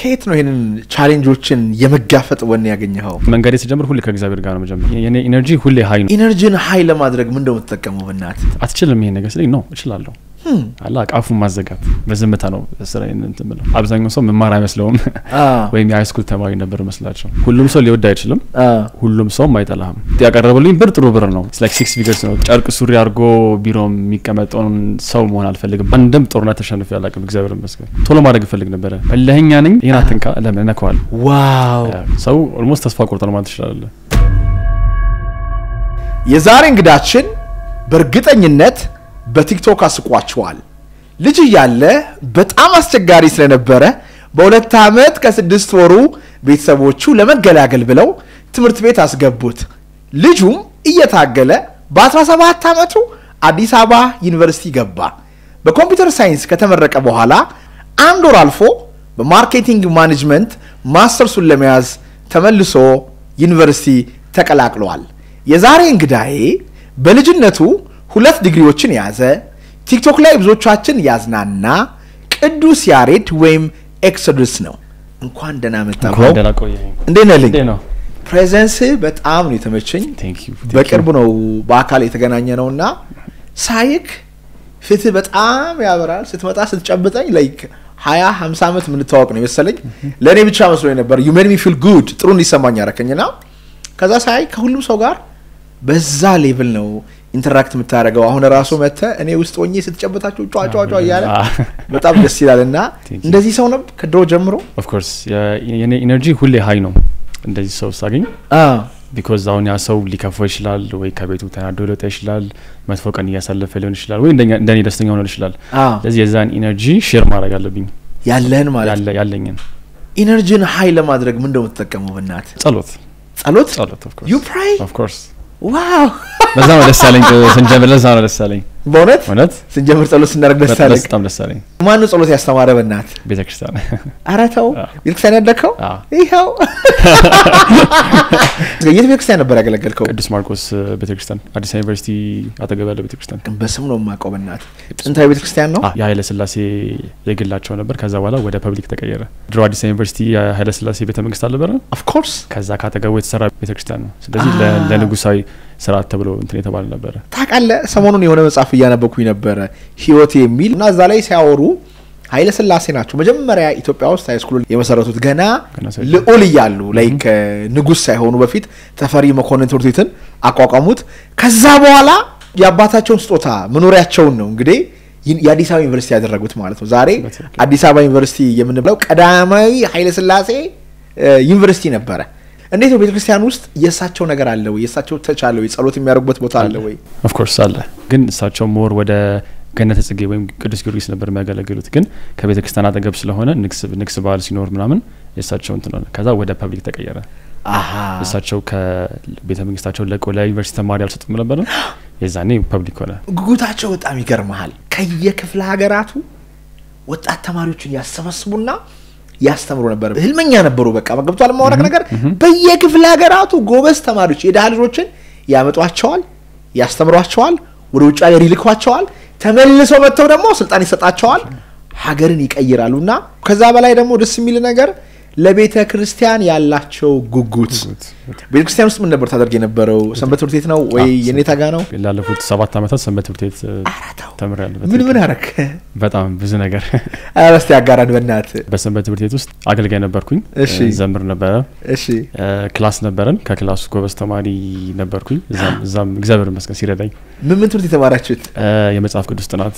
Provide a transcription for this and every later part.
ከየት ነው ይህንን ቻሌንጆችን የመጋፈጥ ወኔ ያገኘኸው? መንገዴ ስጀምር ሁሌ ከእግዚአብሔር ጋር ነው መጀመር። የኔ ኢነርጂ ሁሌ ሀይ ነው። ኢነርጂን ሀይ ለማድረግ ምን እንደምትጠቀመው ብናት አትችልም ይሄን ነገር ስለኝ ነው እችላለሁ አላ ቃፉን ማዘጋት በዝምታ ነው ስራ እንትን ብለው አብዛኛው ሰው መማር አይመስለውም ወይም የሃይስኩል ተማሪ ነበር መስላቸው። ሁሉም ሰው ሊወድ አይችልም፣ ሁሉም ሰውም አይጠላህም። ያቀረበልኝ ብር ጥሩ ብር ነው። ላይክ ሲክስ ፊገርስ ነው። ጨርቅ ሱሪ አድርጎ ቢሮ የሚቀመጠውን ሰው መሆን አልፈልግም። አንድም ጦርነት ተሸንፌ አላውቅም። እግዚአብሔር ይመስገን። ቶሎ ማድረግ እፈልግ ነበረ። እልኸኛ ነኝ። ይህን አትንካ፣ ለምን እነካዋል። ዋው ሰው ኦልሞስት ተስፋ ቆርጦ ነው ማለት ትችላለህ። የዛሬ እንግዳችን በእርግጠኝነት በቲክቶክ አስቋቸዋል። ልጅ እያለ በጣም አስቸጋሪ ስለነበረ በሁለት ዓመት ከስድስት ወሩ ቤተሰቦቹ ለመገላገል ብለው ትምህርት ቤት አስገቡት። ልጁም እየታገለ በ17 ዓመቱ አዲስ አበባ ዩኒቨርሲቲ ገባ። በኮምፒውተር ሳይንስ ከተመረቀ በኋላ አንድ ወር አልፎ በማርኬቲንግ ማኔጅመንት ማስተርሱን ለመያዝ ተመልሶ ዩኒቨርሲቲ ተቀላቅሏል። የዛሬ እንግዳዬ በልጅነቱ ሁለት ዲግሪዎችን የያዘ ቲክቶክ ላይ ብዙዎቻችን ያዝናና ቅዱስ ያሬድ ወይም ኤክሶዱስ ነው። እንኳን ደህና መጣ። እንኳን ደህና ቆየኸኝ። እንዴት ነህ ልኝ? እንዴት ነው? ፕሬዘንስ በጣም ነው የተመቸኝ። ቴንክ ዩ በቅርቡ ነው በአካል የተገናኘ ነው እና ሳይክ ፊትህ በጣም ያበራል። ስትመጣ ስትጨብጠኝ ላይክ ሀያ ሀምሳ ዓመት የምንተዋወቅ ነው የመሰለኝ። ለእኔ ብቻ መስሎኝ ነበር። ዩ ሜድ ሚ ፊል ጉድ ጥሩ እንዲሰማኝ ያረከኝና ከዛ ሳይ ከሁሉም ሰው ጋር በዛ ሌቭል ነው ኢንተራክት የምታደርገው። አሁን ራሱ መተ እኔ ውስጥ ሆኜ ስትጨብጣቸው ጫ ጫ ጫ እያለ በጣም ደስ ይላል። እና Thank you. እንደዚህ ሰው ነበር ከድሮ ጀምሮ ኦፍኮርስ የኔ ኢነርጂ ሁሌ ሀይ ነው እንደዚህ ሰው ሳገኝ ቢኮዝ አሁን ያ ሰው ሊከፋው ይችላል ወይ ከቤቱ ተናዶ ሊወጣ ይችላል መጥፎ ቀን እያሳለፈ ሊሆን ይችላል ወይ እንደኛ- እንደኔ ደስተኛ ሆኖ ይችላል ስለዚህ የዛን ኢነርጂ ሼር ማድረግ አለብኝ ያለህን ማለት ነው። ያለ- ያለኝን ኢነርጂን ሀይ ለማድረግ ምን እንደምትጠቀመው ብናት ጸሎት ጸሎት ጸሎት ዩ ፕራይ ኦፍኮርስ ዋው በዛ ነው ደስ ያለኝ ስንጀምር ለዛ ነው ደስ ያለኝ በእውነት እውነት ስንጀምር ጸሎት ስናደርግ ደስ በጣም ያለህ በጣም ደስ ያለኝ ማነው ጸሎት ያስተማረ በናት ቤተ ክርስቲያን ኧረ ተው አዎ። ቤተክርስቲያን ያደግከው አዎ። ይኸው የት ቤተክርስቲያን ነበር ያገለገልከው ቅዱስ ማርቆስ ቤተ ክርስቲያን አዲስ አበባ ዩኒቨርሲቲ አጠገብ ያለው ቤተ ክርስቲያን በስም ነው የማውቀው በናት ጥንታዊ ቤተክርስቲያን ነው አ- የኃይለ ስላሴ የግላቸው ነበር ከዛ በኋላ ወደ ፐብሊክ ተቀየረ ድሮ አዲስ አበባ ዩኒቨርሲቲ የኃይለ ስላሴ ቤተ መንግስት አልነበረ ኦፍኮርስ ከዛ ካጠገቡ የተሰራ ቤተ ክርስቲያን ነው ስለዚህ ለ- አ። ለንጉሳዊ ስርዓት ተብሎ እንትን የተባለ ነበረ ታውቃለህ ሰሞኑን የሆነ መጽሐፍ እያነበኩኝ ነበረ ህይወት የሚል እና እዛ ላይ ሲያወሩ ኃይለ ስላሴ ናቸው መጀመሪያ ኢትዮጵያ ውስጥ ሃይስኩል የመሰረቱት ገና ገና ሳይሆን። ልዑል እያሉ ላይክ ንጉስ ሳይሆኑ በፊት ተፈሪ መኮንን ትምህርት ቤትን አቋቋሙት ከዛ በኋላ የአባታቸውን ስጦታ መኖሪያቸውን ነው እንግዲህ ይን- የአዲስ አበባ ዩኒቨርሲቲ ያደረጉት ማለት ነው ዛሬ በትክክል። አዲስ አበባ ዩኒቨርሲቲ የምንብለው ቀዳማዊ ኃይለ ስላሴ እ፣ ዩኒቨርሲቲ ነበረ እንዴት ነው ቤተክርስቲያን ውስጥ የእሳቸው ነገር አለ ወይ የእሳቸው ተች አለ ወይ ጸሎት የሚያደርጉበት ቦታ አለ ወይ ኦፍኮርስ አለ ግን እሳቸው ሞር ወደ ገነተ ጽጌ ወይም ቅዱስ ጊዮርጊስ ነበር የሚያገለግሉት ግን ከቤተ ክርስቲያን አጠገብ ስለሆነ ንግስ ንግስ በዓል ሲኖር ምናምን የእሳቸው እንትን ሆነ ከዛ ወደ ፐብሊክ ተቀየረ አሃ እሳቸው ከቤተ መንግስታቸው ለቆ ለዩኒቨርሲቲ ተማሪ አልሰጡም ነበር የዛኔ ፐብሊክ ሆነ ጉጉታቸው በጣም ይገርመሃል። ከየክፍለ ሀገራቱ ወጣት ተማሪዎችን ያሰባስቡና ያስተምሩ ነበር። ህልመኛ ነበሩ። በቃ ገብቷል ማውራቅ ነገር በየክፍለ ሀገራቱ ጎበዝ ተማሪዎች የድሃ ልጆችን ያመጧቸዋል፣ ያስተምሯቸዋል፣ ወደ ውጭ ሀገር ይልኳቸዋል። ተመልሰው መጥተው ደግሞ ስልጣን ይሰጣቸዋል፣ ሀገርን ይቀይራሉ። እና ከዛ በላይ ደግሞ ደስ የሚል ነገር ለቤተ ክርስቲያን ያላቸው ጉጉት። ቤተ ክርስቲያን ውስጥ ምን ነበር ታደርግ የነበረው? ሰንበት ትምህርት ቤት ነው ወይ አዎ፣ የኔታ ጋ ነው? ላለፉት ሰባት ዓመታት ሰንበት ትምህርት ቤት ኧረ ተው። ተምሬያለሁ ምን ምን አረክ? በጣም ብዙ ነገር ኧረ እስቲ አጋራን በእናት በሰንበት ትምህርት ቤት ውስጥ አገልጋይ ነበርኩኝ እሺ። እ፣ ዘምር ነበረ እሺ እ፣ ክላስ ነበረን ከክላሱ ጎበዝ ተማሪ ነበርኩኝ እዛም እዛም እግዚአብሔር ይመስገን ሲረዳኝ ምን ምን ትምህርት የተማራችሁት? እ፣ የመጽሐፍ ቅዱስ ጥናት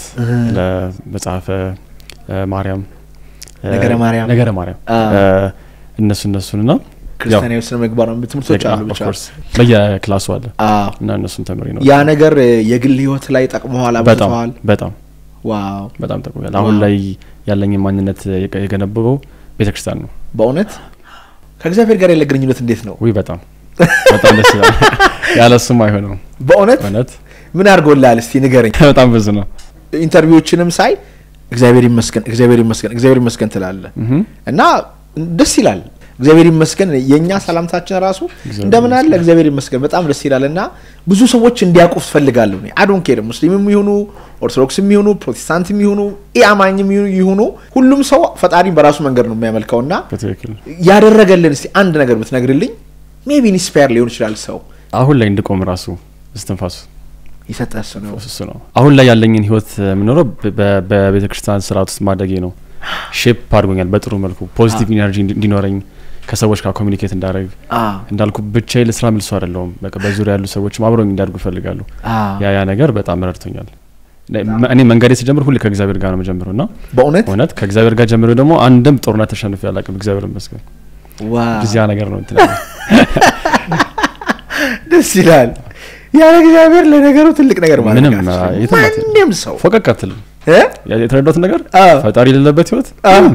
ለመጽሐፈ እ፣ ማርያም እ፣ ነገረ ማርያም። ነገረ ማርያም አ። እ፣ እነሱ እነሱንና ክርስቲያናዊ ስነ ምግባር ነው ትምህርቶች አሉ ብቻ። በየክላሱ አለ አዎ። እና እነሱን ተምሪ ነው ያ ነገር እ፣ የግል ህይወት ላይ ጠቅመዋል፣ በጣም አብዝተዋል። በጣም ዋው በጣም ጠቅሞኛል። አሁን ዋው። ላይ ያለኝ ማንነት የገ- የገነበበው ቤተክርስቲያን ነው። በእውነት ከእግዚአብሔር ጋር ያለ ግንኙነት እንዴት ነው? ውይ በጣም በጣም ደስ ይላል። ያለ እሱም አይሆነውም። በእውነት እውነት ምን አድርጎልሃል? እስቲ ንገረኝ። በጣም ብዙ ነው። ኢንተርቪዎችንም ሳይ እግዚአብሔር ይመስገን፣ እግዚአብሔር ይመስገን፣ እግዚአብሔር ይመስገን ትላለህ እህ እና ደስ ይላል። እግዚአብሔር ይመስገን የእኛ ሰላምታችን ራሱ እንደምን አለ እግዚአብሔር ይመስገን በጣም ደስ ይላል እና ብዙ ሰዎች እንዲያውቁ ትፈልጋለሁ አዶን ኬር ሙስሊምም ይሁኑ ኦርቶዶክስም ይሁኑ ፕሮቴስታንትም ይሁኑ ኢአማኝም ይሁኑ ሁሉም ሰው ፈጣሪን በራሱ መንገድ ነው የሚያመልከው እና ያደረገልን እስቲ አንድ ነገር ብትነግርልኝ ሜቢ ኢንስፓየር ሊሆን ይችላል ሰው አሁን ላይ እንድቆም ራሱ እስትንፋሱ የሰጠ እሱ ነው እሱ ነው አሁን ላይ ያለኝን ህይወት የምኖረው በቤተ ክርስቲያን ስርዓት ውስጥ ማደጌ ነው ሼፕ አድርጎኛል በጥሩ መልኩ ፖዚቲቭ ኢነርጂ እንዲኖረኝ ከሰዎች ጋር ኮሚኒኬት እንዳደረግ እንዳልኩ ብቻዬ ልስራ ምልሱ አይደለሁም በቃ በዙሪያ ያሉ ሰዎችም አብረኝ እንዲያድጉ ይፈልጋሉ ያ ያ ነገር በጣም ረድቶኛል እኔ መንገዴ ሲጀምር ሁሌ ከእግዚአብሔር ጋር ነው መጀምረው እና በእውነት እውነት ከእግዚአብሔር ጋር ጀምሮ ደግሞ አንድም ጦርነት ተሸንፌ አላውቅም እግዚአብሔር ይመስገን እዚያ ነገር ነው እንትን ደስ ይላል ያለ እግዚአብሔር ለነገሩ ትልቅ ነገር ማለት ምንም ማንም ሰው ፎቀቅ አትልም የተረዳሁት ነገር ፈጣሪ የሌለበት ህይወት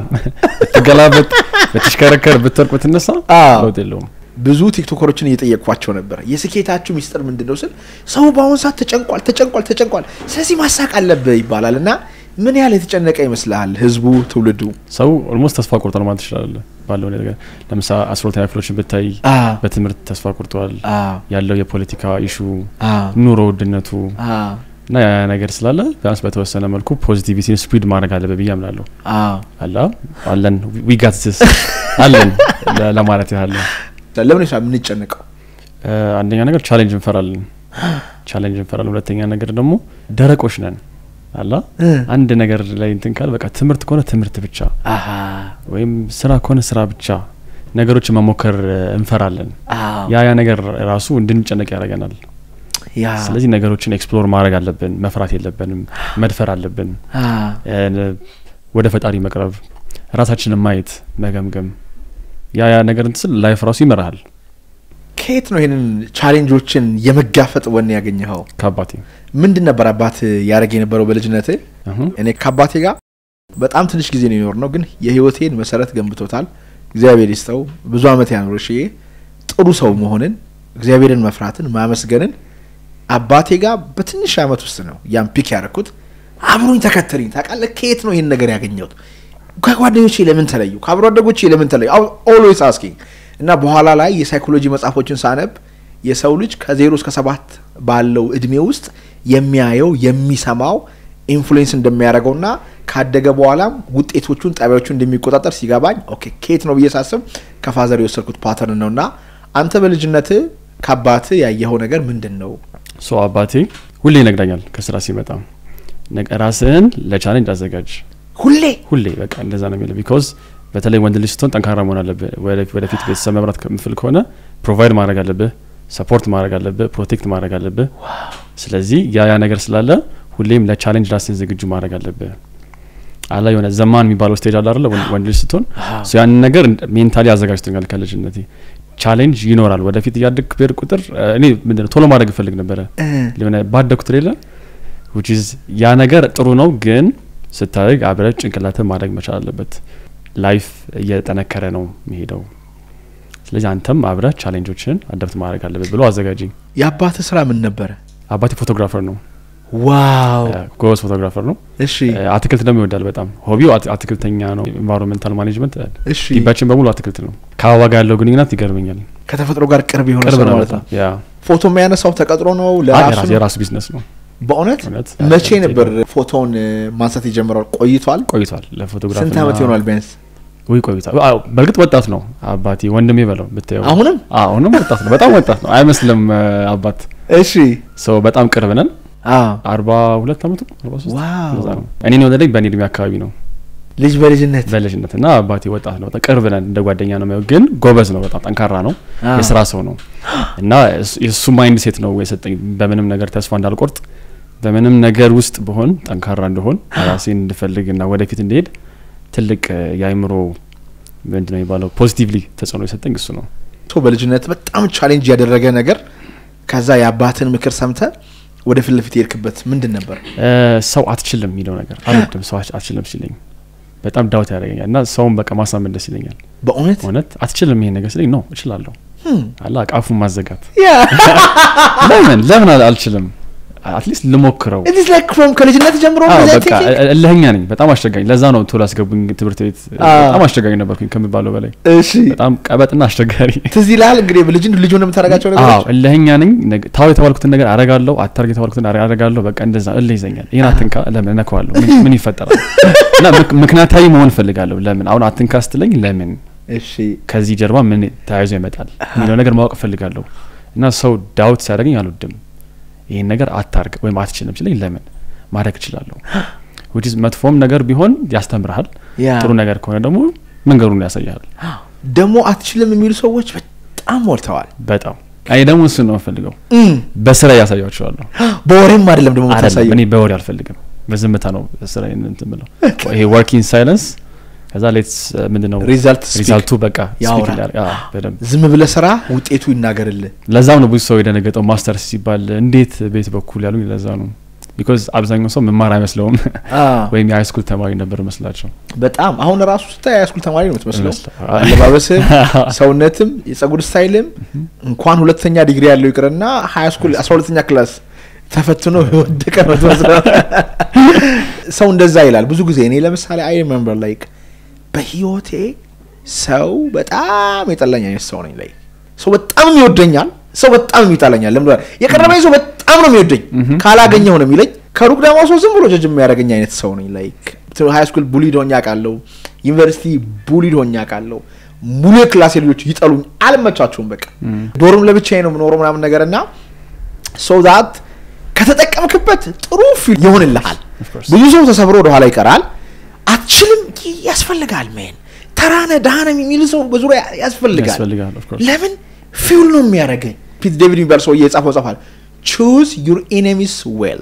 ብትገላበጥ ብትሽከረከር ብትወርቅ ብትነሳ ለውጥ የለውም ብዙ ቲክቶከሮችን እየጠየቅኳቸው ነበር የስኬታችሁ ሚስጥር ምንድን ነው ስል ሰው በአሁኑ ሰዓት ተጨንቋል ተጨንቋል ተጨንቋል ስለዚህ ማሳቅ አለብህ ይባላል እና ምን ያህል የተጨነቀ ይመስልሃል ህዝቡ ትውልዱ ሰው ኦልሞስት ተስፋ ቆርጧል ማለት ትችላለ ባለው ነገር ለምሳሌ አስሮተኛ ክፍሎችን ብታይ በትምህርት ተስፋ ቆርጧል ያለው የፖለቲካ ኢሹ ኑሮ ውድነቱ እና ያ ነገር ስላለ ቢያንስ በተወሰነ መልኩ ፖዚቲቪቲን ስፕሪድ ማድረግ አለበ ብዬ አምናለሁ አላ አለን ዊጋትስ አለን ለማለት ያህል ለምን ሳ የምንጨነቀው አንደኛ ነገር ቻሌንጅ እንፈራለን ቻሌንጅ እንፈራለን ሁለተኛ ነገር ደግሞ ደረቆች ነን አላ አንድ ነገር ላይ እንትን ካል በቃ ትምህርት ከሆነ ትምህርት ብቻ ወይም ስራ ከሆነ ስራ ብቻ ነገሮችን መሞከር እንፈራለን ያ ያ ነገር ራሱ እንድንጨነቅ ያደርገናል ስለዚህ ነገሮችን ኤክስፕሎር ማድረግ አለብን መፍራት የለብንም መድፈር አለብን ወደ ፈጣሪ መቅረብ ራሳችንን ማየት መገምገም ያ ያ ነገር እንትስል ላይፍ ራሱ ይመራሃል ከየት ነው ይህንን ቻሌንጆችን የመጋፈጥ ወን ያገኘኸው ከአባቴ ምንድን ነበር አባት ያደረግ የነበረው በልጅነት እኔ ከአባቴ ጋር በጣም ትንሽ ጊዜ ነው የኖር ነው ግን የህይወቴን መሰረት ገንብቶታል እግዚአብሔር ይስጠው ብዙ አመት ያኖር ሽ ጥሩ ሰው መሆንን እግዚአብሔርን መፍራትን ማመስገንን አባቴ ጋር በትንሽ አመት ውስጥ ነው ያን ፒክ ያደረኩት አብሮኝ ተከተልኝ ታውቃለህ ከየት ነው ይህን ነገር ያገኘሁት ከጓደኞቼ ለምን ተለዩ ከአብሮ አደጎቼ ለምን ተለዩ ኦልዌይስ አስኪንግ እና በኋላ ላይ የሳይኮሎጂ መጽሐፎችን ሳነብ የሰው ልጅ ከዜሮ እስከ ሰባት ባለው እድሜ ውስጥ የሚያየው የሚሰማው ኢንፍሉዌንስ እንደሚያደርገውና ካደገ በኋላም ውጤቶቹን ጠቢያዎቹን እንደሚቆጣጠር ሲገባኝ ኦኬ ከየት ነው ብዬ ሳስብ ከፋዘር የወሰድኩት ፓተርን ነው እና አንተ በልጅነት ከአባት ያየኸው ነገር ምንድን ነው ሶ አባቴ ሁሌ ይነግዳኛል ከስራ ሲመጣ ራስህን ለቻሌንጅ አዘጋጅ ሁሌ ሁሌ በቃ እንደዛ ነው የሚለው ቢካዝ በተለይ ወንድ ልጅ ስትሆን ጠንካራ መሆን አለብህ ወደፊት ቤተሰብ መምራት ከምፍል ከሆነ ፕሮቫይድ ማድረግ አለብህ ሰፖርት ማድረግ አለብህ ፕሮቴክት ማድረግ አለብህ ስለዚህ ያ ያ ነገር ስላለ ሁሌም ለቻሌንጅ ራስን ዝግጁ ማድረግ አለብህ አላ የሆነ ዘማን የሚባለው ስቴጅ አለ አለ ወንድ ልጅ ስትሆን ያንን ነገር ሜንታሊ አዘጋጅቶኛል ከልጅነቴ ቻሌንጅ ይኖራል ወደፊት እያደግ ብሄድ ቁጥር እኔ ምንድነው ቶሎ ማድረግ እፈልግ ነበረ ሆነ ባደግኩት ሌለ ያ ነገር ጥሩ ነው ግን ስታደግ አብረ ጭንቅላት ማድረግ መቻል አለበት ላይፍ እየጠነከረ ነው የሚሄደው ስለዚህ አንተም አብረ ቻሌንጆችን አደብት ማድረግ አለበት ብሎ አዘጋጅኝ የአባት ስራ ምን ነበረ አባቴ ፎቶግራፈር ነው ዋው ጎበዝ ፎቶግራፈር ነው እሺ አትክልት ደግሞ ይወዳል በጣም ሆቢው አትክልተኛ ነው ኤንቫይሮንሜንታል ማኔጅመንት እሺ ግቢያችን በሙሉ አትክልት ነው ከአበባ ጋር ያለው ግንኙነት ይገርመኛል ከተፈጥሮ ጋር ቅርብ የሆነ ቅርብ ሰው ነው ማለት በጣም ነው ያ ፎቶ የሚያነሳው ተቀጥሮ ነው ለራሱ ነው? የራሱ ቢዝነስ ነው በእውነት እውነት መቼ ነበር ፎቶውን ማንሳት የጀመረው ቆይቷል ቆይቷል ለፎቶግራፍ ስንት አመት ይሆናል ቢያንስ ወይ ቆይቷል አዎ፣ በእርግጥ ወጣት ነው አባቴ ወንድሜ በለው ብታየው አሁንም አሁንም ወጣት ነው በጣም ወጣት ነው አይመስልም አ፣ አባት እሺ ሰው በጣም ቅርብ ነን አዎ አርባ ሁለት አመቱ አርባ ሶስት ዋው እንደዛ ነው እኔን የወለደኝ በእኔ እድሜ አካባቢ ነው ልጅ በልጅነት በልጅነት እና አባቴ ወጣት ነው በጣም ቅርብ ነን እንደ ጓደኛ ነው የሚያየው ግን ጎበዝ ነው በጣም ጠንካራ ነው አዎ። የስራ ሰው ነው እና እሱ- የእሱ ማይንድ ሴት ነው የሰጠኝ በምንም ነገር ተስፋ እንዳልቆርጥ በምንም ነገር ውስጥ ብሆን ጠንካራ እንደሆን ራሴን እንድፈልግ እና ወደፊት እንዲሄድ ትልቅ እ፣ የአይምሮ ምንድን ነው የሚባለው ፖዚቲቭሊ ተጽዕኖ የሰጠኝ እሱ ነው ቶ በልጅነት በጣም ቻሌንጅ ያደረገ ነገር ከዛ የአባትን ምክር ሰምተ ወደ ፊት ለፊት የሄድክበት ምንድን ነበር እ፣ ሰው አትችልም የሚለው ነገር አልወድም ሰው አት- አትችልም ሲለኝ በጣም ዳውት ያደርገኛል እና ሰውን በቃ ማሳመን ደስ ይለኛል በእውነት እውነት አትችልም ይሄን ነገር ሲለኝ ነው እችላለሁ Hmm. አላ ቃፉን ማዘጋት ያ ለምን ለምን አል- አልችልም አትሊስት ልሞክረው ኢትስ ላይክ ፍሮም ከልጅነት ጀምሮ አዎ እንደዛ በቃ thinking? እ- እልህኛ ነኝ በጣም አስቸጋኝ ለዛ ነው ቶሎ ያስገቡኝ ትምህርት ቤት አዎ። በጣም አስቸጋኝ ነበርኩኝ ከሚባለው በላይ እሺ በጣም ቀበጥና አስቸጋሪ ትዝ ይልሃል እንግዲህ ልጅ ልጅ ሆነህ የምታደርጋቸው ነገሮች አዎ እልህኛ ነኝ ነገ- ታው የተባልኩትን ነገር አረጋለሁ አታርግ የተባልኩትን አረ- አረጋለሁ በቃ እንደዛ እልህ ይዘኛል ይህን አትንካ ለምን እነካዋለሁ ምን- ምን ይፈጠራል እና ምክ- ምክንያታዊ መሆን እፈልጋለሁ ለምን አሁን አትንካ ስትለኝ ለምን እሺ ከዚህ ጀርባ ምን ተያይዞ ይመጣል የሚለው ነገር ማወቅ እፈልጋለሁ እና ሰው ዳውት ሲያደርገኝ አልወድም ይህን ነገር አታርግ ወይም አትችልም ሲለኝ ለምን ማድረግ እችላለሁ which is መጥፎም ነገር ቢሆን ያስተምርሃል ያ ጥሩ ነገር ከሆነ ደግሞ መንገዱን ያሳያል ደግሞ አትችልም የሚሉ ሰዎች በጣም ሞልተዋል በጣም እኔ ደግሞ እሱን ነው የምፈልገው እም፣ በስራ ያሳያቸዋለሁ በወሬም አይደለም ደግሞ አይደለም የምታሳየው እኔ በወሬ አልፈልግም በዝምታ ነው ስራ እንትን ብለው ይሄ ወርኪንግ ሳይለንስ ከዛ ሌትስ ምንድን ነው ሪዛልት ስፒክ ሪዛልቱ በቃ ያወራል። speak ይላል። አዎ፣ በደንብ ዝም ብለህ ስራ ውጤቱ ይናገርልህ ለዛም ነው ብዙ ሰው የደነገጠው ማስተርስ ሲባል እንዴት ቤት በኩል ያሉኝ ለዛ ነው ቢኮዝ አብዛኛው ሰው መማር አይመስለውም ወይም የሃይስኩል ተማሪ ነበር መስላቸው በጣም አሁን ራሱ ስታይ የሃይስኩል ተማሪ ነው የምትመስለው ይመስላል። አለባበስም ሰውነትም የጸጉር ስታይልም እንኳን ሁለተኛ ዲግሪ ያለው ይቅርና ሃይስኩል አስራ ሁለተኛ ክላስ ተፈትኖ የወደቀ ነው የምትመስለው። ሰው እንደዛ ይላል ብዙ ጊዜ እኔ ለምሳሌ አይ ሪሜምበር ላይክ በህይወቴ ሰው በጣም የጠላኝ አይነት ሰው ነኝ ላይ ሰው በጣም ይወደኛል ሰው በጣም ይጠላኛል ለምን የቀረበኝ ሰው በጣም ነው የሚወደኝ ካላገኘው ነው የሚለኝ ከሩቅ ደግሞ ሰው ዝም ብሎ ጀጅ የሚያደርገኝ አይነት ሰው ነኝ ላይክ ሃይ ስኩል ቡሊድ ሆኜ አውቃለሁ ዩኒቨርሲቲ ቡሊድ ሆኜ አውቃለሁ ሙሉ የክላሴ ልጆች ይጠሉኝ አልመቻቸውም በቃ ዶርም ለብቻዬ ነው የምኖረው ምናምን ነገር እና ሶ ዛት ከተጠቀምክበት ጥሩ ፊል ይሆንልሃል Of course. ብዙ ሰው ተሰብሮ ወደኋላ ይቀራል አትችልም ይ- ያስፈልጋል ሜን ተራነ ዳህነ የሚል ሰው በዙሪያ ያስፈልጋል ያስፈልጋል of course። ለምን ፊውል ነው የሚያደርገኝ ፒት ዴቪድ የሚባል ሰው የጻፈው ጽፏል ቹዝ ዩር ኤኔሚስ ዌል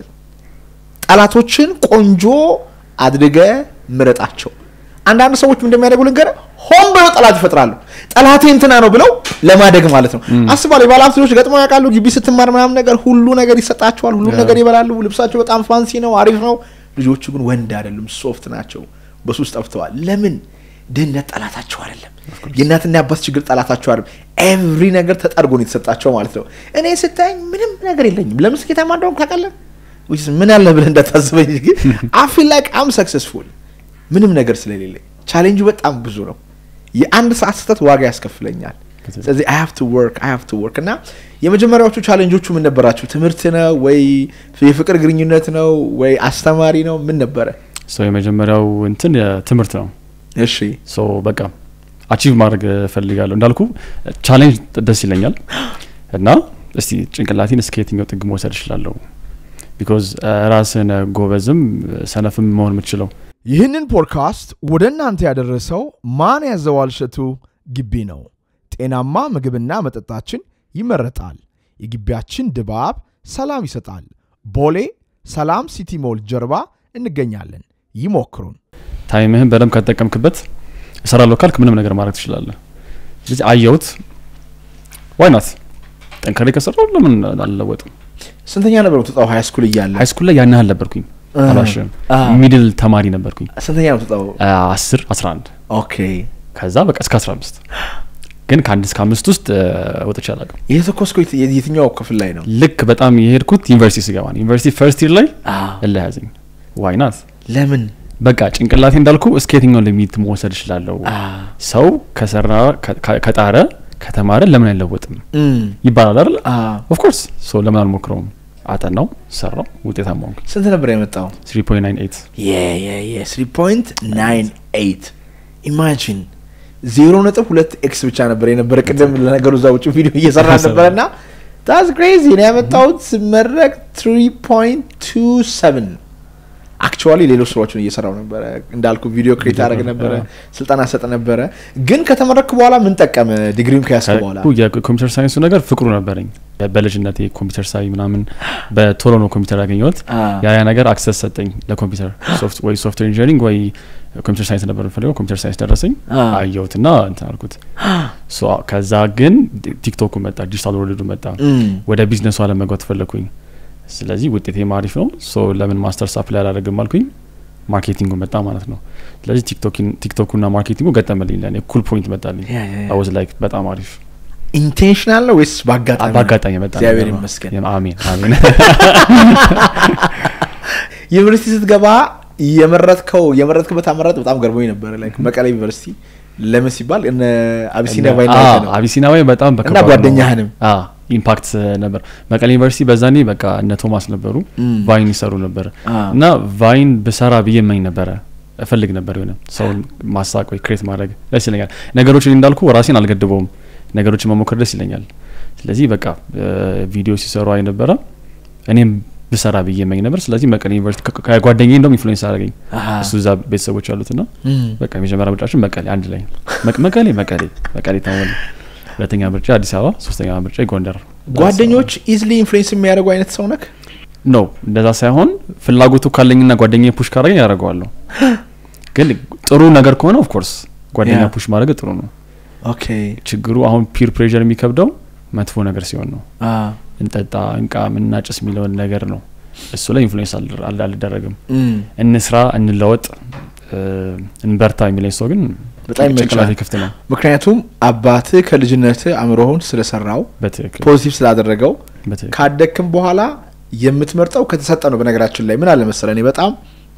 ጠላቶችን ቆንጆ አድርገ ምረጣቸው አንዳንድ ሰዎች ምን እንደሚያደርጉ ልንገር ሆን ብለው ጠላት ይፈጥራሉ ጠላቴ እንትና ነው ብለው ለማደግ ማለት ነው አስባለሁ የባለሀብት ልጆች ገጥመው ያውቃሉ ግቢ ስትማር ምናምን ነገር ሁሉ ነገር ይሰጣቸዋል ሁሉም Yeah. ነገር ይበላሉ ልብሳቸው በጣም ፋንሲ ነው አሪፍ ነው ልጆቹ ግን ወንድ አይደሉም ሶፍት ናቸው በሱስ ጠፍተዋል ለምን ድህነት ጠላታቸው አይደለም የእናትና የአባት ችግር ጠላታቸው አይደለም ኤቭሪ ነገር ተጠርጎ ነው የተሰጣቸው ማለት ነው እኔ ስታየኝ ምንም ነገር የለኝም ለምን ስኬታማ እንደሆንኩ ታውቃለህ which is ምን አለ ብለህ እንዳታስበኝ ግን አይ ፊል ላይክ አም ሰክሰስፉል ምንም ነገር ስለሌለኝ ቻሌንጁ በጣም ብዙ ነው የአንድ ሰዓት ስህተት ዋጋ ያስከፍለኛል ስለዚህ አይ ሃቭ ቱ ወርክ አይ ሃቭ ቱ ወርክ እና የመጀመሪያዎቹ ቻሌንጆቹ ምን ነበራችሁ ትምህርት ነው ወይ የፍቅር ግንኙነት ነው ወይ አስተማሪ ነው ምን ነበረ ሶ የመጀመሪያው እንትን የትምህርት ነው እሺ ሶ በቃ አቺቭ ማድረግ እፈልጋለሁ እንዳልኩ ቻሌንጅ ደስ ይለኛል እና እስቲ ጭንቅላቴን እስከ የትኛው ጥግ መውሰድ እችላለሁ ቢኮዝ ራስን ጎበዝም ሰነፍም መሆን የምትችለው ይህንን ፖድካስት ወደ እናንተ ያደረሰው ማን ያዘዋል እሸቱ ግቢ ነው። ጤናማ ምግብና መጠጣችን ይመረጣል። የግቢያችን ድባብ ሰላም ይሰጣል። ቦሌ ሰላም ሲቲ ሞል ጀርባ እንገኛለን። ይሞክሩን። ታይምህን በደንብ ከተጠቀምክበት እሰራለሁ ካልክ ምንም ነገር ማድረግ ትችላለህ ስለዚህ አየሁት ዋይናት ጠንከሬ ከሰራው ለምን አልለወጥም ስንተኛ ነበር የምትወጣው ሀይ ስኩል እያለ ሃይ ስኩል ላይ ያን ያህል ነበርኩኝ አልዋሽም አ። ሚድል ተማሪ ነበርኩኝ ስንተኛ ነው የምትወጣው አስር አስራ አንድ ኦኬ ከዛ በቃ እስከ አስራ አምስት ግን ከአንድ እስከ አምስት ውስጥ እ፣ ወጥቼ አላውቅም የተኮስኮ የትኛው ክፍል ላይ ነው ልክ በጣም የሄድኩት ዩኒቨርሲቲ ስገባ ነው ዩኒቨርሲቲ ፈርስት ይር ላይ እለያዘኝ ዋይናት ለምን በቃ ጭንቅላቴ እንዳልኩ እስከ የትኛው ሊሚት መውሰድ እችላለሁ ሰው ከሰራ ከ- ከ- ከጣረ ከተማረ ለምን አይለወጥም እም፣ ይባላል አይደል አ፣ ኦፍኮርስ ሶ ለምን አልሞክረውም አጠናው ሰራው ውጤታማ ሆንኩ ስንት ነበር የመጣው 3.98 ስሪ ፖይንት ናይን ኤይት ኢማጂን ዜሮ ነጥብ ሁለት ኤክስ ብቻ ነበር የነበረ ቅድም ለነገሩ እዛ ውጭ ቪዲዮ እየሰራ ነበረ እና ታስ ክሬዚ ነው ያመጣሁት ስመረቅ ትሪ ፖይንት ቱ ሰቨን አክቹዋሊ ሌሎች ስራዎችን እየሰራው ነበረ እንዳልኩ ቪዲዮ ክሬት አደረግ ነበረ ስልጠና ሰጥ ነበረ ግን ከተመረክ በኋላ ምን ጠቀመ ዲግሪም ከያዝክ በኋላ ከ- የኮምፒውተር ሳይንሱ ነገር ፍቅሩ ነበረኝ በልጅነቴ ኮምፒውተር ሳይ ምናምን በቶሎ ነው ኮምፒውተር ያገኘሁት አ፣ ያ ያ ነገር አክሰስ ሰጠኝ ለኮምፒውተር ሶፍት- ወይ ሶፍትዌር ኢንጂኒሪንግ ወይ ኮምፒውተር ሳይንስ ነበር የምፈልገው ኮምፒውተር ሳይንስ ደረሰኝ አ፣ አየሁትና እንትን አልኩት ሶ ከዛ ግን ዲክቶኩ መጣ ዲጂታል ወርልዱ መጣ እም፣ ወደ ቢዝነሱ አለም መግባት ፈለግኩኝ ስለዚህ ውጤቴም አሪፍ ነው ሶ ለምን ማስተር ሳፕ ላይ አላደርግም አልኩኝ ማርኬቲንጉ መጣ ማለት ነው ስለዚህ ቲክቶኩና ማርኬቲንጉ ገጠመልኝ ለእኔ ኩል ፖይንት መጣልኝ ያ፣ ያ፣ ያ። አወዝ ላይክ በጣም አሪፍ ኢንቴንሽናል ነው ወይስ በአጋጣሚ ነው? በአጋጣሚ የመጣ እግዚአብሔር ነገር ነው። ይመስገን። የም- አሜን አሜን ዩኒቨርሲቲ ስትገባ የመረጥከው የመረጥክበት አመራጥ በጣም ገርሞኝ ነበረ። ላይክ መቀሌ ዩኒቨርሲቲ ለምን ሲባል እነ አቢሲኒያ አዎ፣ ባይና ነው አቢሲናዊ በጣም እና በከባድ ነው። ጓደኛህንም አዎ፣ ኢምፓክት ነበር። መቀሌ ዩኒቨርሲቲ በዛኔ በቃ እነ ቶማስ ነበሩ ቫይን ይሰሩ ነበር አ። እና ቫይን ብሰራ ብዬ እመኝ ነበረ እፈልግ ነበር የሆነ ሰውን ማሳቅ ወይ ክሬት ማድረግ ደስ ይለኛል። ነገሮችን እንዳልኩ ራሴን አልገድበውም። ነገሮችን መሞከር ደስ ይለኛል። ስለዚህ በቃ ቪዲዮ ሲሰሩ አይ ነበረ እኔም ብሰራ ብዬ እመኝ ነበር። ስለዚህ መቀሌ ዩኒቨርሲቲ ከ- ከጓደኛዬ እንደውም ኢንፍሉዌንስ አደረገኝ። አሃ። እሱ እዛ ቤተሰቦች አሉትና እም። በቃ የመጀመሪያ ምርጫችን መቀሌ አንድ ላይ መቅ- መቀሌ መቀሌ መቀሌ ተሞላ። ሁለተኛ ምርጫ አዲስ አበባ፣ ሶስተኛ ምርጫ ጎንደር። ጓደኞች ኢዝሊ ኢንፍሉዌንስ የሚያደርጉ አይነት ሰው ነክ ነው እንደዛ ሳይሆን ፍላጎቱ ካለኝና ጓደኛ ፑሽ ካረገኝ ያደርገዋለሁ። ግን ጥሩ ነገር ከሆነ ኦፍኮርስ ጓደኛ ያ። ፑሽ ማድረግ ጥሩ ነው። ኦኬ ችግሩ አሁን ፒር ፕሬዠር የሚከብደው መጥፎ ነገር ሲሆን ነው። አ እንጠጣ፣ እንቃ፣ ምናጭስ የሚለውን ነገር ነው። እሱ ላይ ኢንፍሉዌንስ አልደር- አል- አልደረግም። እም። እንስራ፣ እንለወጥ፣ እ፣ እንበርታ የሚለኝ ሰው ግን በጣም ይመቻል። ጭንቅላቴ ክፍት ነው። ምክንያቱም አባትህ ከልጅነትህ አእምሮህን ስለሰራው በትክክል ፖዚቲቭ ስላደረገው በትክክል ካደግክም በኋላ የምትመርጠው ከተሰጠ ነው። በነገራችን ላይ ምን አለ መሰለህ፣ እኔ በጣም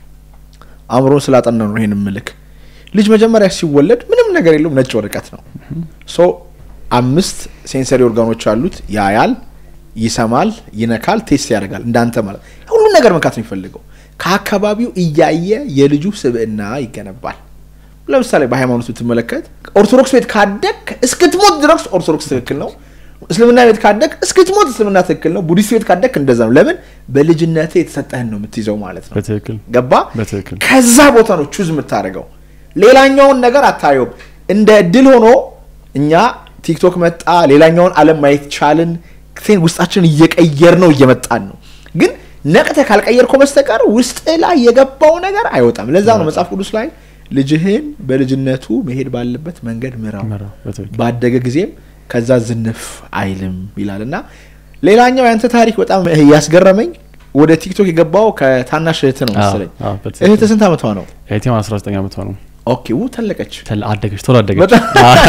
አእምሮን ስላጠና ነው ይሄን ምልክ ልጅ መጀመሪያ ሲወለድ ምንም ነገር የለውም፣ ነጭ ወረቀት ነው። ሶ አምስት ሴንሰሪ ኦርጋኖች አሉት። ያያል፣ ይሰማል፣ ይነካል፣ ቴስት ያደርጋል። እንዳንተ ማለት ሁሉን ነገር መንካት ነው የሚፈልገው። ከአካባቢው እያየ የልጁ ስብዕና ይገነባል። ለምሳሌ በሃይማኖት ብትመለከት ኦርቶዶክስ ቤት ካደግ እስክትሞት ድረስ ኦርቶዶክስ ትክክል ነው። እስልምና ቤት ካደግ እስክትሞት እስልምና ትክክል ነው። ቡዲስት ቤት ካደግ እንደዛ ነው። ለምን በልጅነት የተሰጠህን ነው የምትይዘው ማለት ነው። በትክክል ገባ? በትክክል ከዛ ቦታ ነው ቹዝ የምታደርገው። ሌላኛውን ነገር አታየውም። እንደ እድል ሆኖ እኛ ቲክቶክ መጣ፣ ሌላኛውን ዓለም ማየት ቻልን። ቴን ውስጣችንን እየቀየር ነው እየመጣን ነው። ግን ነቅተ ካልቀየርከው በስተቀር ውስጥ ላይ የገባው ነገር አይወጣም። ለዛ ነው መጽሐፍ ቅዱስ ላይ ልጅህን በልጅነቱ መሄድ ባለበት መንገድ ምራው፣ ምራው፣ በትክክል ባደገ ጊዜም ከዛ ዝንፍ አይልም ይላል እና ሌላኛው ያንተ ታሪክ በጣም ያስገረመኝ ወደ ቲክቶክ የገባው ከታናሽ እህት ነው መሰለኝ። አዎ፣ በትክክል። እህት ስንት ዓመቷ ነው? እህቴም 19 ዓመቷ ነው። ኦኬ ው ተለቀች። ተል- አደገች ቶሎ አደገች። በጣም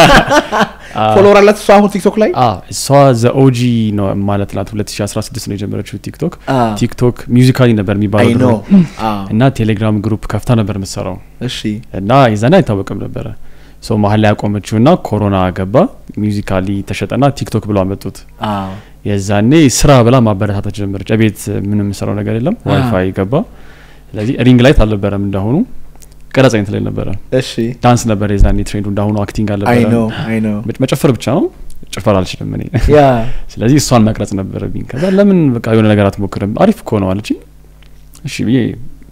ፎሎወር አላት እሷ አሁን ቲክቶክ ላይ አ እሷ ዘ ኦጂ ነው ማለት ናት። 2016 ነው የጀመረችው ቲክቶክ። አ። ቲክቶክ ሚውዚካሊ ነበር አይ የሚባለው ኖ ድሮ እና ቴሌግራም ግሩፕ ከፍታ ነበር የምትሰራው እሺ እና የዛኔ አይታወቅም ነበረ። ሶ መሀል ላይ ያቆመችው እና ኮሮና ገባ። ሚውዚካሊ ተሸጠና ቲክቶክ ብሎ አመጡት። አ የዛኔ ስራ ብላ ማበረታታት ጀመረች። ቤት ምንም የምሰራው ነገር የለም፣ ዋይፋይ ገባ። ስለዚህ ሪንግ ላይት አልነበረም እንዳሁኑ ቀረጻ አይነት ላይ ነበረ። እሺ ዳንስ ነበር የዛኔ ትሬንዱ፣ እንዳሁኑ አክቲንግ አይ አልነበረ። ኖ አይ ኖ መ- መጨፈር ብቻ ነው። ጭፈር አልችልም እኔ። ያ ስለዚህ እሷን መቅረጽ ነበረብኝ። ከዛ ለምን በቃ የሆነ ነገር አትሞክርም? አሪፍ እኮ ነው አለችኝ። እሺ ብዬ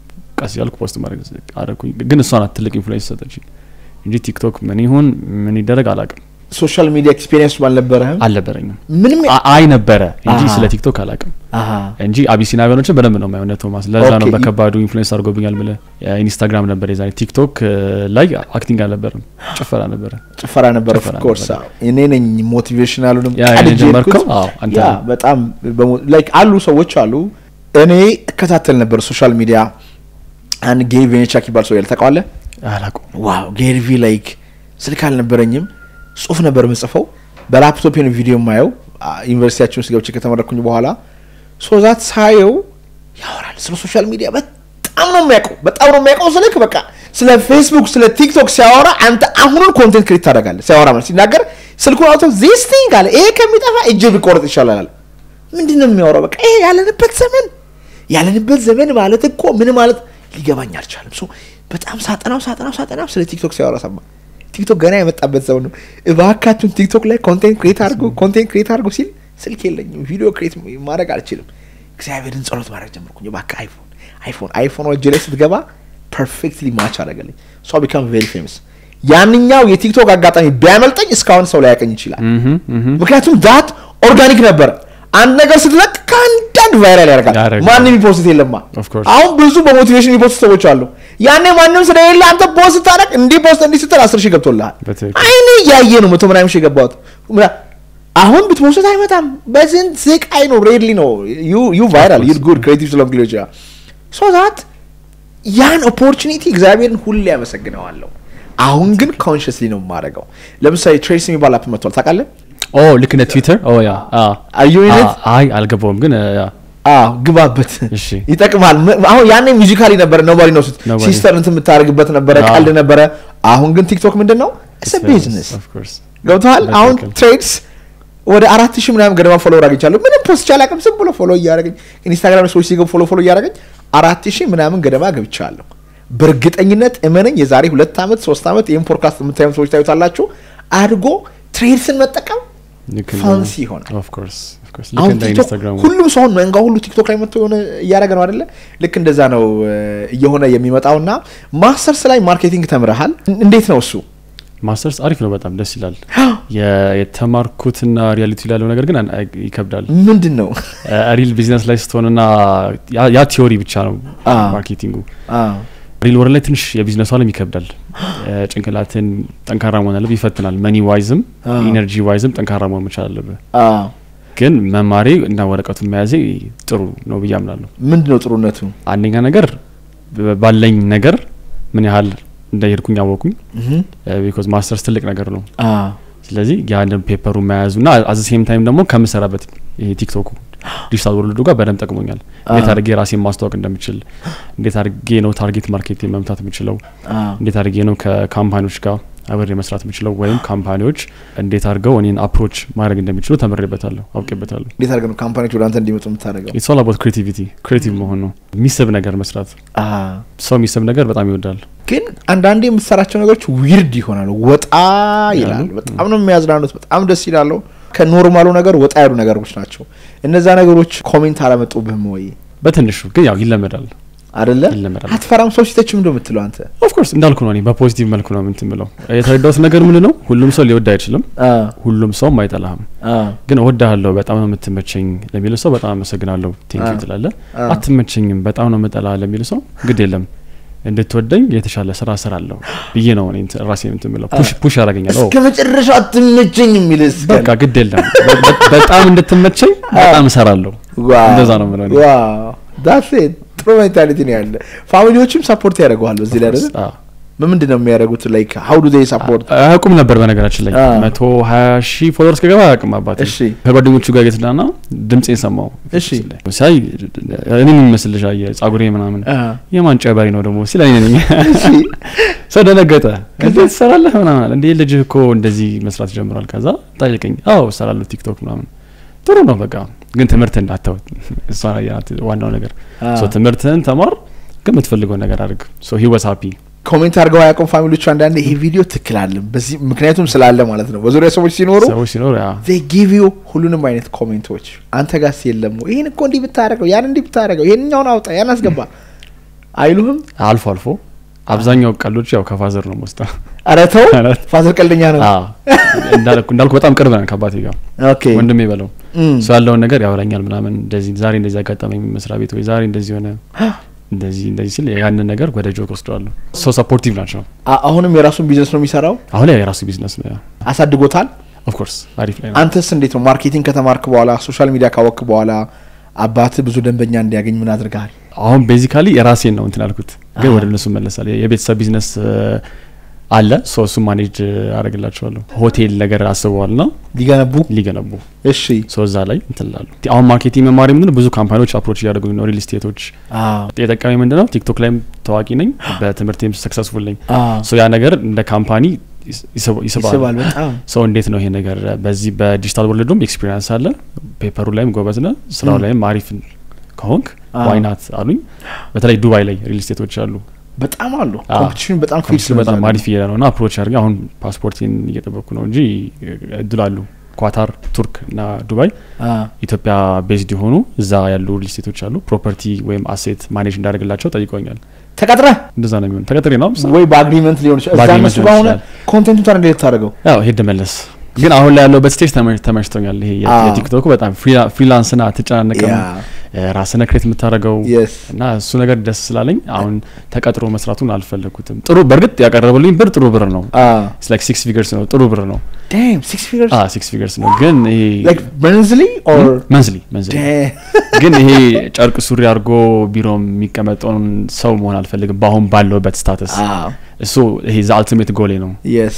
ቀስ ያልኩ ፖስት ማድረግ አደረኩኝ። ግን እሷ ናት ትልቅ ኢንፍሉዌንስ ሰጠችኝ እንጂ ቲክቶክ ምን ይሁን ምን ይደረግ አላቅም፣ ሶሻል ሚዲያ ኤክስፒሪየንስ አልነበረህም አልነበረኝም። ምንም አ- አይ ነበረ እንጂ አሃ። ስለ ቲክቶክ አላቅም አሃ እንጂ አቢሲናቢያኖችን በደንብ ነው የማየው። እነ ቶማስ ለዛ ነው ኦኬ። በከባዱ ኢንፍሉዌንስ አድርጎብኛል። ምለ ኢንስታግራም ነበር የዛኔ ቲክቶክ እ, ላይ አክቲንግ አልነበረም፣ ጭፈራ ነበረ። ጭፈራ ነበር ኦፍ ጭፈራ ኮርስ ነበር። እኔ ነኝ ሞቲቬሽናሉንም ያ ቀድጄ የጀመርከው? የሄድኩት። አዎ፣ አንተ ያ ነህ። በጣም ላይክ አሉ ሰዎች አሉ እኔ እከታተል ነበር ሶሻል ሚዲያ አንድ ጌሪ ቬኔቻክ ይባል ሰው ያለ ታውቀዋለህ አላቁም ዋው ጌሪቪ ላይክ ስልክ አልነበረኝም ጽሁፍ ነበር ምጽፈው በላፕቶፕ ነው ቪዲዮ የማየው አ፣ ዩኒቨርሲቲያችን ውስጥ ገብቼ ከተመረኩኝ በኋላ ሶዛት ሳየው ያወራል ስለ ሶሻል ሚዲያ በጣም ነው የሚያውቀው በጣም ነው የሚያውቀው ስልክ በቃ ስለ ፌስቡክ ስለ ቲክቶክ ሲያወራ አንተ አሁኑን ኮንቴንት ክሬት ታደርጋለህ ሲያወራ ማለት ሲናገር ስልኩን አውጥቶ ዚስ ቲንግ አለ ይሄ ከሚጠፋ እጄ ቢቆረጥ ይሻላል አለ ምንድን ነው የሚያወራው በቃ ይሄ ያለንበት ዘመን ያለንበት ዘመን ማለት እኮ ምን ማለት ሊገባኝ አልቻለም ሶ በጣም ሳጠናው ሳጠናው ሳጠናው ስለ ቲክቶክ ሲያወራ ሰማ ቲክቶክ ገና የመጣበት ዘመን ነው እባካችሁን ቲክቶክ ላይ ኮንቴንት ክሬት አድርጎ ኮንቴንት ክሬት አድርጎ ሲል ስልክ የለኝም ቪዲዮ ክሬት ማድረግ አልችልም እግዚአብሔርን ጸሎት ማድረግ ጀመርኩኝ እባክህ አይፎን አይፎን አይፎን እጄ ላይ ስትገባ ፐርፌክትሊ ማች አደረገልኝ ሶ ቢካም ቬሪ ፌመስ ያንኛው የቲክቶክ አጋጣሚ ቢያመልጠኝ እስካሁን ሰው ላይ ያቀኝ ይችላል ምክንያቱም ዳት ኦርጋኒክ ነበር አንድ ነገር ስትለቅ ከአንዳንድ ቫይራል ያደርጋል ያደርጋል። ማንም የሚፖስት የለማ Of course. አሁን ብዙ በሞቲቬሽን የሚፖስት ሰዎች አሉ ያኔ ማንም ስለሌለ አንተ ፖስት ስታደርግ እንዲህ ፖስት እንዲህ ስትል አስር ሺህ ገብቶልሃል በትክክል። አይኔ እያየ ነው መቶ ምናምን ሺህ የገባሁት ምና- አሁን ብትፖስት አይመጣም በስንት ስቃይ ነው ሬድሊ ነው ዩ ቫይራል ዩ ጉድ ክሬቲቭ ስለሆንክ ሊሆን ይችላል ሶ ዛት ያን ኦፖርቹኒቲ እግዚአብሔርን ሁሌ ያመሰግነዋለሁ አሁን ግን ኮንሽስሊ ነው የማደርገው ለምሳሌ ትሬስ የሚባል አፕ መጥቷል ታውቃለህ ኦ ልክ እንደ ትዊተር ኦ ያ አዩነት አይ አልገባውም ግን ያ አዎ ግባበት እሺ ይጠቅማል ም- አሁን ያኔ ሚዚካሊ ነበረ ኖባዲ ነው Nobody. ሲስተር እንትን የምታደርግበት ነበረ አዎ። ቀልድ ነበረ አሁን ግን ቲክቶክ ምንድን ነው ስ ቢዝነስ ኦፍ ኮርስ ገብተዋል አሁን በትክክል። ትሬድስ ወደ አራት ሺህ ምናምን ገደማ ፎሎወር አግኝቻለሁ ምንም ፖስት ቻላቅም ዝም ብሎ ፎሎ እያደረገኝ ኢንስታግራም ላይ ሰዎች ሲገቡ ፎሎ ፎሎ እያደረገኝ አራት ሺህ ምናምን ገደማ ገብቻለሁ በእርግጠኝነት እመነኝ የዛሬ ሁለት ዓመት ሶስት ዓመት ይህን ፖድካስት የምታዩም ሰዎች ታዩታላችሁ አድጎ ትሬድስን መጠቀም ልክ እንደ- ፋንሲ ይሆናል ኦፍ ኮርስ ኦፍ ኮርስ ልክ አሁን እንደ ቲክቶክ ኢንስታግራም ሁሉም ሰው መንጋ ሁሉ ቲክቶክ ላይ መጥቶ የሆነ እያደረገ ነው አይደለ? ልክ እንደዛ ነው እ፣ እየሆነ የሚመጣው እና ማስተርስ ላይ ማርኬቲንግ ተምረሃል። እን- እንዴት ነው እሱ? ማስተርስ አሪፍ ነው በጣም ደስ ይላል የ- የተማርኩትና ሪያሊቲ ላለው ነገር ግን አን- አይ- ይከብዳል ምንድን ነው? ሪል ቢዝነስ ላይ ስትሆንና ያ- ያ ቲዮሪ ብቻ ነው አዎ። ማርኬቲንጉ አዎ፣ ሪል ወር ላይ ትንሽ የቢዝነሱ አለም ይከብዳል እ፣ ጭንቅላትን ጠንካራ መሆን አለብህ ይፈትናል መኒ ዋይዝም አዎ። ኢነርጂ ዋይዝም ጠንካራ መሆን መቻል አለብህ አዎ። ግን መማሬ እና ወረቀቱን መያዜ ጥሩ ነው ብዬ አምናለሁ ምንድን ነው ጥሩነቱ? አንደኛ ነገር ብ- ባለኝ ነገር ምን ያህል እንደሄድኩኝ አወቁኝ እህም፣ ቢኮዝ ማስተርስ ትልቅ ነገር ነው አዎ፣ ስለዚህ ያንን ፔፐሩ መያዙ ና አዘ ሴም ታይም ደግሞ ከምሰራበት ይሄ ቲክቶኩ ዲጂታል ወርልዱ ጋር በደንብ ጠቅሞኛል እንዴት አድርጌ ራሴን ማስተዋወቅ እንደምችል እንዴት አድርጌ ነው ታርጌት ማርኬት መምታት የምችለው አዎ። እንዴት አድርጌ ነው ከካምፓኒዎች ጋር አብሬ መስራት የምችለው ወይም ካምፓኒዎች እንዴት አድርገው እኔን አፕሮች ማድረግ እንደሚችሉ ተምሬበታለሁ አውቄበታለሁ እንዴት አድርገህ ነው ካምፓኒዎች ወደ አንተ እንዲመጡ የምታደርገው? ኢትስ ኦል አባውት ክሬቲቪቲ ክሬቲቭ መሆን ነው የሚስብ ነገር መስራት አዎ። ሰው የሚስብ ነገር በጣም ይወዳል ግን አንዳንዴ የምትሰራቸው ነገሮች ዊርድ ይሆናሉ፣ ወጣ ይላሉ። በጣም ነው የሚያዝናኑት፣ በጣም ደስ ይላሉ። ከኖርማሉ ነገር ወጣ ያሉ ነገሮች ናቸው። እነዛ ነገሮች ኮሜንት አላመጡብህም ወይ? በትንሹ ግን ያው ይለመዳል አደለ? ይለመዳል አትፈራም? ሰው ሲተች ምንድን ነው የምትለው አንተ? ኦፍኮርስ እንዳልኩ ነው እኔ በፖዚቲቭ መልኩ ነው ምንትን ምለው የተረዳሁት ነገር ምን ነው ሁሉም ሰው ሊወድ አይችልም አዎ፣ ሁሉም ሰውም አይጠላህም አዎ፣ ግን እወድሃለሁ በጣም ነው የምትመቸኝ ለሚል ሰው በጣም አመሰግናለሁ ቴንኪ አዎ። ትላለ አዎ። አትመቸኝም በጣም ነው የምጠላ ለሚል ሰው ግድ የለም እንድትወደኝ የተሻለ ስራ እሰራለሁ ብዬ ነው እኔ እንትን- ራሴን እንትን ምለው ፑሽ ፑሽ ያደርገኛል ኦ፣ እስከ መጨረሻው አትመቸኝ የሚልስ በቃ ግድ የለም በ- በ- በጣም እንድትመቸኝ በጣም እሰራለሁ እንደዛ ነው የምለው እኔ። ዳት ጥሩ ሜንታሊቲ ነው ያለ። ፋሚሊዎችም ሰፖርት ያደርገዋል በዚህ ላይ አይደለ? አዎ። ምንድን ነው የሚያደርጉት? ላይክ ሀው ዱ ዜይ ሰፖርት? አያውቁም ነበር በነገራችን ላይ አዎ። መቶ ሀያ ሺህ ፎሎወርስ ከገባ አያውቅም አባቴ እሺ። ከጓደኞቹ ጋር እየተዝናና ድምፄን ሰማው እሺ። ሲያይ እኔ የሚመስል ልጅ አየ ጸጉሬ ምናምን የማን ጨባሪ ነው ደግሞ ሲል እኔ ነኝ ሰው ደነገጠ እንዴት ትሰራለህ ምናምን አለ እንዴ ልጅህ እኮ እንደዚህ መስራት ጀምሯል ከዛ ጠየቀኝ አዎ እሰራለሁ ቲክቶክ ምናምን ጥሩ ነው በቃ ግን ትምህርት እንዳተው እሷ ናት ዋናው ነገር ሶ ትምህርትህን ተማር ግን የምትፈልገው ነገር አድርግ ሶ ሂ ዋዝ ሃፒ ኮሜንት አድርገው አያውቁም ፋሚሊዎቹ አንዳንዴ ይሄ ቪዲዮ ትክክል አለም በዚህ ምክንያቱም ስላለ ማለት ነው በዙሪያ ሰዎች ሲኖሩ ሰዎች ሲኖር ያ they give you ሁሉንም አይነት ኮሜንቶች አንተ ጋስ የለም ወይ? ይህን እኮ እንዲህ ብታደረገው ያን እንዲህ ብታደረገው ይህንኛውን አውጣ ያን አስገባ አይሉህም አልፎ አልፎ አብዛኛው ቀሎች ያው ከፋዘር ነው ወስዳ ኧረ ተው ኧረ- ፋዘር ቀልደኛ ነው እንዳልኩ እንዳልኩ በጣም ቅርብ ነን ከአባቴ ጋር ኦኬ ወንድሜ በለው እም። እሱ ያለውን ነገር ያወራኛል ምናምን እንደዚህ ዛሬ እንደዚህ አጋጠመኝ መስሪያ ቤት ወይ ዛሬ እንደዚህ ሆነ እንደዚህ እንደዚህ ሲል ያንን ነገር ወደ ጆክ ወስደዋለሁ ሰው ሰፖርቲቭ ናቸው አ- አሁንም የራሱን ቢዝነስ ነው የሚሰራው አሁን ላይ የራሱ ቢዝነስ ነው አሳድጎታል ኦፍኮርስ አሪፍ ላይ ነው አንተስ እንዴት ነው ማርኬቲንግ ከተማርክ በኋላ ሶሻል ሚዲያ ካወክ በኋላ አባት ብዙ ደንበኛ እንዲያገኝ ምን አድርገሃል አሁን ቤዚካሊ የራሴን ነው እንትን ያልኩት ግን ወደ እነሱ መለሳል የቤተሰብ ቢዝነስ አለ ሶ እሱ ማኔጅ አደረግላቸዋለሁ ሆቴል ነገር አስበዋል ና ሊገነቡ ሊገነቡ እሺ ሶ እዛ ላይ እንትን ላሉ አሁን ማርኬቲንግ መማሪ ምንድን ነው ብዙ ካምፓኒዎች አፕሮች እያደረጉኝ ነው ሪል ስቴቶች አዎ የጠቀሚ ምንድን ነው ቲክቶክ ላይም ታዋቂ ነኝ በትምህርቴም ሰክሰስፉል ነኝ አዎ ሶ ያ ነገር እንደ ካምፓኒ ይስ- ይስብ- ይስባል ይስባል በጣም ሰው እንዴት ነው ይሄ ነገር በዚህ በዲጂታል ወርልዱም ኤክስፒሪንስ አለ ፔፐሩ ላይም ጎበዝ ነ ስራው ም። ላይም አሪፍ ከሆንክ አዎ። ዋይናት አሉኝ በተለይ ዱባይ ላይ ሪል ስቴቶች አሉ በጣም አሉ አዎ። ኮምፒቲሽን በጣም ፊት ኮምፒውተር በጣም አሪፍ እየሄደ ነው እና አፕሮች አድርገ አሁን ፓስፖርቴን እየጠበቅኩ ነው እንጂ እድል አሉ ኳታር ቱርክ እና ዱባይ ኢትዮጵያ ቤዝድ የሆኑ እዛ ያሉ ሪል ስቴቶች አሉ ፕሮፐርቲ ወይም አሴት ማኔጅ እንዳደርግላቸው ጠይቀኛል ተቀጥረ እንደዛ ነው የሚሆን ተቀጥሬ ነው ምሳ- ወይ በአግሪመንት ሊሆን ይችላል እዛ በአግሪመንት እነሱ ሊሆን ጋር ሆነ ይችላል። ኮንቴንቱ ታዲያ እንዴት ታደርገው ያው ሄድ መለስ ግን አሁን ላይ ያለውበት ስቴጅ ተመ- ተመችቶኛል ይሄ የ- አዎ። የቲክቶኩ በጣም ፍሪላ- ፍሪላንስና አትጨናነቅም ያ ራስነ ክሬት የምታደርገው የስ እና እሱ ነገር ደስ ስላለኝ አሁን ተቀጥሮ መስራቱን አልፈለግኩትም ጥሩ በእርግጥ ያቀረበልኝ ብር ጥሩ ብር ነው ላይክ ሲክስ ፊገርስ ነው ጥሩ ብር ነው ዳም ሲክስ ፊገርስ ሲክስ ፊገርስ ነው ግን ይሄ ላይክ መንዝሊ ኦር መንዝሊ መንዝሊ ግን ይሄ ጨርቅ ሱሪ አድርጎ ቢሮ የሚቀመጠውን ሰው መሆን አልፈልግም በአሁን ባለውበት ስታተስ እሱ ይሄ ዘ አልቲሜት ጎሌ ነው የስ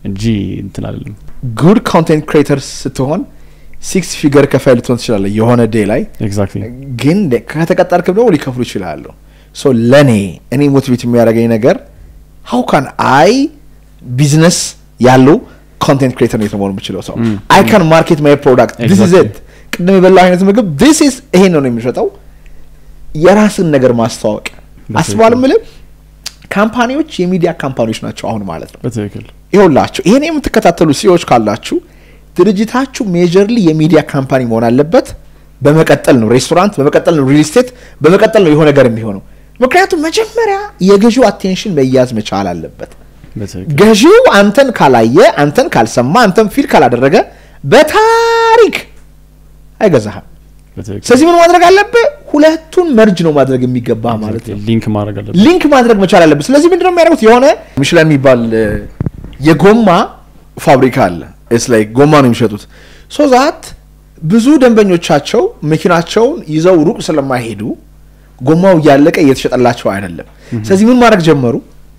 እንጂ እንትን አይደለም። ጉድ ኮንቴንት ክሬተር ስትሆን ሲክስ ፊገር ከፋይ ልትሆን ትችላለህ የሆነ ዴይ ላይ ኤግዛክትሊ ግን ከተቀጠርክም ደግሞ ሊከፍሉ ይችላሉ። ሶ ለእኔ እኔ ሞቲቬት የሚያደርገኝ ነገር ሀው ካን አይ ቢዝነስ ያለው ኮንቴንት ክሬተር ነው የተመሆኑ የምችለው ሰው አይ ካን ማርኬት ማይ ፕሮዳክት ዲስ ኢዝ Exactly. ኢት ቅድም የበላው አይነት ምግብ ዲስ ኢዝ ይሄን ነው የሚሸጠው የራስን ነገር ማስተዋወቅ አስባል ምልም ካምፓኒዎች የሚዲያ ካምፓኒዎች ናቸው አሁን ማለት ነው በትክክል ይኸውላችሁ ይሄን የምትከታተሉ ሲዎች ካላችሁ ድርጅታችሁ ሜጀርሊ የሚዲያ ካምፓኒ መሆን አለበት። በመቀጠል ነው ሬስቶራንት፣ በመቀጠል ነው ሪል ስቴት፣ በመቀጠል ነው የሆነ ነገር የሚሆነው። ምክንያቱም መጀመሪያ የገዢው አቴንሽን መያዝ መቻል አለበት። በትክክል ገዢው አንተን ካላየ፣ አንተን ካልሰማ፣ አንተን ፊል ካላደረገ በታሪክ አይገዛህም። በትክክል ስለዚህ ምን ማድረግ አለብህ? ሁለቱን መርጅ ነው ማድረግ የሚገባ ማለት ነው። ሊንክ ማድረግ አለበት። ሊንክ ማድረግ መቻል አለብን። ስለዚህ ምንድነው የሚያደርጉት? የሆነ ሚሽላን የሚባል እ፣ የጎማ ፋብሪካ አለ። ስ ላይ ጎማ ነው የሚሸጡት። ሶ ዛት ብዙ ደንበኞቻቸው መኪናቸውን ይዘው ሩቅ ስለማይሄዱ ጎማው እያለቀ እየተሸጠላቸው አይደለም። ስለዚህ ምን ማድረግ ጀመሩ?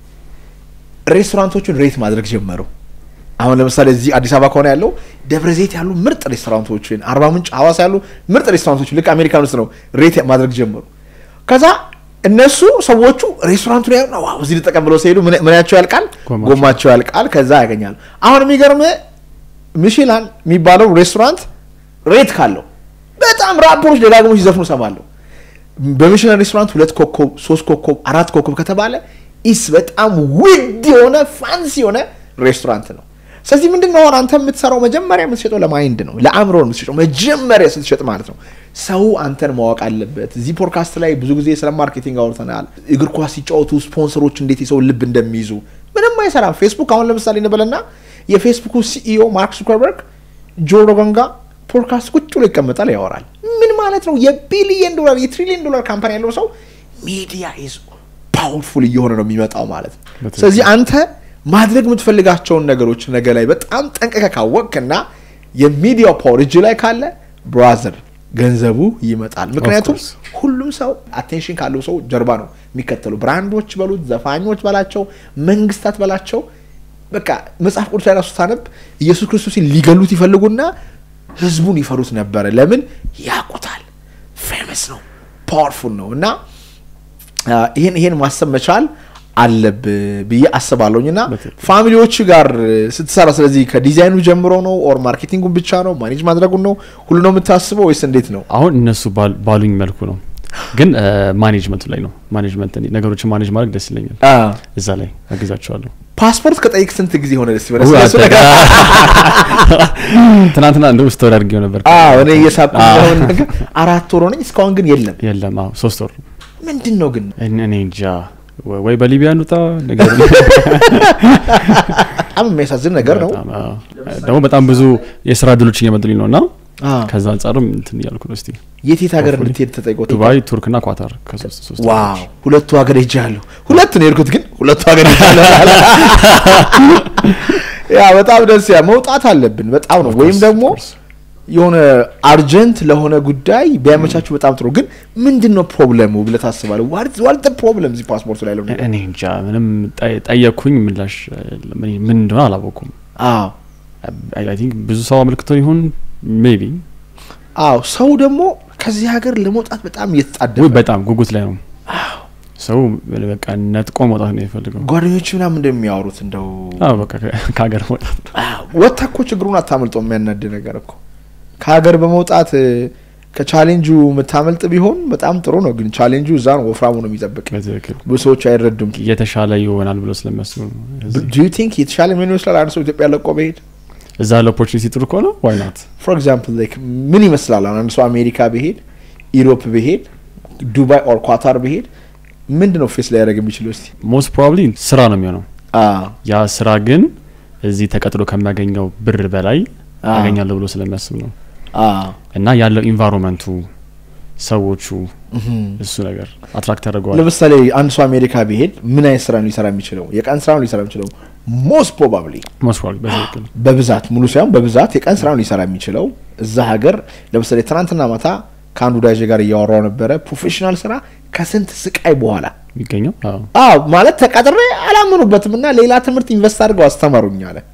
ሬስቶራንቶቹን ሬት ማድረግ ጀመሩ። አሁን ለምሳሌ እዚህ አዲስ አበባ ከሆነ ያለው ደብረ ዘይት ያሉ ምርጥ ሬስቶራንቶችን፣ አርባ ምንጭ፣ ሐዋሳ ያሉ ምርጥ ሬስቶራንቶችን ልክ አሜሪካን ውስጥ ነው ሬት ማድረግ ጀመሩ። ከዛ እነሱ ሰዎቹ ሬስቶራንቱ ላይ ነው ዋው እዚህ ልጠቀም ብለው ሲሄዱ ምን- ምናቸው ያልቃል፣ ጎማቸው። ጎማቸው ያልቃል። ከዛ ያገኛሉ። አሁን የሚገርም ሚሽላን የሚባለው ሬስቶራንት ሬት ካለው በጣም ራፖሮች ደጋግሞ ሲዘፍኑ ሰማለሁ። በሚሽላን ሬስቶራንት ሁለት ኮከብ፣ ሶስት ኮከብ፣ አራት ኮከብ ከተባለ ኢስ በጣም ውድ የሆነ ፋንሲ የሆነ ሬስቶራንት ነው። ስለዚህ ምንድን ነው አሁን አንተ የምትሰራው መጀመሪያ የምትሸጠው ለማይንድ ነው፣ ለአእምሮ ነው የምትሸጠው መጀመሪያ ስትሸጥ ማለት ነው። ሰው አንተን ማወቅ አለበት። እዚህ ፖድካስት ላይ ብዙ ጊዜ ስለ ማርኬቲንግ አውርተናል። እግር ኳስ ሲጫወቱ ስፖንሰሮች እንዴት የሰው ልብ እንደሚይዙ ምንም አይሰራም። ፌስቡክ አሁን ለምሳሌ እንበልና የፌስቡኩ ሲኢኦ ማርክ ዙከርበርግ ጆ ሮገን ጋር ፖድካስት ቁጭ ብሎ ይቀመጣል፣ ያወራል። ምን ማለት ነው? የቢሊየን ዶላር የትሪሊየን ዶላር ካምፓኒ ያለው ሰው ሚዲያ ኢዝ ፓወርፉል እየሆነ ነው የሚመጣው ማለት ነው። በትክክል። ስለዚህ አንተ ማድረግ የምትፈልጋቸውን ነገሮች ነገ ላይ በጣም ጠንቀቀ ካወቅክና የሚዲያው ፓወር እጅ ላይ ካለ ብራዘር ገንዘቡ ይመጣል። ምክንያቱም course. ሁሉም ሰው አቴንሽን ካለው ሰው ጀርባ ነው የሚከተሉ። ብራንዶች በሉት፣ ዘፋኞች በላቸው፣ መንግስታት በላቸው። በቃ መጽሐፍ ቅዱስ ላይ ራሱ ታነብ ኢየሱስ ክርስቶስን ሊገሉት ይፈልጉና ህዝቡን ይፈሩት ነበረ። ለምን? ያውቁታል። ፌመስ ነው፣ ፓወርፉል ነው እና አ፣ ይሄን ይሄን ማሰብ መቻል አለብህ ብዬ አስባለሁኝ እና በትክክል። ፋሚሊዎች ጋር ስትሰራ ስለዚህ ከዲዛይኑ ጀምሮ ነው ኦር ማርኬቲንጉን ብቻ ነው ማኔጅ ማድረጉን ነው ሁሉ ነው የምታስበው ወይስ እንዴት ነው? አሁን እነሱ ባል- ባሉኝ መልኩ ነው፣ ግን ማኔጅመንቱ ላይ ነው። ማኔጅመንት እኔ ነገሮችን ማኔጅ ማድረግ ደስ ይለኛል። አ፣ እዛ ላይ አግዛቸዋለሁ። ፓስፖርት ከጠይቅ ስንት ጊዜ ሆነ? ደስ ይበለ ው- ስለሱ ነገር ትናንትና እንደ ውስጥ ወደ አድርጌው ነበር። አዎ፣ እኔ እየሳቁ አዎ። የሆነ ነገር አራት ወር ሆነኝ እስካሁን ግን የለም። የለም አዎ፣ ሶስት ወር ምንድን ነው ግን እኔ እኔ እንጃ ወ- ወይ በሊቢያ እንውጣ ነገር በጣም የሚያሳዝን ነገር ነው። በጣም፣ አዎ። ደግሞ በጣም ብዙ የስራ እድሎች እየመጡልኝ ነው እና አ፣ ከዛ አንጻርም እንትን እያልኩ ነው። እስቲ የት የት ሀገር Hopefully. እንድትሄድ ተጠይቆ ዱባይ፣ ቱርክ እና ኳታር ከሶስት ሶስት ዋው ሁለቱ ሀገር ሄጃለሁ። ሁለቱ ነው የሄድኩት፣ ግን ሁለቱ ሀገር ሄጃለሁ። ያ በጣም ደስ ያ መውጣት አለብን በጣም ነው። ወይም ደግሞ የሆነ አርጀንት ለሆነ ጉዳይ ቢያመቻቹ በጣም ጥሩ። ግን ምንድን ነው ፕሮብለሙ ብለህ ታስባለህ? ዋት ፕሮብለም እዚህ ፓስፖርቱ ላይ ያለው ነገር? እኔ እንጃ ምንም ጠ- ጠየቅኩኝ ምላሽ የለም። እኔ ምን እንደሆነ አላወኩም። አዎ አይ ቲንክ ብዙ ሰው አመልክቶ ይሆን ሜቢ አዎ። ሰው ደግሞ ከዚህ ሀገር ለመውጣት በጣም እየተጣደፈ ወይ በጣም ጉጉት ላይ ነው ሰው በቃ ነጥቆ መውጣት ነው የሚፈልገው። ጓደኞች ምናምን እንደሚያወሩት እንደው አዎ በቃ ከ- ከሀገር መውጣት ነው። ወጥታ እኮ ችግሩን አታመልጦ የሚያናድ ነገር እኮ ከሀገር በመውጣት እ፣ ከቻሌንጁ የምታመልጥ ቢሆን በጣም ጥሩ ነው። ግን ቻሌንጁ እዛ ነው፣ ወፍራሙ ነው የሚጠብቅ። በትክክል ብዙ ሰዎች አይረዱም። የተሻለ ይሆናል ብሎ ስለሚያስቡ ነው። እዚህ- ዱ ዩ ቲንክ የተሻለ ምን ይመስላል? አንድ ሰው ኢትዮጵያ ለቆ በሄድ እዛ ያለ ኦፖርቹኒቲ ጥሩ ከሆነ ዋይ ናት ፎር ኤግዛምፕል ላይክ ምን ይመስላል? አሁን አንድ ሰው አሜሪካ በሄድ ኢሮፕ በሄድ ዱባይ ኦር ኳታር በሄድ ምንድን ነው ፌስ ሊያደርግ የሚችለው? እስቲ ሞስት ፕሮባብሊ ስራ ነው የሚሆነው። አ፣ ያ ስራ ግን እዚህ ተቀጥሎ ከሚያገኘው ብር በላይ አ፣ ያገኛለሁ ብሎ ስለሚያስብ ነው አ፣ እና ያለው ኢንቫይሮንመንቱ ሰዎቹ እህም። እሱ ነገር አትራክት ያደርገዋል። ለምሳሌ አንድ ሰው አሜሪካ ቢሄድ ምን አይነት ስራ ነው ሊሰራ የሚችለው? የቀን ስራ ነው ሊሰራ የሚችለው ሞስት ፕሮባብሊ ሞስት ፕሮባብሊ በትክክል በብዛት ሙሉ ሳይሆን በብዛት የቀን ስራ ነው ሊሰራ የሚችለው እዛ ሀገር። ለምሳሌ ትናንትና ማታ ከአንዱ ዳጄ ጋር እያወራው ነበረ። ፕሮፌሽናል ስራ ከስንት ስቃይ በኋላ የሚገኘው አዎ አዎ ማለት ተቀጥሬ አላመኑበትም እና ሌላ ትምህርት ኢንቨስት አድርገው አስተማሩኝ አለ።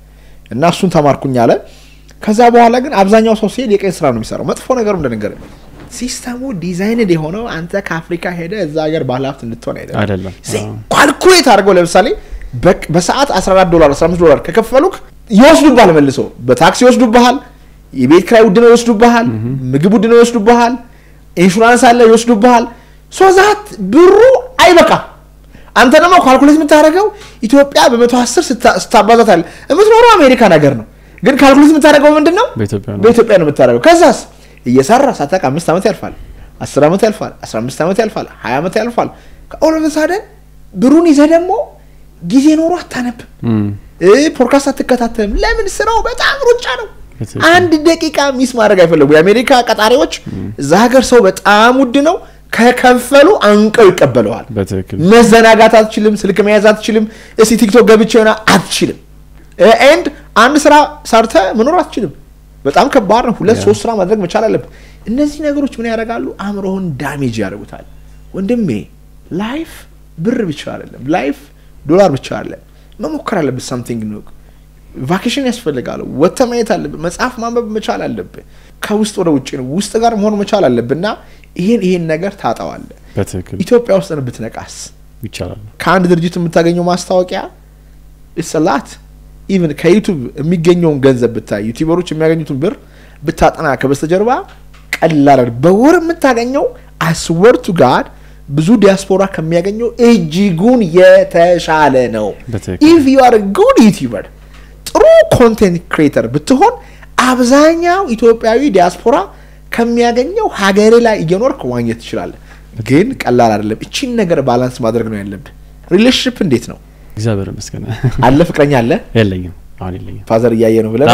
እና እሱን ተማርኩኝ አለ። ከዛ በኋላ ግን አብዛኛው ሰው ሲሄድ የቀን ስራ ነው የሚሰራው። መጥፎ ነገሩ እንደነገር ሲስተሙ ዲዛይንድ የሆነው አንተ ከአፍሪካ ሄደ እዛ ሀገር ባለሀብት እንድትሆን አይደለም። አይደለም። ኳልኩሌት አድርገው ለምሳሌ በ- በሰዓት 14 ዶላር 15 ዶላር ከከፈሉክ ይወስዱብሃል፣ መልሶ በታክሲ ይወስዱብሃል፣ የቤት ኪራይ ውድ ነው ይወስዱብሃል፣ ምግብ ውድ ነው ይወስዱብሃል፣ ኢንሹራንስ አለ ይወስዱብሃል። ሶዛት ብሩ አይበቃም። አንተ ደግሞ ካልኩሌት የምታደርገው ኢትዮጵያ በመቶ አስር ስታባዛት አለ የምትኖረው አሜሪካን ሀገር ነው፣ ግን ካልኩሌት የምታደርገው ምንድን ነው? በኢትዮጵያ ነው። በኢትዮጵያ ነው የምታደርገው። ከዛስ እየሰራ ሳታውቅ አምስት ዓመት ያልፋል፣ አስር ዓመት ያልፋል፣ አስራ አምስት ዓመት ያልፋል፣ ሀያ ዓመት ያልፋል። ከኦሎቨሳደን ብሩን ይዘህ ደግሞ ጊዜ ኖሮ አታነብም፣ እም፣ እ ፖድካስት አትከታተልም። ለምን? ስራው በጣም ሩጫ ነው። በትክክል። አንድ ደቂቃ ሚስ ማድረግ አይፈለጉ። የአሜሪካ ቀጣሪዎች እዛ ሀገር ሰው በጣም ውድ ነው። ከከፈሉ አንቀው ይቀበለዋል። በትክክል መዘናጋት አትችልም። ስልክ መያዝ አትችልም። እስቲ ቲክቶክ ገብቼ ሆና አትችልም። ኤንድ አንድ ስራ ሰርተ መኖር አትችልም። በጣም ከባድ ነው። ሁለት ያ። ሶስት ስራ ማድረግ መቻል አለብህ። እነዚህ ነገሮች ምን ያደርጋሉ? አእምሮህን ዳሜጅ ያደርጉታል። ወንድሜ ላይፍ ብር ብቻ አይደለም። ላይፍ ዶላር ብቻ አይደለም። መሞከር አለብህ። ሳምቲንግ ነው። ቫኬሽን ያስፈልጋል። ወጥተህ ማየት አለብህ። መጽሐፍ ማንበብ መቻል አለብህ። ከውስጥ ወደ ውጭ ነው። ውስጥ ጋር መሆን መቻል አለብህ እና ይሄን ይሄን ነገር ታጣዋለህ። በትክክል ኢትዮጵያ ውስጥ ነው ብትነቃስ ይቻላል። ከአንድ ድርጅት የምታገኘው ማስታወቂያ ስላት ኢቭን ከዩቱብ የሚገኘውን ገንዘብ ብታይ ዩቲዩበሮች የሚያገኙትን ብር ብታጠና ከበስተጀርባ ቀላል አይደል። በወር የምታገኘው አስወርቱ ጋድ ብዙ ዲያስፖራ ከሚያገኘው እጅጉን የተሻለ ነው። በትክክል ኢፍ ዩ አር ጉድ ዩቲዩበር ጥሩ ኮንቴንት ክሬተር ብትሆን አብዛኛው ኢትዮጵያዊ ዲያስፖራ ከሚያገኘው ሀገር ላይ እየኖርክ ማግኘት ትችላለህ። ግን ቀላል አይደለም። እቺን ነገር ባላንስ ማድረግ ነው ያለብህ። ሪሌሽንሽፕ እንዴት ነው እግዚአብሔር ይመስገን አለ? ፍቅረኛ አለ? የለኝም፣ አሁን የለኝም። ፋዘር እያየ ነው ብለን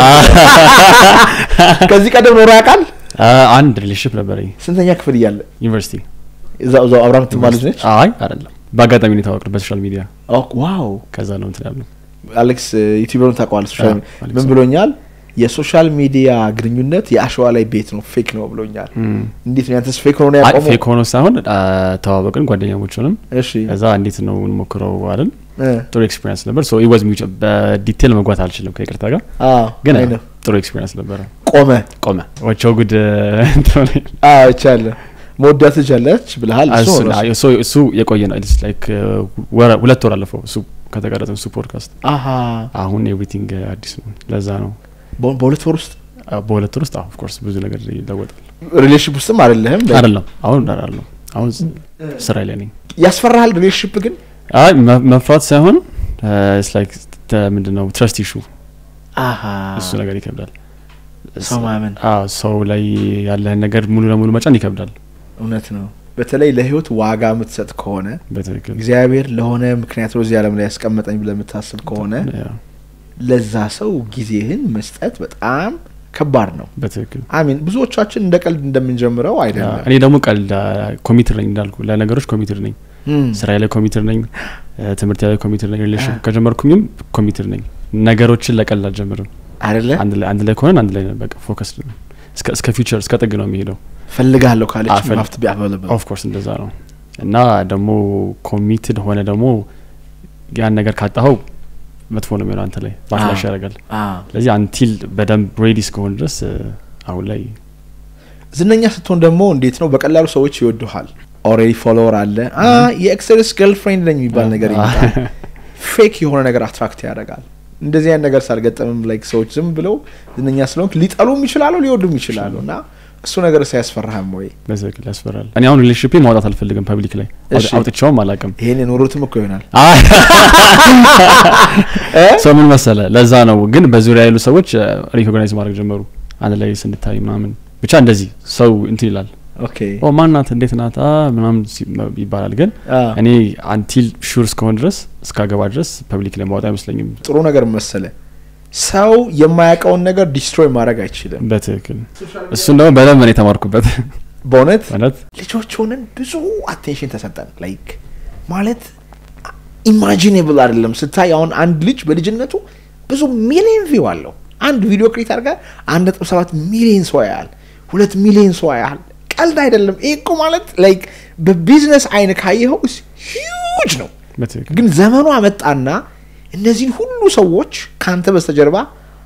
ከዚህ ቀደም ኖሮ ያውቃል? አ- አንድ ሪሌሽንሽፕ ነበረኝ ስንተኛ ክፍል እያለ ዩኒቨርሲቲ። እዛው እዛው አብራ የምትማር ልጅ ነች? አይ አይደለም፣ በአጋጣሚ ነው የተዋወቅነው በሶሻል ሚዲያ። ኦ፣ ዋው ከዛ ነው እንትን ያለው። አሌክስ ዩቲዩበሩን ታውቀዋለህ? ሶሻል አዎ፣ ሚዲያ አሌክስ ምን ብሎኛል? የሶሻል ሚዲያ ግንኙነት የአሸዋ ላይ ቤት ነው፣ ፌክ ነው ብሎኛል። እም። እንዴት ነው ያንተስ ፌክ ሆኖ ነው አይ ያቆመው? ፌክ ሆኖ ሳይሆን አ፣ ተዋወቅን፣ ጓደኛሞች ሆንም። እሺ ከዛ እንዴት ነው እንሞክረው አይደል? እ፣ ጥሩ ኤክስፒሪንስ ነበር። ሶ ኢት ዋዝ ሚውቹዋል። በዲቴል መግባት አልችልም ከይቅርታ ጋር፣ አዎ ግን አይ ነው ጥሩ ኤክስፒሪንስ ነበረ። ቆመ ቆመ ወቸው ጉድ እንትን ሆነ። አዎ ይቻለ መወዳት ልጅ አለች ብለሃል። እሱ እሱ- ነው እሱ። አይ፣ እሱ እሱ የቆየ ነው ኢትስ ላይክ ወረ- ሁለት ወር አለፈው እሱ ከተቀረጸ እሱ ፖድካስት። አሀ አሁን ኤቭሪቲንግ አዲስ ነው። ለዛ ነው በ- በሁለት ወር ውስጥ አ፣ በሁለት ወር ውስጥ ኦፍ ኮርስ ብዙ ነገር ይለወጣል። ሪሌሽንሽፕ ውስጥም አይደለህም። አይደለም አሁን አይደለም አሁን ስራ ላይ ነኝ። ያስፈራሃል ሪሌሽንሽፕ ግን አይ መ- መፍራት ሳይሆን ኢትስ ላይክ ምንድነው ትረስት ኢሹ አሀ እሱ ነገር ይከብዳል። ሰው ማመን አዎ ሰው ላይ ያለህን ነገር ሙሉ ለሙሉ መጫን ይከብዳል። እውነት ነው። በተለይ ለህይወት ዋጋ የምትሰጥ ከሆነ በትክክል እግዚአብሔር ለሆነ ምክንያት ነው እዚህ ዓለም ላይ ያስቀመጠኝ ብለህ የምታስብ ከሆነ ያ፣ ለዛ ሰው ጊዜህን መስጠት በጣም ከባድ ነው። በትክክል አሚን ብዙዎቻችን እንደ ቀልድ እንደምንጀምረው ያ፣ አይደለም። እኔ ደግሞ ቀልድ ኮሚትር ነኝ እንዳልኩ ለነገሮች ኮሚትር ነኝ። እም፣ ስራ ላይ ኮሚትር ነኝ። እ፣ ትምህርት ላይ ኮሚትር ነኝ። ሪሌሽን ከጀመርኩኝም ኮሚትር ነኝ። ነገሮችን ለቀልድ አልጀምርም። አይደለ አንድ ላይ አንድ ላይ ከሆነን አንድ ላይ ነን። በቃ ፎከስ እስከ እስከ ፊውቸር እስከ ጥግ ነው የሚሄደው። ፈልጋለሁ ካለች አፈል- ማፍት ቢያበለበ ኦፍ ኮርስ እንደዛ ነው እና ደግሞ ኮሚትድ ሆነ ደግሞ ያን ነገር ካጣኸው መጥፎ ነው የሚሆነው አንተ ላይ ባክላሽ አዎ። ያደርጋል። ስለዚህ አንቲል በደንብ ሬዲ እስከሆን ድረስ እ፣ አሁን ላይ ዝነኛ ስትሆን ደግሞ እንዴት ነው በቀላሉ ሰዎች ይወዱሃል። ኦልሬዲ ፎሎወር አለ አ የኤክስርስ ገርልፍሬንድ ነኝ የሚባል ነገር ይመጣል። ፌክ የሆነ ነገር አትራክት ያደርጋል። እንደዚህ አይነት ነገር ሳልገጠምም ላይክ ሰዎች ዝም ብለው ዝነኛ ስለሆንክ ሊጠሉም ይችላሉ ሊወዱም ይችላሉ እና እሱ ነገር ሳያስፈራህም ወይ በትክክል ያስፈራል። እኔ አሁን ሪሌሽንሽፕ ማውጣት አልፈልግም ፐብሊክ ላይ እሺ። አውጥቼውም አላውቅም። ይሄን የኖሩትም እኮ ይሆናል ሰው ምን መሰለ፣ ለዛ ነው ግን በዙሪያ ያሉ ሰዎች ሪኮግናይዝ ማድረግ ጀመሩ። አንድ ላይ ስንታይ ምናምን ብቻ እንደዚህ ሰው እንትን ይላል። ኦኬ ኦ ማን ናት እንዴት ናት አ ምናምን ሲ- ይባላል። ግን አ፣ እኔ አንቲል ሹር እስከሆን ድረስ እስካገባ ድረስ ፐብሊክ ላይ ማውጣት አይመስለኝም። ጥሩ ነገር መሰለ ሰው የማያውቀውን ነገር ዲስትሮይ ማድረግ አይችልም በትክክል እሱን ደግሞ በደንብ ነው የተማርኩበት። በእውነት ማለት ልጆች ሆነን ብዙ አቴንሽን ተሰጠን ላይክ ማለት ኢማጂኔብል አይደለም ስታይ አሁን አንድ ልጅ በልጅነቱ ብዙ ሚሊዮን ቪው አለው አንድ ቪዲዮ ክሬት አድርጋ አንድ ነጥብ ሰባት ሚሊዮን ሰው ያህል ሁለት ሚሊዮን ሰው ያህል ቀልድ አይደለም ይህ እኮ ማለት ላይክ በቢዝነስ አይን ካየኸው ሂውጅ ነው በትክክል ግን ዘመኑ አመጣና እነዚህን ሁሉ ሰዎች ከአንተ በስተጀርባ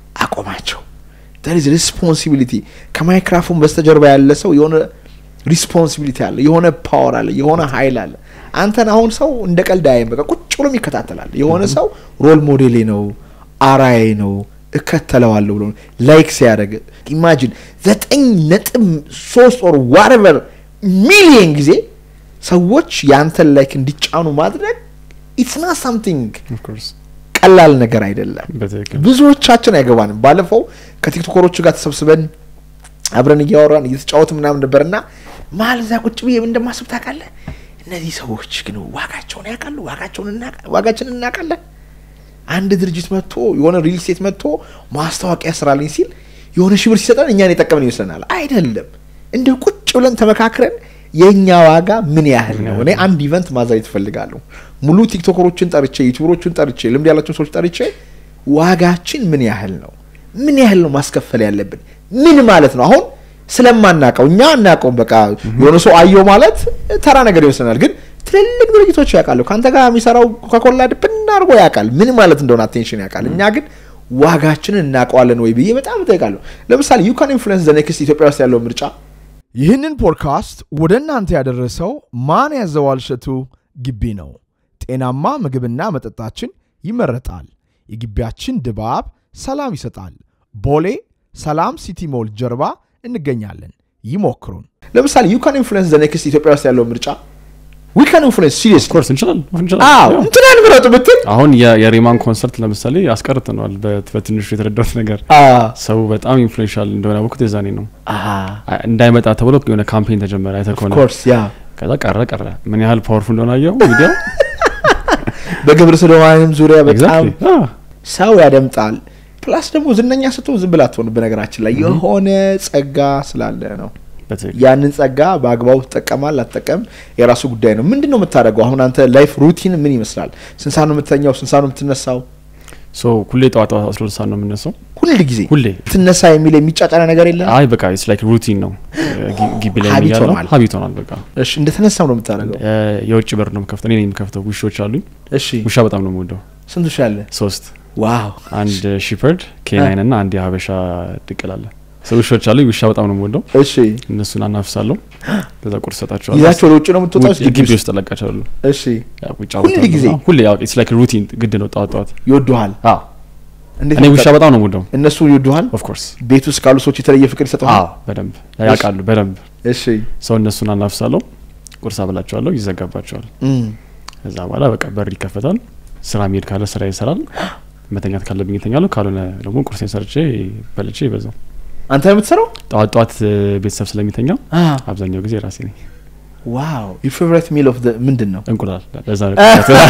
አቆማቸው ዝ ሪስፖንሲቢሊቲ ከማይክራፎን በስተጀርባ ያለ ሰው የሆነ ሪስፖንሲቢሊቲ አለ የሆነ ፓወር አለ የሆነ ሀይል አለ አንተን አሁን ሰው እንደ ቀልድ አያይም በቃ ቁጭ ብሎም ይከታተላል የሆነ ሰው ሮል ሞዴሌ ነው አራዬ ነው እከተለዋለሁ ብሎ ላይክ ሲያደርግ ኢማጂን ዘጠኝ ነጥብ ሶስት ወር ዋረቨር ሚሊየን ጊዜ ሰዎች የአንተን ላይክ እንዲጫኑ ማድረግ ኢትስ ና ሳምቲንግ Of course። ቀላል ነገር አይደለም በትክክል ብዙዎቻችን አይገባንም ባለፈው ከቲክቶከሮቹ ጋር ተሰብስበን አብረን እያወራን እየተጫወት ምናምን ነበር እና መሀል እዛ ቁጭ ብዬ ምን እንደማስብ ታውቃለህ እነዚህ ሰዎች ግን ዋጋቸውን ያውቃሉ ዋጋቸውን እናቃ- ዋጋችንን እናውቃለን አንድ ድርጅት መጥቶ የሆነ ሪል ስቴት መጥቶ ማስታወቂያ ስራልኝ ሲል የሆነ ሺህ ብር ሲሰጠን እኛን የጠቀምን ይመስለናል አይደለም እንደ ቁጭ ብለን ተመካክረን የእኛ ዋጋ ምን ያህል ነው እኔ አንድ ኢቨንት ማዘጋጀት እፈልጋለሁ ሙሉ ቲክቶከሮችን ጠርቼ ዩቱበሮችን ጠርቼ ልምድ ያላቸውን ሰዎች ጠርቼ ዋጋችን ምን ያህል ነው ምን ያህል ነው ማስከፈል ያለብን ምን ማለት ነው አሁን ስለማናቀው እኛ አናቀውም በቃ የሆነ ሰው አየው ማለት ተራ ነገር ይመስለናል ግን ትልልቅ ድርጅቶች ያውቃሉ ከአንተ ጋር የሚሰራው ኮካኮላ ድብን አድርጎ ያውቃል ምን ማለት እንደሆነ አቴንሽን ያውቃል እኛ ግን ዋጋችንን እናውቀዋለን ወይ ብዬ በጣም እጠይቃለሁ ለምሳሌ ዩ ካን ኢንፍሉዌንስ ዘ ኔክስት ኢትዮጵያ ውስጥ ያለው ምርጫ ይህንን ፖድካስት ወደ እናንተ ያደረሰው ማን ያዘዋል እሸቱ ግቢ ነው። ጤናማ ምግብና መጠጣችን ይመረጣል። የግቢያችን ድባብ ሰላም ይሰጣል። ቦሌ ሰላም ሲቲ ሞል ጀርባ እንገኛለን። ይሞክሩን። ለምሳሌ ዩ ካን ኢንፍሉዌንስ ዘ ኔክስት ኢትዮጵያ ውስጥ ያለው ምርጫ ዊ ካን ኢንፍሉዌንስ ሲሪየስ ኮርስ እንችላለን እንችላለን። አዎ ያው እንትናን ምረጡ ብትል አሁን የ- የሬማን ኮንሰርት ለምሳሌ አስቀርተነዋል። በት- በትንሹ የተረዳሁት ነገር ሰው በጣም ኢንፍሉዌንሻል እንደሆነ ያወቅሁት የዛኔ ነው። አ- እንዳይመጣ ተብሎ የሆነ ካምፔን ተጀመረ። አይተህ ከሆነ ኮርስ ያ ከዛ ቀረ ቀረ። ምን ያህል ፓወርፉል እንደሆነ አየው ሚዲያው። በግብረ ሰዶማዊም ዙሪያ በጣም ኤግዛክትሊ አዎ። ሰው ያደምጣል ፕላስ ደግሞ ዝነኛ ስትሆን ዝም ብላ አትሆንም በነገራችን ላይ የሆነ ጸጋ ስላለ ነው በትክክል ያንን ጸጋ በአግባቡ ትጠቀማል አትጠቀም የራሱ ጉዳይ ነው ምንድን ነው የምታደርገው አሁን አንተ ላይፍ ሩቲን ምን ይመስላል ስንት ሰዓት ነው የምትተኛው ስንት ሰዓት ነው የምትነሳው ሶ ሁሌ ጠዋት ጠዋት አስራ ሁለት ሰዓት ነው የምነሳው። ሁል ጊዜ ሁሌ ትነሳ የሚል የሚጫጫና ነገር የለም አይ በቃ ኢትስ ላይክ ሩቲን ነው። ጊ- ግቢ ላይ ሀቢት የሚያለው ሆኗል። ሀቢት ሆኗል። በቃ እሺ እንደተነሳው ነው የምታደርገው እ፣ የውጭ በር ነው የምከፍተው። እኔ ነኝ የምከፍተው። ውሾች አሉኝ። እሺ ውሻ በጣም ነው የምወደው። ስንት ውሻ አለ ሶስት ዋው አንድ ሺፐርድ ኬናይን እና አንድ የሀበሻ ድቅል አለ። ሰው ውሾች አሉኝ። ውሻ በጣም ነው የምወደው። እሺ እነሱን አናፍሳለሁ። ከዛ ቁርስ ሰጣቸዋለሁ። ይዛቸው ወደ ውጭ ነው የምትወጣው ውጭ- ግቢ ውስጥ እለቃቸዋለሁ። እሺ ያው ውጭ ሁል አወጣለሁ። ጊዜ? ሁሌ ያው ኢትስ ላይክ ሩቲን ግድ ነው ጠዋት ጠዋት። ይወዱሃል አዎ እንዴት እኔ ነው ውሻ የምታ- በጣም ነው የምወደው። እነሱ ይወዱሃል ኦፍ ኮርስ ቤት ውስጥ ካሉ ሰዎች የተለየ ፍቅር ይሰጠዋል አዎ በደንብ ያውቃሉ። በደንብ እሺ ሰው እነሱን አናፍሳለሁ። ቁርስ አበላቸዋለሁ። ይዘጋባቸዋል። እም። ከዛ በኋላ በቃ በር ይከፈታል። ስራ መሄድ ካለ ስራ ይሰራል። መተኛት ካለብኝ እተኛለሁ። ካልሆነ ደግሞ ቁርሴን ሰርቼ በልቼ ይበዛው። አንተ ነው የምትሰራው ጠዋት ጠዋት እ፣ ቤተሰብ ስለሚተኛ አብዛኛው ጊዜ ራሴ ነኝ። ዋው ዩር ፌቨሪት ሚል ኦፍ ምንድን ነው እንቁላል ለዛ ነው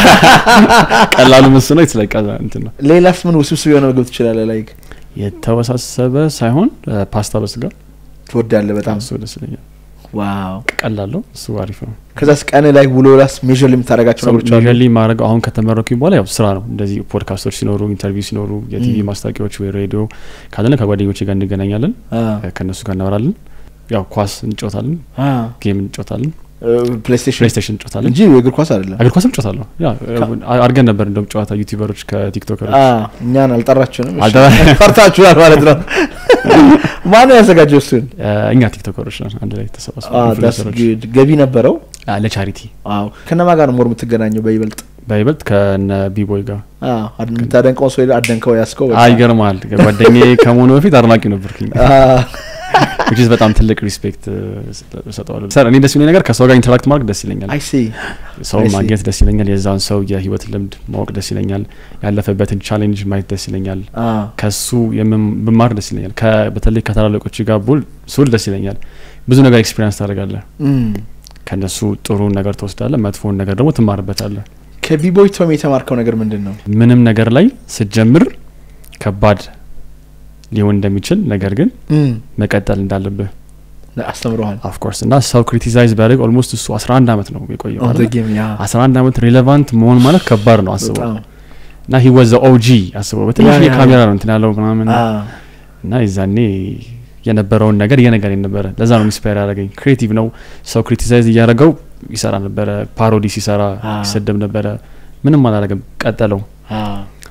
ቀላሉ ምስ ነው የተለቀ እንትን ነው ሌላስ ምን ውስብስብ የሆነ ምግብ ትችላለህ ላይክ የተወሳሰበ ሳይሆን እ፣ ፓስታ በስጋ ትወዳለህ በጣም እሱ ደስ ይለኛል። ዋው ቀላለው እሱ አሪፍ ነው። ከዛስ ቀን ላይ ውሎ ላስ ሜዥር የምታደርጋቸው ነገሮች አሉ ሜጀርሊ ማድረግ አሁን ከተመረኩኝ በኋላ ያው ስራ ነው። እንደዚህ ፖድካስቶች ሲኖሩ፣ ኢንተርቪው ሲኖሩ፣ የቲቪ ም። ማስታወቂያዎች ወይ ሬዲዮ ካለነ ከጓደኞቼ ጋር እንገናኛለን። አ፣ ከእነሱ ጋር እናወራለን። ያው ኳስ እንጮታለን፣ አ፣ ጌም እንጮታለን፣ እ፣ ፕሌይስቴሽን ፕሌይስቴሽን እንጮታለን። እንጂ እግር ኳስ አይደለም እግር ኳስም እንጮታለሁ። ያ አድርገን ነበር እንደውም ጨዋታ ዩቲዩበሮች ከቲክቶከሮች አ፣ እኛን አልጠራችሁንም እሺ። አልጠራ- ፈርታችኋል ማለት ነው ማነው ያዘጋጀው እሱን እ፣ እኛ ቲክቶከሮች ነን አንድ ላይ አ፣ ተሰባስበን that's ኢንፍሉዌንሰሮች። good። ገቢ ነበረው አ፣ ለቻሪቲ አዎ ከነማ ጋር ነው ሞር የምትገናኘው በይበልጥ በይበልጥ ከነ ቢቦይ ጋር አ፣ አድ- የምታደንቀው ሰው አደንከው ያስከው በቃ። አይገርማል። ጓደኛዬ ከመሆኑ በፊት አድናቂ ነበርኩኝ። አ፣ ዊች በጣም ትልቅ ሪስፔክት ሰጠዋለሁ። ሰር እኔ ደስ የሚለኝ ነገር ከሰው ጋር ኢንተራክት ማድረግ ደስ ይለኛል። አይ ሲ ሰው I see. ማግኘት ደስ ይለኛል። የዛን ሰው የህይወት ልምድ ማወቅ ደስ ይለኛል። ያለፈበትን ቻሌንጅ ማየት ደስ ይለኛል። አ፣ ከሱ የምም- ብማር ደስ ይለኛል። ከ- በተለይ ከታላላቆች ጋር ቡል ሱል ደስ ይለኛል። ብዙ ነገር ኤክስፒሪንስ ታደርጋለህ። እም። ከነሱ ጥሩን ነገር ትወስዳለህ፣ መጥፎውን ነገር ደግሞ ትማርበታለህ። ከቢቦይ ቶም የተማርከው ነገር ምንድን ነው ምንም ነገር ላይ ስትጀምር ከባድ ሊሆን እንደሚችል ነገር ግን እም፣ መቀጠል እንዳለብህ አስተምረዋል ኦፍኮርስ እና ሰው ክሪቲሳይዝ ቢያደርግ ኦልሞስት እሱ 11 ዓመት ነው የቆየው ኦን ዘ አይደለ? ጌም ያ 11 ዓመት ሪሌቫንት መሆን ማለት ከባድ ነው አስበው በጣም እና ሂ ወዘ ኦጂ አስበው በትንሽ ያ፣ ያ፣ ካሜራ ነው እንትን ያለው ምናምን አ፣ እና የዛኔ የነበረውን ነገር እየነገረኝ ነበረ ለዛ ነው ኢንስፓየር ያደረገኝ ክሬቲቭ ነው ሰው ክሪቲሳይዝ እያደረገው ይሰራ ነበረ ፓሮዲ ሲሰራ አ። ይሰደብ ነበረ ምንም አላደረገም ቀጠለው አ፣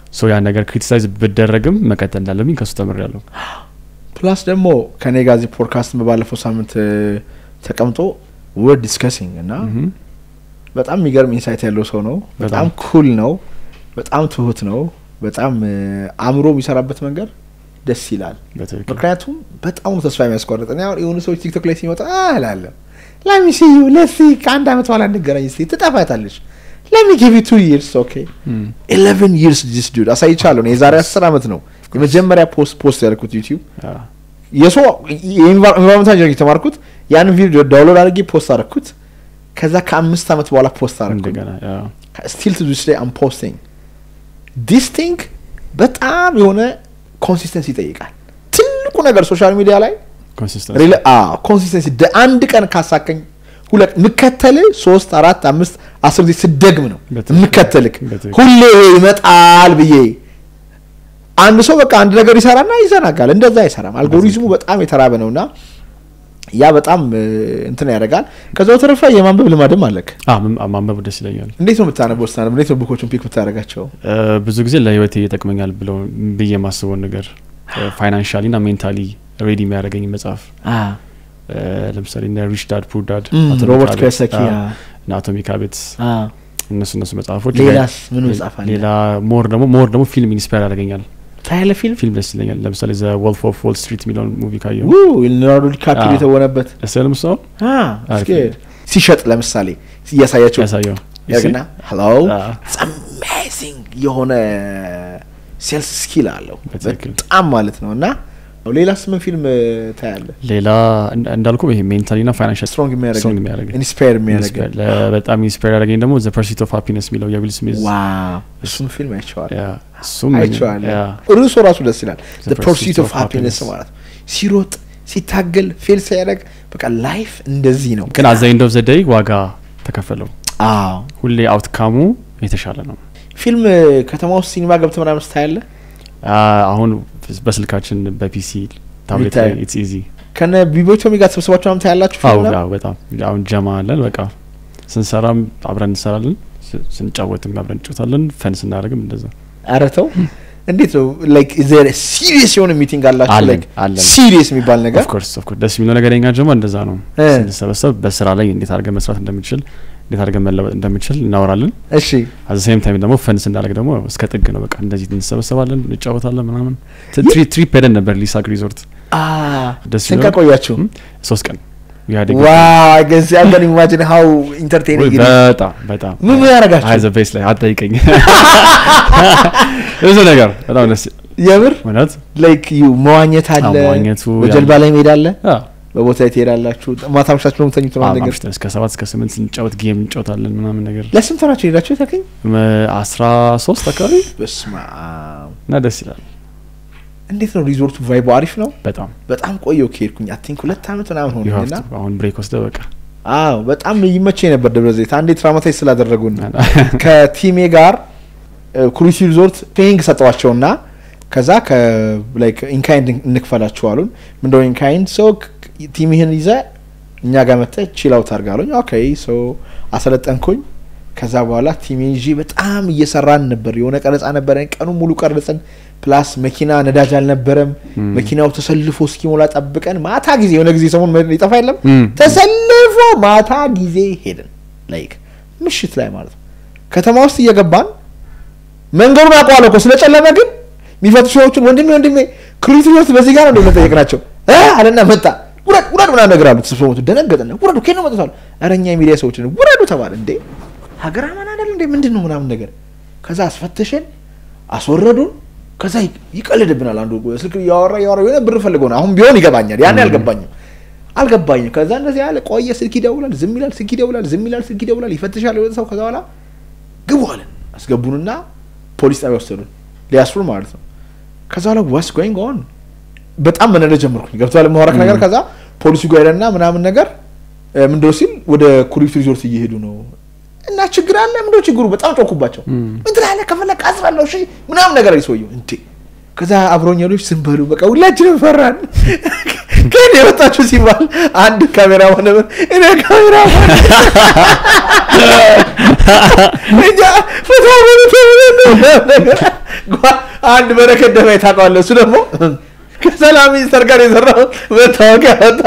ሶ ያን ነገር ክሪቲሳይዝ ብደረግም መቀጠል እንዳለብኝ ከሱ ተምሬያለሁ። ፕላስ ደግሞ ከኔ ጋር እዚህ ፖድካስት ባለፈው ሳምንት እ፣ ተቀምጦ ወርድ ዲስከሲንግ እና ምሁም። በጣም የሚገርም ኢንሳይት ያለው ሰው ነው። በጣም በጣም። ኩል ነው። በጣም ትሁት ነው። በጣም እ፣ አእምሮ የሚሰራበት መንገድ ደስ ይላል። በትክክል ምክንያቱም በጣም ነው ተስፋ የሚያስቆርጥ። እኔ አሁን የሆኑ ሰዎች ቲክቶክ ላይ ሲመጣ አላለሁ ለሚሲ ዩ ለሲ ከአንድ አመት በኋላ እንገናኝ ስ ትጠፋታለች ለሚ ጊቭ ቱ ይርስ ኦኬ እም፣ ኢሌቨን ይርስ ዲስ ዱድ አሳይቻለሁ። እኔ የዛሬ አስር አመት ነው የመጀመሪያ ፖስት ፖስት ያልኩት ዩቲዩብ ያ፣ የሰው የኢንቫይሮንመንታል ኢንጂነሪንግ የተማርኩት ያንን ቪዲዮ ዳውንሎድ አድርጌ ፖስት አደረኩት። ከዛ ከአምስት አመት በኋላ ፖስት አደረኩት። እንደገና ያ፣ ስቲል ቱ ዲስ ዴይ አም ፖስቲንግ ዲስ ቲንግ በጣም የሆነ ኮንሲስተንሲ ይጠይቃል። ትልቁ ነገር ሶሻል ሚዲያ ላይ ኮንሲስተንሲ ኮንሲስተንሲ አንድ ቀን ካሳከኝ ሁለት ምከተል ሶስት አራት አምስት አስር ጊዜ ስደግም ነው በትክክል። የምከተልክ በትክክል። ሁሌ ይመጣል ብዬ አንድ ሰው በቃ አንድ ነገር ይሰራና ይዘናጋል። እንደዛ አይሰራም። አልጎሪዝሙ በጣም የተራበ ነውና ያ በጣም እ, እንትን ያደርጋል። ከዛ በተረፈ የማንበብ ልማድም አለክ። አ፣ ም- ማንበብ ደስ ይለኛል። እንዴት ነው የምታነበው? ስታነብ እንዴት ነው ቡኮቹን ፒክ የምታደርጋቸው? እ፣ ብዙ ጊዜ ለህይወቴ ይጠቅመኛል ብለው ብዬ የማስበውን ነገር ፋይናንሻሊ ና ሜንታሊ ሬዲ የሚያደርገኝ መጽሐፍ እ፣ ለምሳሌ እነ ሪች ዳድ ፑር ዳድ ሮበርት ኪዮሳኪ እና አቶሚክ ሀቢትስ እነሱ እነሱ መጽሐፎች ሌላስ ምን መጽሐፍ አለ? ሌላ ሞር ደግሞ ሞር ደግሞ ፊልም ኢንስፓየር ያደርገኛል። ታያለ ፊልም ፊልም ደስ ይለኛል። ለምሳሌ ዘ ወልፍ ኦፍ ዎል ስትሪት የሚለውን ሙቪ ካየው ሊዮናርዶ ዲካፕሪዮ አዎ። የተወነበት ደስ ያለም ሰው it's good። ሲሸጥ ለምሳሌ እያሳያቸው ያሳየው ያግና ሄሎ አዎ። አሜዚንግ የሆነ ሴልስ ስኪል አለው በትክክል። በጣም ማለት ነው። እና ሌላስ ምን ፊልም ታያለ? ሌላ እንዳ- እንዳልኩ ይሄ ሜንታሊ ና ፋይናንሻል ስትሮንግ የሚያደርገኝ ስትሮንግ የሚያደርገኝ ኢንስፓየር የሚያደርገኝ ኢንስፓየር- ለ- በጣም ኢንስፓየር ያደረገኝ ደግሞ ዘ ፐርሲት ኦፍ ሃፒነስ የሚለው የዊል ስሚዝ ዋው እሱም ፊልም አይቼዋለሁ ያ፣ እሱም አይቼዋለሁ። ያ፣ ርዕሱ ራሱ ደስ ይላል። The ዘ ፐርሱት ኦፍ Pursuit of ሃፒነስ Happiness ማለት ነው። ሲሮጥ ሲታገል ፌል ሲያደርግ በቃ ላይፍ እንደዚህ ነው። ግን አዘ ኤንድ ኦፍ ዘ ዴይ ዋጋ ተከፈለው። አዎ ሁሌ አውትካሙ የተሻለ ነው። ፊልም ከተማ ውስጥ ሲኒማ ገብተህ ምናምን ስታያለ አ፣ አሁን በስልካችን በፒሲ ታብሌት ላይ የሚታይ- ኢትስ ኢዚ ከነ ቢቦቶሚ ጋር ተሰብስባችሁ ምናምን ታያላችሁ አዎ ፊልም ምናምን? አዎ፣ በጣም አሁን ጀማ አለን። በቃ ስንሰራም አብረን እንሰራለን፣ ስ- ስንጫወትም አብረን እንጫወታለን፣ ፈን ስናደርግም እንደዛ ኧረ ተው እንዴት ነው ላይክ ሲሪየስ የሆነ ሚቲንግ አላችሁ አለን፣ ላይክ አለን። ሲሪየስ የሚባል ነገር ኦፍኮርስ ኦፍኮርስ ደስ የሚለው ነገር የኛ ጀማ እንደዛ ነው። እ። ስንሰበሰብ በስራ ላይ እንዴት አድርገን መስራት እንደምንችል እንዴት አድርገን መለወጥ እንደምንችል እናወራለን። እሺ አዘ ሴም ታይም ደግሞ ፈን ስናደርግ ደግሞ እስከ ጥግ ነው። በቃ እንደዚህ እንሰበሰባለን፣ እንጫወታለን ምናምን። ት- ትሪ ትሪፕ ሄደን ነበር ሊሳክ ሪዞርት አ ደስ ስንት ይላል። ቀን ቆያችሁ ም? ሶስት ቀን ያደግ ዋው አይ ገስ አይ ካን ኢማጂን ሃው ኢንተርቴኒንግ ኢት በጣም በጣም ምን ምን ያደርጋችሁ? አይ ዘ ቤስ ላይ አትጠይቀኝ። ብዙ ነገር በጣም ደስ የምር እውነት ላይክ ዩ መዋኘት አለ አዎ፣ መዋኘቱ በጀልባ ላይ መሄድ አለ አ፣ በቦታ ላይ ትሄዳላችሁ ማታ ምሽታችሁ ነው የምተኙት አዎ፣ ምናምን ነገር አምሽተን እስከ ሰባት እስከ ስምንት ስንጫወት ጌም እንጫወታለን ምናምን ነገር ለስንት ሆናችሁ ሄዳችሁ ታከኝ መ- አስራ ሶስት አካባቢ በስመ አብ እና ደስ ይላል እንዴት ነው ሪዞርቱ ቫይቡ አሪፍ ነው በጣም በጣም ቆየው ከሄድኩኝ አይ ቲንክ ሁለት ዓመት ምናምን You have ሆነኝና to- አሁን ብሬክ ወስደ በቃ አዎ በጣም ይመቸኝ ነበር ደብረ ዘይት አንዴ ትራማታይዝ ስላደረጉን ከቲሜ ጋር ኩሪሲ ሪዞርት ፔይንግ ሰጠዋቸውና ከዛ ከላይክ ኢንካይንድ እንክፈላችሁ አሉን ምንደው ኢንካይንድ ሰው ቲምህን ይዘ እኛ ጋር መጥተ ቺል አውት አድርግ አሉኝ ኦኬ ሶ አሰለጠንኩኝ ከዛ በኋላ ቲሜ ይዤ በጣም እየሰራን ነበር የሆነ ቀረጻ ነበረን ቀኑ ሙሉ ቀረጽን ፕላስ መኪና ነዳጅ አልነበረም ም። መኪናው ተሰልፎ እስኪሞላ ጠብቀን ማታ ጊዜ የሆነ ጊዜ ሰሞን ይጠፋ የለም ም። ተሰልፎ ማታ ጊዜ ሄድን ላይክ ምሽት ላይ ማለት ነው ከተማ ውስጥ እየገባን መንገዱን አውቀዋለሁ እኮ ስለጨለመ ግን የሚፈቱ ሰዎችን ወንድሜ ወንድሜ ክሪቲ ውስጥ በዚህ ጋር ነው መጠየቅ ናቸው አለና መጣ ውረድ ውረድ ምናምን ነገር አሉት ተሰብስበው መጡ ደነገጥን ውረዱ ከየት ነው መጡት አሉ ኧረ እኛ የሚዲያ ሰዎች ነን ውረዱ ተባለ እንዴ ሀገር አማን አይደል እንዴ ምንድን ነው ምናምን ነገር ከዛ አስፈተሸን አስወረዱን ከዛ ይ- ይቀልድብናል አንዱ ስልክ እያወራ እያወራ የሆነ ብር ፈልገው ነው አሁን ቢሆን ይገባኛል ያኔ አልገባኝም አልገባኝም ከዛ እንደዚህ ያለ ቆየ ስልክ ይደውላል ዝም ይላል ስልክ ይደውላል ዝም ይላል ስልክ ይደውላል ይፈትሻል የሆነ ሰው ከዛ በኋላ ግቡ አለን አስገቡንና ፖሊስ ጣቢያ ወሰዱን ሊያስሩን ማለት ነው ከዛ በኋላ ዋስ ጎይንግ ኦን በጣም መነደ ጀመርኩኝ ገብቷል የማወራክ ነገር ከዛ ፖሊሱ ጋር ሄደና ምናምን ነገር እ፣ ምንድነው ሲል ወደ ኩሪፍቱ ሪዞርት እየሄዱ ነው እና ችግር አለ ምንድነው ችግሩ በጣም ጮኩባቸው ምን ትላለህ ከፈለክ አስራለሁ እሺ ምናምን ነገር አይሰውየው እንዴ ከዛ አብሮኝ ያሉች ዝም በሉ በቃ ሁላችንም ፈራን ከእኔ የወጣችሁ ሲባል አንድ ካሜራ ሆነ እኔ ካሜራ እኛ ፍታ በሉ ተብለን ነው ነገር አንድ በረከት ደባይ ታውቀዋለህ። እሱ ደግሞ ከሰላም ሚኒስተር ጋር የሰራው መታወቂያ ወጣ።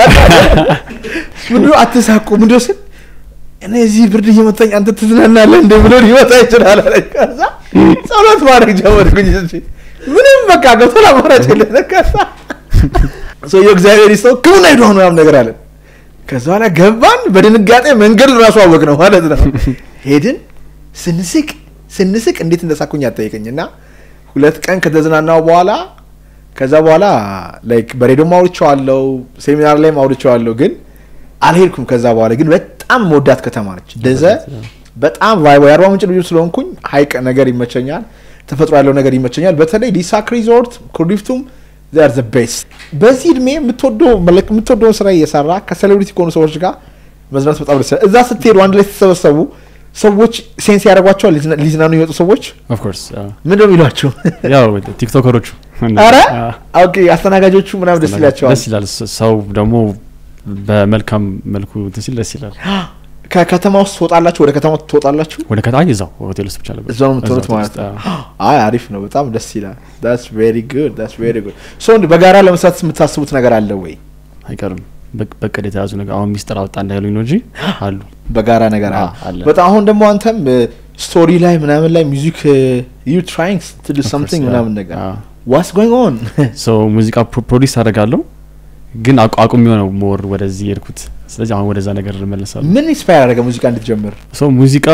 ምንድነው አትሳቁ፣ ምንድነው ስል እኔ እዚህ ብርድ እየመታኝ አንተ ትዝናናለህ እንደ ብሎ ሊመጣ ይችላል አለኝ። ከዛ ጸሎት ማድረግ ጀመርኩኝ። እሺ ምንም በቃ ገብቶ አማራጭ የለ። ከዛ ሰውየው እግዚአብሔር ይስጠው ሕክምና ሄዶ ነው ያም ነገር አለን። ከዛ በኋላ ገባን። በድንጋጤ መንገድ ራሱ አወቅ ነው ማለት ነው። ሄድን ስንስቅ ስንስቅ እንዴት እንደሳኩኝ አጠይቀኝ እና ሁለት ቀን ከተዝናናው በኋላ ከዛ በኋላ ላይክ በሬዲዮም አውርቼዋለሁ፣ ሴሚናር ላይም አውርቼዋለሁ፣ ግን አልሄድኩም። ከዛ በኋላ ግን በጣም መወዳት ከተማ ነች ደዘ በጣም ቫይቦ የአርባ ምንጭ ልጆች ስለሆንኩኝ ሀይቅ ነገር ይመቸኛል፣ ተፈጥሮ ያለው ነገር ይመቸኛል። በተለይ ዲሳክ ሪዞርት ኩርዲፍቱም ር ዘ ቤስት። በዚህ እድሜ የምትወደውን ስራ እየሰራ ከሴሌብሪቲ ከሆኑ ሰዎች ጋር መዝናት በጣም ደስ ይላል። እዛ ስትሄዱ አንድ ላይ ስትሰበሰቡ ሰዎች ሴንስ ያደርጓቸዋል። ሊዝናኑ የሚመጡ ሰዎች ኦፍኮርስ ምንድን ነው የሚሏቸው? ያው ቲክቶከሮቹ አረ ኦኬ፣ አስተናጋጆቹ ምናምን ደስ ይላቸዋል። ደስ ይላል። ሰው ደግሞ በመልካም መልኩ እንትን ሲል ደስ ይላል። ከከተማ ውስጥ ትወጣላችሁ? ወደ ከተማ ትወጣላችሁ? ወደ ከተማ እዛው ሆቴል ውስጥ ብቻ ነበር። እዛው ነው የምትሆኑት ማለት ነው። አይ አሪፍ ነው፣ በጣም ደስ ይላል። ዳትስ ቬሪ ጉድ ዳትስ ቬሪ ጉድ። ሶ በጋራ ለመስራት የምታስቡት ነገር አለ ወይ? አይቀርም በቅድ የተያዙ ነገር አሁን ሚስጥር አወጣ እንዳይሉኝ ነው እንጂ አሉ በጋራ ነገር አለ። አለ። በጣም አሁን ደግሞ አንተም ስቶሪ ላይ ምናምን ላይ ሚውዚክ ዩ ትራይንግ ቱ ዱ ሰምቲንግ ምናምን ነገር ዋትስ ጎይንግ ኦን ሶ ሙዚቃ ፕሮዲስ አደርጋለሁ ግን አቁም የሆነው ሞር ወደዚህ የሄድኩት ስለዚህ አሁን ወደዛ ነገር እመለሳለሁ። ምን ኢንስፓየር ያደረገ ሙዚቃ እንድትጀምር? ሶ ሙዚቃ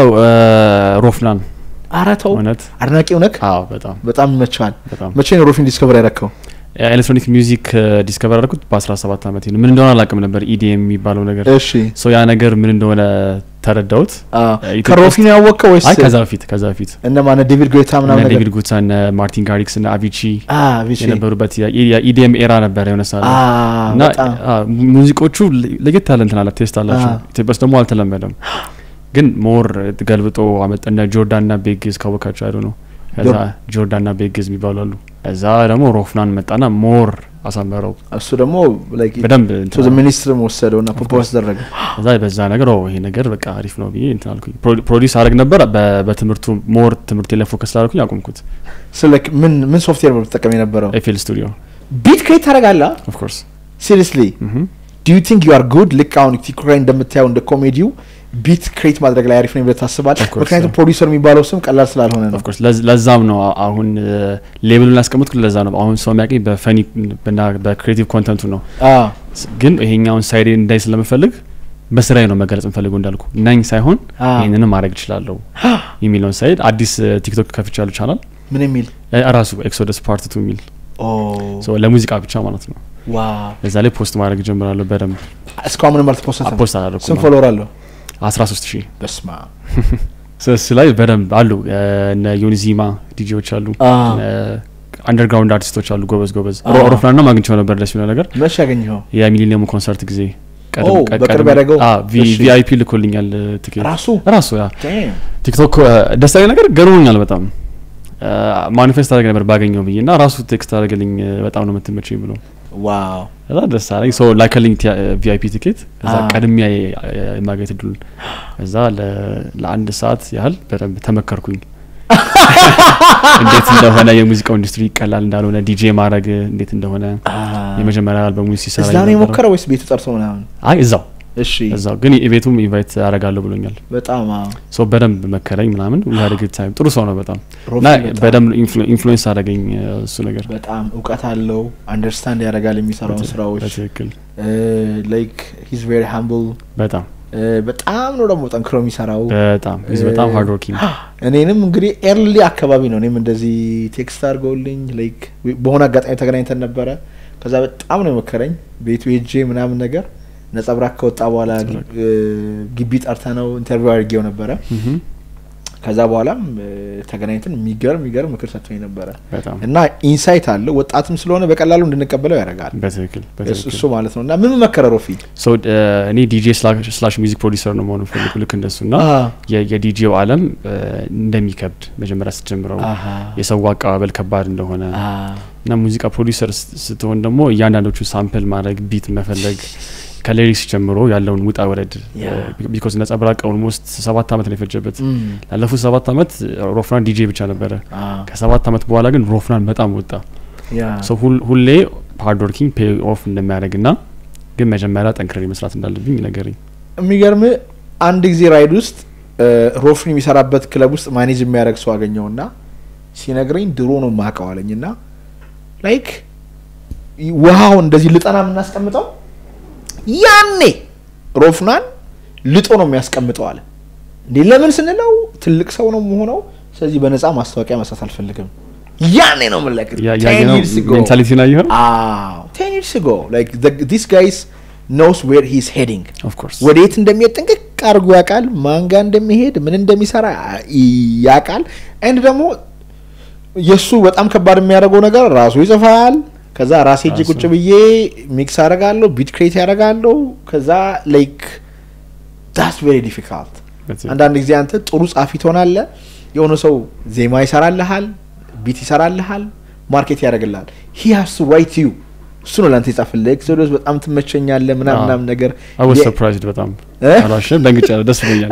ሮፍናን ኧረ ተው እውነት አድናቂው ነክ አዎ በጣም በጣም ይመችሃል። በጣም መቼ ነው ሮፊን ዲስከቨር ያደረከው? ኤሌክትሮኒክ ሚውዚክ ዲስከቨር ያደረኩት በ17 ዓመቴ ነው። ምን እንደሆነ አላውቅም ነበር ኢዲኤም የሚባለው ነገር። እሺ ሶ ያ ነገር ምን እንደሆነ ተረዳሁት። ኢትዮጵያ ከሮፊን ያወቀው ወይስ አይ ከዛ በፊት ከዛ በፊት እነ ማነ ዴቪድ ጎይታ ምናምን እነ ነገር? ዴቪድ ጉታ እነ ማርቲን ጋሪክስ እነ አቪቺ አ ቪቺ የነበሩበት የኢዲኤም ኤራ ነበር የሆነ ሰዓት አ ላይ። እና በጣም አ፣ ሙዚቆቹ ለየት ያለ እንትን አለ ቴስት አላቸው። አ። ኢትዮጵያ ውስጥ ደግሞ አልተለመደም። ግን ሞር ገልብጦ አመጣ እነ ጆርዳን ና ቤግዝ ካወቃቸው አይዶ ነው። ከዛ ጆር- ጆርዳን ና ቤግዝ የሚባሉ አሉ። ከዛ ደግሞ ሮፍናን መጣና ሞር አሳመረው እሱ ደግሞ ላይክ በደንብ ቱ እንትን ዘ አለ። ሚኒስትርም ወሰደው እና ፕሮፖዝ አደረገ። ከዛ በዛ ነገር ኦ ይሄ ነገር በቃ አሪፍ ነው ብዬ እንትን አልኩኝ። ፕሮ- ፕሮዲውስ አደረግ ነበር በ- በትምህርቱ ሞር ትምህርቴ ላይ ፎከስ ስላደረኩኝ አቁምኩት። ስለ ምን ምን ሶፍትዌር ነው የምትጠቀም የነበረው? ኤፍኤል ስቱዲዮ ቢት ክሬት ታደርጋለህ? ኦፍ ኮርስ ሲሪየስሊ ዱ ዩ ቲንክ ዩ አር ጉድ? ልክ አሁን ቲክቶክ ላይ እንደምታየው እንደ ኮሜዲው ቢት ክሬት ማድረግ ላይ አሪፍ ነው ብለህ ታስባለህ? Of course, ምክንያቱም yeah. ፕሮዲውሰር የሚባለው ስም ቀላል ስላልሆነ ነው። ኦፍ ኮርስ ለዛም ነው አ- አሁን ሌብሉን ያስቀምጥኩት ለዛ ነው። አሁን ሰው የሚያውቀኝ በፈኒ እና በክሬቲቭ ኮንተንቱ ነው። አ ስ- ግን ይሄኛውን ሳይድ እንዳይ ስለምፈልግ በስራዬ ነው መገለጽ የምፈልገው እንዳልኩ ናኝ ሳይሆን አ ይህንንም ማድረግ እችላለሁ የሚለውን ሳይድ አዲስ ቲክቶክ ከፍቻለሁ ቻናል ምን የሚል እ- ራሱ ኤክሶደስ ፓርት ቱ የሚል ኦ ሶ ለሙዚቃ ብቻ ማለት ነው። ዋው እዛ ላይ ፖስት ማድረግ ጀምራለሁ በደንብ እስካሁን ምንም አልተፖሰተም። ፖስት ስንት አላደረኩም። ፎሎወር አለው? 13 ሺህ በስማ እሱ ላይ በደንብ አሉ እ፣ እነ ዮኒዚማ ዲጄዎች አሉ አ አንደርግራውንድ አርቲስቶች አሉ ጎበዝ ጎበዝ አ። ሮፍናን ነው ማግኝቸው ነበር ደስ የሚለው ነገር መቼ ያገኘኸው? የሚሊኒየሙ ኮንሰርት ጊዜ ኦ፣ በቅርብ ያደረገው? እሺ። ቪአይፒ ልኮልኛል ትኬት ራሱ ራሱ ያ Damn. ቲክቶክ ደስ ያለኝ ነገር ገርሞኛል በጣም ማኒፌስት አድርገ ነበር ባገኘው ብዬ እና ራሱ ቴክስት አድርገልኝ በጣም ነው የምትመቸኝ ብሎ ዋው ከዛ ደስ አለኝ ሶ ላከልኝ ቪአይፒ ቲኬት ከዛ አ። ቀድሜ የማግኘት እድሉን ከዛ ለ- ለአንድ ሰዓት ያህል በደንብ ተመከርኩኝ እንዴት እንደሆነ የሙዚቃው ኢንዱስትሪ ቀላል እንዳልሆነ ዲጄ ማድረግ እንዴት እንደሆነ የመጀመሪያ አልበሙ ሲሰራ እዛ ነው የነበረው። የሞከረው ወይስ ቤቱ ጠርቶ ምናምን? አይ እዛው እሺ እዛው ግን የቤቱም ኢንቫይት አደርጋለሁ ብሎኛል በጣም አዎ። ሶ በደንብ መከረኝ ምናምን ዊሀድ ግድ ታይም ጥሩ ሰው ነው በጣም ሮፊ እና በጣም- በደንብ ኢንፍሉዌንስ አደረገኝ እሱ ነገር በጣም እውቀት አለው አንደርስታንድ ያደርጋል የሚሰራውን ስራዎች በትክክል ላይክ ሂዝ ቬሪ ሃምብል በጣም በጣም ነው ደግሞ ጠንክሮ የሚሰራው በጣም ሂዝ በጣም ሃርድ ወርኪንግ እኔንም እንግዲህ ኤርሊ አካባቢ ነው እኔም እንደዚህ ቴክስት አድርገውልኝ ላይክ በሆነ አጋጣሚ ተገናኝተን ነበረ ከዛ በጣም ነው የመከረኝ ቤቱ ሄጄ ምናምን ነገር ነጸብራቅ ከወጣ በኋላ ግ- እ፣ ግቢ ጠርተ ነው ኢንተርቪው አድርጌው ነበረ ከዛ በኋላም እ፣ ተገናኝተን የሚገርም የሚገርም ምክር ሰጥቶኝ ነበረ በጣም እና ኢንሳይት አለው ወጣትም ስለሆነ በቀላሉ እንድንቀበለው ያደርጋል በትክክል እሱ- በትክክል እሱ ማለት ነው እና ምን መከረ ሮፊ ሶ እኔ ዲጄ ስላሽ ሚዚክ ፕሮዲሰር ነው መሆኑ ፈልጉ ልክ እንደሱ እና አ፣ የ- የዲጄው አለም እ፣ እንደሚከብድ መጀመሪያ ስትጀምረው አሃ፣ የሰው አቀባበል ከባድ እንደሆነ አ፣ እና ሙዚቃ ፕሮዲሰር ስ- ስትሆን ደግሞ እያንዳንዶቹ ሳምፕል ማድረግ ቢት መፈለግ ከሌሪክስ ጀምሮ ያለውን ውጣ ወረድ Yeah. ቢኮዝ ነጸብራቅ ኦልሞስት ሰባት አመት ነው የፈጀበት Mm. ላለፉት ሰባት አመት ሮፍናን ዲጄ ብቻ ነበረ Ah, ከሰባት አመት በኋላ ግን ሮፍናን በጣም ወጣ yeah. ሰው ሁሌ ሃርድ ወርኪንግ ፔይ ኦፍ እንደሚያደርግ ና ግን መጀመሪያ ጠንክሬ መስራት እንዳለብኝ ነገርኝ የሚገርም አንድ ጊዜ ራይድ ውስጥ እ፣ ሮፍን የሚሰራበት ክለብ ውስጥ ማኔጅ የሚያደርግ ሰው አገኘውና ሲነግረኝ ድሮ ነው ማቀው አለኝ እና ላይክ ውሃውን እንደዚህ ልጠና የምናስቀምጠው ያኔ ሮፍናን ልጦ ነው የሚያስቀምጠው አለ እንዴ ለምን ስንለው ትልቅ ሰው ነው መሆነው ስለዚህ በነፃ ማስታወቂያ መስራት አልፈልግም ያኔ ነው ምለክ ያየነው ሜንታሊቲ ና ይሆን ቴን ይርስ ጎ ላይክ ዲስ ጋይስ ኖስ ዌር ሂስ ሄዲንግ ኦፍኮርስ ወዴት እንደሚሄድ ጥንቅቅ አድርጎ ያውቃል። ማንጋ እንደሚሄድ ምን እንደሚሰራ ያውቃል። ኤንድ ደግሞ የእሱ በጣም ከባድ የሚያደርገው ነገር ራሱ ይጽፋል። ከዛ ራሴ እጅ ራሱ። ቁጭ ብዬ ሚክስ አደርጋለሁ፣ ቢት ክሬት ያደርጋለሁ። ከዛ ላይክ ዳስ ቬሪ ዲፊካልት። አንዳንድ ጊዜ አንተ ጥሩ ጻፊ ትሆናለህ፣ የሆነ ሰው ዜማ ይሰራልሃል፣ ቢት ይሰራልሃል፣ ማርኬት ያደርግልሃል። ሂ ሃስ ቱ ራይት ዩ እሱ ነው ለአንተ የጻፍልህ። ኤክሶዶስ በጣም ትመቸኛለህ ምናምን አዎ። ምናምን ነገር አወስ የ- ሰርፕራይዝድ በጣም እ? አሏሽን ደንግጫለሁ ደስ ብሎኛል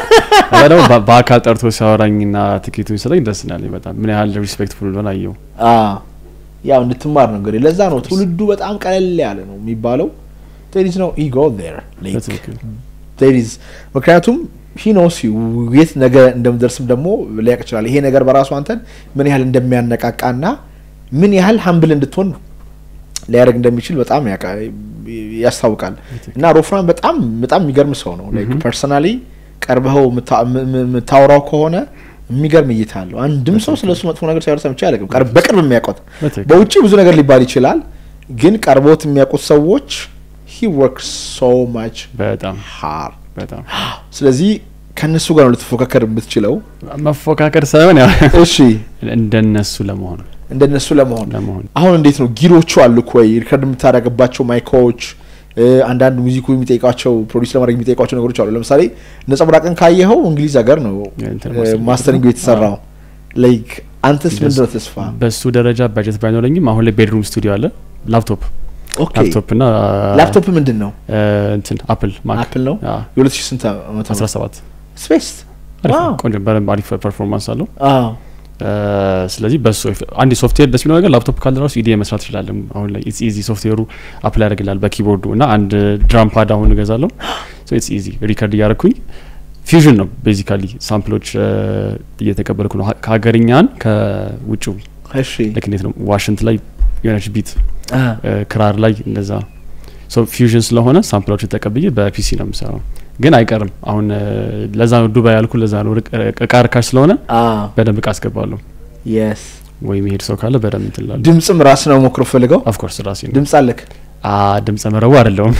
ያ ደግሞ በ- በአካል ጠርቶ ሲያወራኝ ና ትኬቱ ሲሰጠኝ ደስ ናለኝ በጣም ምን ያህል ሪስፔክትፉል እንደሆነ አየው አዎ ያው እንድትማር ነው እንግዲህ። ለዛ ነው ትውልዱ በጣም ቀለል ያለ ነው የሚባለው። there is no ego there like በትክክል there is ምክንያቱም he knows you የት ነገ እንደምደርስም ደግሞ ሊያውቅ ይችላል። ይሄ ነገር በራሱ አንተን ምን ያህል እንደሚያነቃቃና ምን ያህል ሀምብል እንድትሆን ሊያደርግ እንደሚችል በጣም ያውቃ- ያስታውቃል። እና ሮፍራን በጣም በጣም የሚገርም ሰው ነው። ላይክ ፐርሰናሊ ቀርበኸው የምታ- የም- የም- የምታወራው ከሆነ የሚገርም እይታ አለው። አንድም ሰው ስለሱ መጥፎ ነገር ሲያወራ ሰምቼ አላውቅም። ቀርብ- በቅርብ የሚያውቁት በትክክል በውጭ ብዙ ነገር ሊባል ይችላል፣ ግን ቀርቦት የሚያውቁት ሰዎች ሂ ወርክስ ሶ ማች በጣም ሃርድ። በጣም ስለዚህ ከእነሱ ጋር ነው ልትፎካከር የምትችለው። መፎካከር ሳይሆን ያው እሺ እንደነሱ ለመሆን እንደነሱ ለመሆን ለመሆን አሁን እንዴት ነው ጊሮቹ አሉ እኮ ወይ ሪከርድ የምታደርግባቸው ማይኮች እ፣ አንዳንድ ሙዚኩ የሚጠይቃቸው ፕሮዲስ ለማድረግ የሚጠይቃቸው ነገሮች አሉ። ለምሳሌ ነጸብራቅን ካየኸው እንግሊዝ ሀገር ነው የእንትን እ፣ ማስተሪንግ ማስተሪንግ የተሰራው። ላይክ አንተስ እንደሱ- ምንድን ነው ተስፋ? በሱ ደረጃ በጀት ባይኖረኝም አሁን ላይ ቤድሩም ስቱዲዮ አለ ላፕቶፕ ኦኬ ላፕቶፕ እና ላፕቶፕ ምንድን ነው? እንትን አፕል ማክ አፕል ነው። የሁለት ሺህ ስንት ዓመት ነው? 17 ስፔስ አሪፍ ነው። ዋው። ቆንጆ በደንብ አሪፍ ፐርፎርማንስ አለው አዎ እ፣ ስለዚህ በሱ አንድ ሶፍትዌር ደስ የሚለው ነገር ላፕቶፕ ካለ ራሱ ኢዲኤ መስራት ይችላለን አሁን ላይ ኢትስ ኢዚ ሶፍትዌሩ አፕላይ ያደርግላል በኪቦርዱ እና አንድ ድራም ፓድ አሁን እገዛለሁ ሶ ኢትስ ኢዚ ሪከርድ እያደረኩኝ ፊውዥን ነው ቤዚካሊ ሳምፕሎች እ፣ እየተቀበልኩ ነው ሀ- ከሀገርኛን ከውጭው እሺ ልክ እንዴት ነው ዋሽንት ላይ የሆነች ቢት አ፣ እ፣ ክራር ላይ እንደዛ ሶ ፊውዥን ስለሆነ ሳምፕሎች ተቀብዬ በፒሲ ነው የምሰራው ግን አይቀርም አሁን እ፣ ለዛ ነው ዱባይ ያልኩ ለዛ ነው ርቅ- እቃ ርካሽ ስለሆነ አ፣ በደንብ እቃ አስገባለሁ የስ ወይ መሄድ ሰው ካለ በደንብ እንትላለ ድምፅም ራስ ነው ሞክሮ ፈልገው ኦፍኮርስ ራሴ ነው ድምፅ አለክ አ ድምፀ መረቡ አይደለውም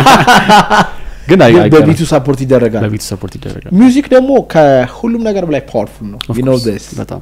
ግን አይ- ግን አይቀርም። በቢቱ ሳፖርት ይደረጋል። በቢቱ ሰፖርት ይደረጋል ሚውዚክ ደግሞ ከሁሉም ነገር በላይ ፓወርፉል ነው። Of you know course፣ this በጣም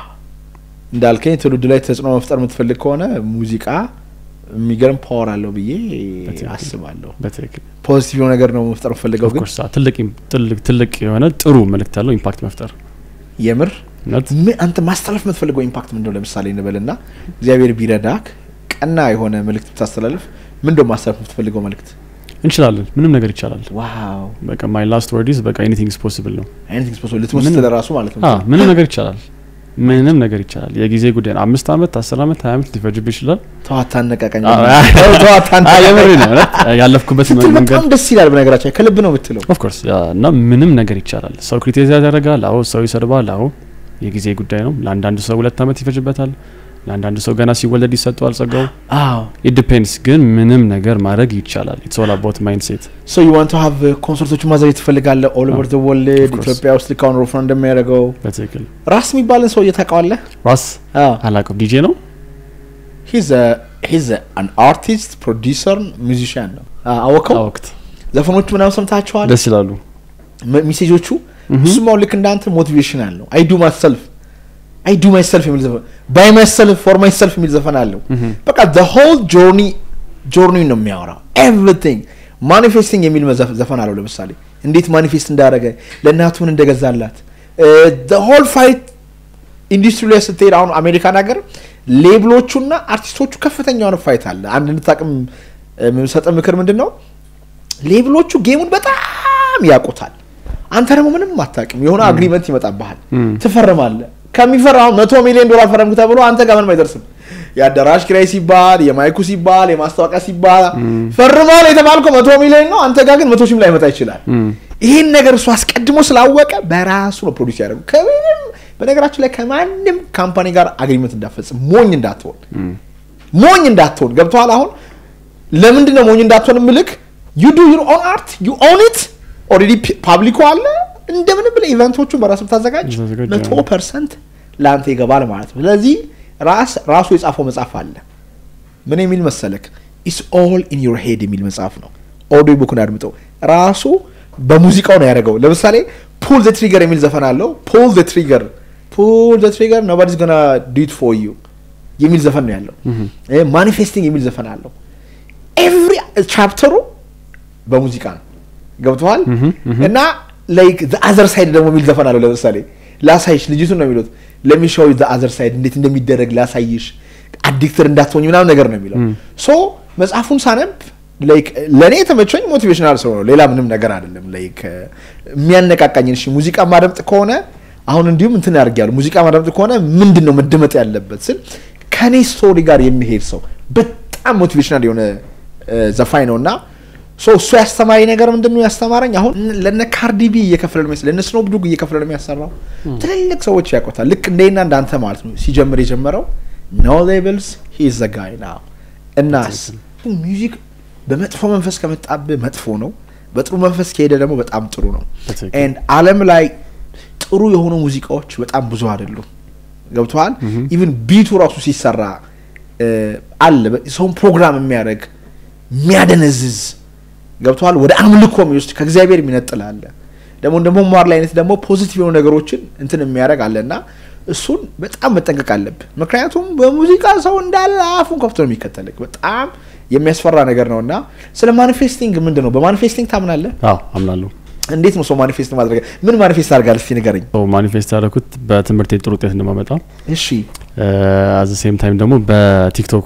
እንዳልከኝ ትውልድ ላይ ተጽዕኖ መፍጠር የምትፈልግ ከሆነ ሙዚቃ የሚገርም ፓወር አለው ብዬ በትክክል። አስባለሁ። በትክክል ፖዚቲቭ የሆነ ነገር ነው መፍጠር የምፈልገው ግን ኦፍኮርስ ትልቅ ኢም- ትልቅ ትልቅ የሆነ ጥሩ መልእክት ያለው ኢምፓክት መፍጠር የምር እውነት ምን አንተ ማስተላለፍ የምትፈልገው ኢምፓክት ምንድነው? ለምሳሌ እንበልና እግዚአብሔር ቢረዳክ ቀና የሆነ መልእክት ብታስተላልፍ ምንድነው ማስተላለፍ የምትፈልገው መልእክት? እንችላለን ምንም ነገር ይቻላል ዋው በቃ ማይ ላስት ወርዲስ በቃ ኤኒቲንግ ኢዝ ፖሲብል ነው አይነት ኤክስፖስ ልትወስድ ምንም- ለራሱ ማለት ነው። አ ምንም ነገር ይቻላል ምንም ነገር ይቻላል የጊዜ ጉዳይ ነው አምስት አመት አስር አመት ሀያ አመት ሊፈጅብ ይችላል ተዋታ አነቃቀኝ አ- ተዋታ አ የምሬ ነው እውነት ያለፍኩበት ስትል መንገድ በጣም ደስ ይላል። በነገራችን ላይ ከልብ ነው የምትለው። ኦፍኮርስ እና ምንም ነገር ይቻላል። ሰው ክሪቲሳይዝ ያደርጋል። አዎ ሰው ይሰድባል። አዎ የጊዜ ጉዳይ ነው። ለአንዳንድ ሰው ሁለት አመት ይፈጅበታል። ለአንዳንድ ሰው ገና ሲወለድ ይሰጠዋል ጸጋው። አዎ ኢት ዲፔንድስ ግን ምንም ነገር ማድረግ ይቻላል። ኢትስ ኦል አባውት ማይንድ ሴት። ሶ ዩ ዋንት ቱ ሃቭ ኮንሰርቶችን ማዘጋጀት ትፈልጋለህ ኦል ኦቨር ዘ ወርልድ Of course. ኢትዮጵያ ውስጥ ልክ አሁን ሮፍራን እንደሚያደርገው በትክክል ራስ የሚባልን ሰው ታውቀዋለህ? ራስ አዎ አላውቅም። ዲጄ ነው ሂዝ ሂዝ አን አርቲስት ፕሮዲውሰር ሚዚሽያን ነው። አ- አወቀው ወቅት ዘፈኖቹ ምናምን ሰምታችኋል? ደስ ይላሉ። ሜ- ሜሴጆቹ እሱም አሁን ልክ እንዳንተ ሞቲቬሽናል ነው። አይ ዱ ማይሰልፍ አይ ዱ ማይሰልፍ የሚል ዘፈን ባይ ማይሰልፍ ፎር ማይሰልፍ የሚል ዘፈን አለው። በቃ ዘ ሆል ጆርኒ ጆርኒ ነው የሚያወራው ኤቭሪቲንግ ማኒፌስቲንግ የሚል መዘፍ- ዘፈን አለው። ለምሳሌ እንዴት ማኒፌስት እንዳደረገ ለእናቱ ምን እንደገዛላት ዘ ሆል ፋይት ኢንዱስትሪ ላይ ስትሄድ አሁን አሜሪካን ሀገር ሌብሎቹና አርቲስቶቹ ከፍተኛ የሆነ ፋይት አለ። አንድ እንድታቅም የምሰጠ ምክር ምንድን ነው ሌብሎቹ ጌሙን በጣም ያውቁታል። አንተ ደግሞ ምንም አታውቅም። የሆነ አግሪመንት ይመጣብሃል፣ ትፈርማለህ። ከሚፈራው መቶ ሚሊዮን ዶላር ፈረምክ ተብሎ አንተ ጋር ምንም አይደርስም። የአዳራሽ ኪራይ ሲባል የማይኩ ሲባል የማስታወቂያ ሲባል ፈርማል የተባልከው መቶ ሚሊዮን ነው። አንተ ጋር ግን መቶ ሺህም ላይመጣ ይችላል። ይህን ነገር እሱ አስቀድሞ ስላወቀ በራሱ ነው ፕሮዲስ ያደርጉ። ከምንም በነገራችን ላይ ከማንም ካምፓኒ ጋር አግሪመንት እንዳፈጽም ሞኝ እንዳትሆን ሞኝ እንዳትሆን ገብተዋል። አሁን ለምንድን ነው ሞኝ እንዳትሆን ምልክ ዩ ዱ ዩር ኦን አርት ዩ ኦን ኢት ኦልሬዲ ፓብሊኩ አለ እንደምንም ብለህ ኢቨንቶቹን በራሱ ብታዘጋጅ ታዘጋጅ፣ መቶ አዎ። ፐርሰንት ለአንተ ይገባል ማለት ነው። ስለዚህ ራስ ራሱ የጻፈው መጽሐፍ አለ ምን የሚል መሰለክ ኢስ ኦል ኢን ዩር ሄድ የሚል መጽሐፍ ነው። ኦዲዮ ቡክን አድምጠው ራሱ በሙዚቃው ነው ያደረገው። ለምሳሌ ፑል ዘ ትሪገር የሚል ዘፈን አለው። ፑል ዘ ትሪገር ፑል ዘ ትሪገር ኖባዲስ ገና ዲት ፎር ዩ የሚል ዘፈን ነው ያለው። ማኒፌስቲንግ የሚል ዘፈን አለው። ኤቭሪ ቻፕተሩ በሙዚቃ ነው ገብተዋል። እና ላይክ ዘ አዘር ሳይድ ደግሞ የሚል ዘፈን አለው። ለምሳሌ ላሳይሽ ልጅቱን ነው የሚሉት ለሚሻው ዘ አዘር ሳይድ እንዴት እንደሚደረግ ላሳይሽ አዲክትር እንዳትሆኝ ምናምን ነገር ነው የሚለው። ሶ መጽሐፉን ሳነብ ላይክ ለእኔ የተመቸኝ ሞቲቬሽናል ሰው ነው፣ ሌላ ምንም ነገር አይደለም። ላይክ የሚያነቃቃኝን እሺ ሙዚቃ ማደምጥ ከሆነ አሁን እንዲሁም እንትን ያደርጊያለሁ ሙዚቃ ማደምጥ ከሆነ ምንድን ነው መደመጥ ያለበት ስል ከኔ ስቶሪ ጋር የሚሄድ ሰው በጣም ሞቲቬሽናል የሆነ እ፣ ዘፋኝ ነው እና ሶ እሱ ያስተማሪ ነገር ምንድን ነው ያስተማረኝ? አሁን ለነ ካርዲቢ እየከፈለ ነው የሚያስ- ለነ ስኖፕ ዶግ እየከፈለ ነው የሚያሰራው። ትልልቅ ሰዎች ያውቁታል። ልክ እንደና እንዳንተ ማለት ነው። ሲጀምር የጀመረው ኖ ሌብልስ ሂ ኢዝ ዘ ጋይ ናው። እናስ ሚውዚክ በመጥፎ መንፈስ ከመጣብህ መጥፎ ነው፣ በጥሩ መንፈስ ከሄደ ደግሞ በጣም ጥሩ ነው። በትክክል። ኤንድ ዓለም ላይ ጥሩ የሆኑ ሙዚቃዎች በጣም ብዙ አይደሉም። ገብተዋል። ኢቭን ቢቱ ራሱ ሲሰራ እ፣ አለ በ- ሰውን ፕሮግራም የሚያደርግ የሚያደነዝዝ ገብተዋል። ወደ አምልኮ የሚወስድ ከእግዚአብሔር የሚነጥል አለ። ደግሞ እንደ መማር ላይ አይነት ደግሞ ፖዚቲቭ የሆኑ ነገሮችን እንትን የሚያደርግ አለ እና እሱን በጣም መጠንቀቅ አለብህ። ምክንያቱም በሙዚቃ ሰው እንዳለ አፉን ከፍቶ ነው የሚከተልህ። በጣም የሚያስፈራ ነገር ነው እና ስለ ማኒፌስቲንግ ምንድን ነው በማኒፌስቲንግ ታምናለህ? አዎ አምናለሁ። እንዴት ነው ሰው ማኒፌስት ማድረግ? ምን ማኒፌስት አድርጋል? እስቲ ንገረኝ። ሰው ማኒፌስት ያደረኩት በትምህርት ጥሩ ውጤት እንደማመጣ እሺ አዘ ሴም ታይም ደግሞ በቲክቶኩ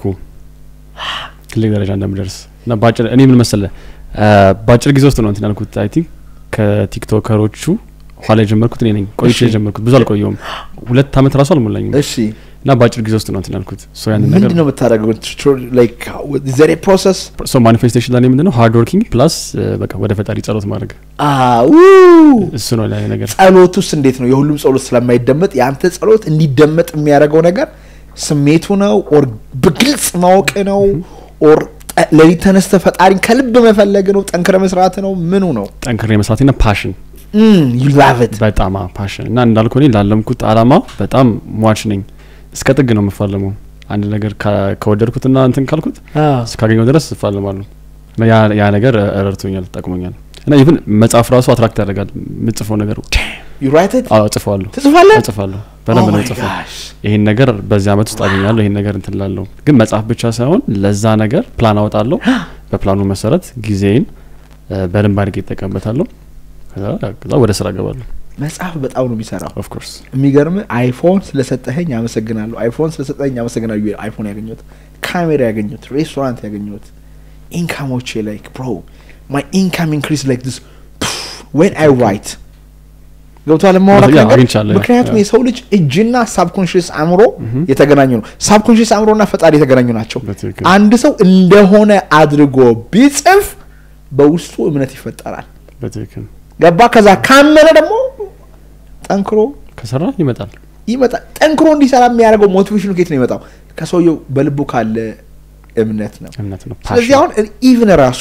ትልቅ ደረጃ እንደምደርስ እና በአጭር እኔ ምን መሰለ በአጭር ጊዜ ውስጥ ነው እንትን ያልኩት። አይ ቲንክ ከቲክቶከሮቹ ኋላ የጀመርኩት እኔ ነኝ። ቆይቼ እሺ። የጀመርኩት ብዙ አልቆየውም። ሁለት አመት ራሱ አልሞላኝም እሺ እና በአጭር ጊዜ ውስጥ ነው እንትን ያልኩት። ሶ ያንን ነገር ምንድን ነው የምታደርገው? ላይክ ዘሬ ፕሮሰስ ሶ ማኒፌስቴሽን ለኔ ምንድን ነው ሃርድ ወርኪንግ ፕላስ በቃ ወደ ፈጣሪ ጸሎት ማድረግ አው እሱ ነው ለኔ ነገር። ጸሎት ውስጥ እንዴት ነው የሁሉም ጸሎት ስለማይደመጥ የአንተ ጸሎት እንዲደመጥ የሚያደርገው ነገር ስሜቱ ነው ኦር በግልጽ ማወቅ ነው ኦር ጠ- ሌሊት ተነስተ ፈጣሪን ከልብ መፈለግ ነው ጠንክረ መስራት ነው ምኑ ነው ጠንክሬ መስራትና ፓሽን ዩ ላቭ ኢት በጣም ፓሽን እና እንዳልኩ እኔ ላለምኩት አላማ በጣም ሟች ነኝ። እስከ ጥግ ነው የምፋለመው። አንድ ነገር ከ- ከወደድኩትና እንትን ካልኩት እስካገኘው ድረስ እፋለማለሁ። እና ያ ያ ነገር እ- ረድቶኛል፣ ጠቅሞኛል። እና ኢቭን መጽሐፍ ራሱ አትራክት ያደርጋል። የምጽፈው ነገር ዩ ራይት ኢት አዎ እጽፈዋለሁ ትጽፋለህ እጽፋለሁ በደንብ ነው እጽፈው። ይሄን ነገር በዚህ አመት ውስጥ አገኛለሁ፣ ይሄን ነገር እንትን እላለሁ። ግን መጽሐፍ ብቻ ሳይሆን ለዛ ነገር ፕላን አወጣለሁ። በፕላኑ መሰረት ጊዜን እ፣ በደንብ አድርጌ ይጠቀምበታለሁ። ከዛ ከዛ ወደ ስራ እገባለሁ። መጽሐፍ በጣም ነው የሚሰራው ኦፍ ኮርስ የሚገርም አይፎን ስለሰጠኸኝ አመሰግናለሁ አይፎን ስለሰጠኸኝ አመሰግናለሁ ብዬ አይፎን ያገኘሁት ካሜራ ያገኘሁት ሬስቶራንት ያገኘሁት ኢንካሞቼ ላይክ ብሮ ማይ ኢንካም ኢንክሪዝ ላይክ ዲስ ዌን አይ ራይት ገብቷል የማወራህ ያ፣ ነገር አግኝቻለሁ፣ ያ፣ ምክንያቱም ያ። የሰው ልጅ እጅና ሳብኮንሽስ አእምሮ የተገናኙ ነው ሳብኮንሽስ አእምሮና ፈጣሪ የተገናኙ ናቸው በትክክል። አንድ ሰው እንደሆነ አድርጎ ቢጽፍ በውስጡ እምነት ይፈጠራል በትክክል ገባ ከዛ ካመነ ደግሞ ጠንክሮ ከሰራ ይመጣል። ይመጣል ጠንክሮ እንዲሰራ የሚያደርገው ሞቲቬሽኑ ከየት ነው ይመጣው ከሰውየው በልቡ ካለ እምነት ነው እምነት ነው። ስለዚህ አሁን ኢቭን ራሱ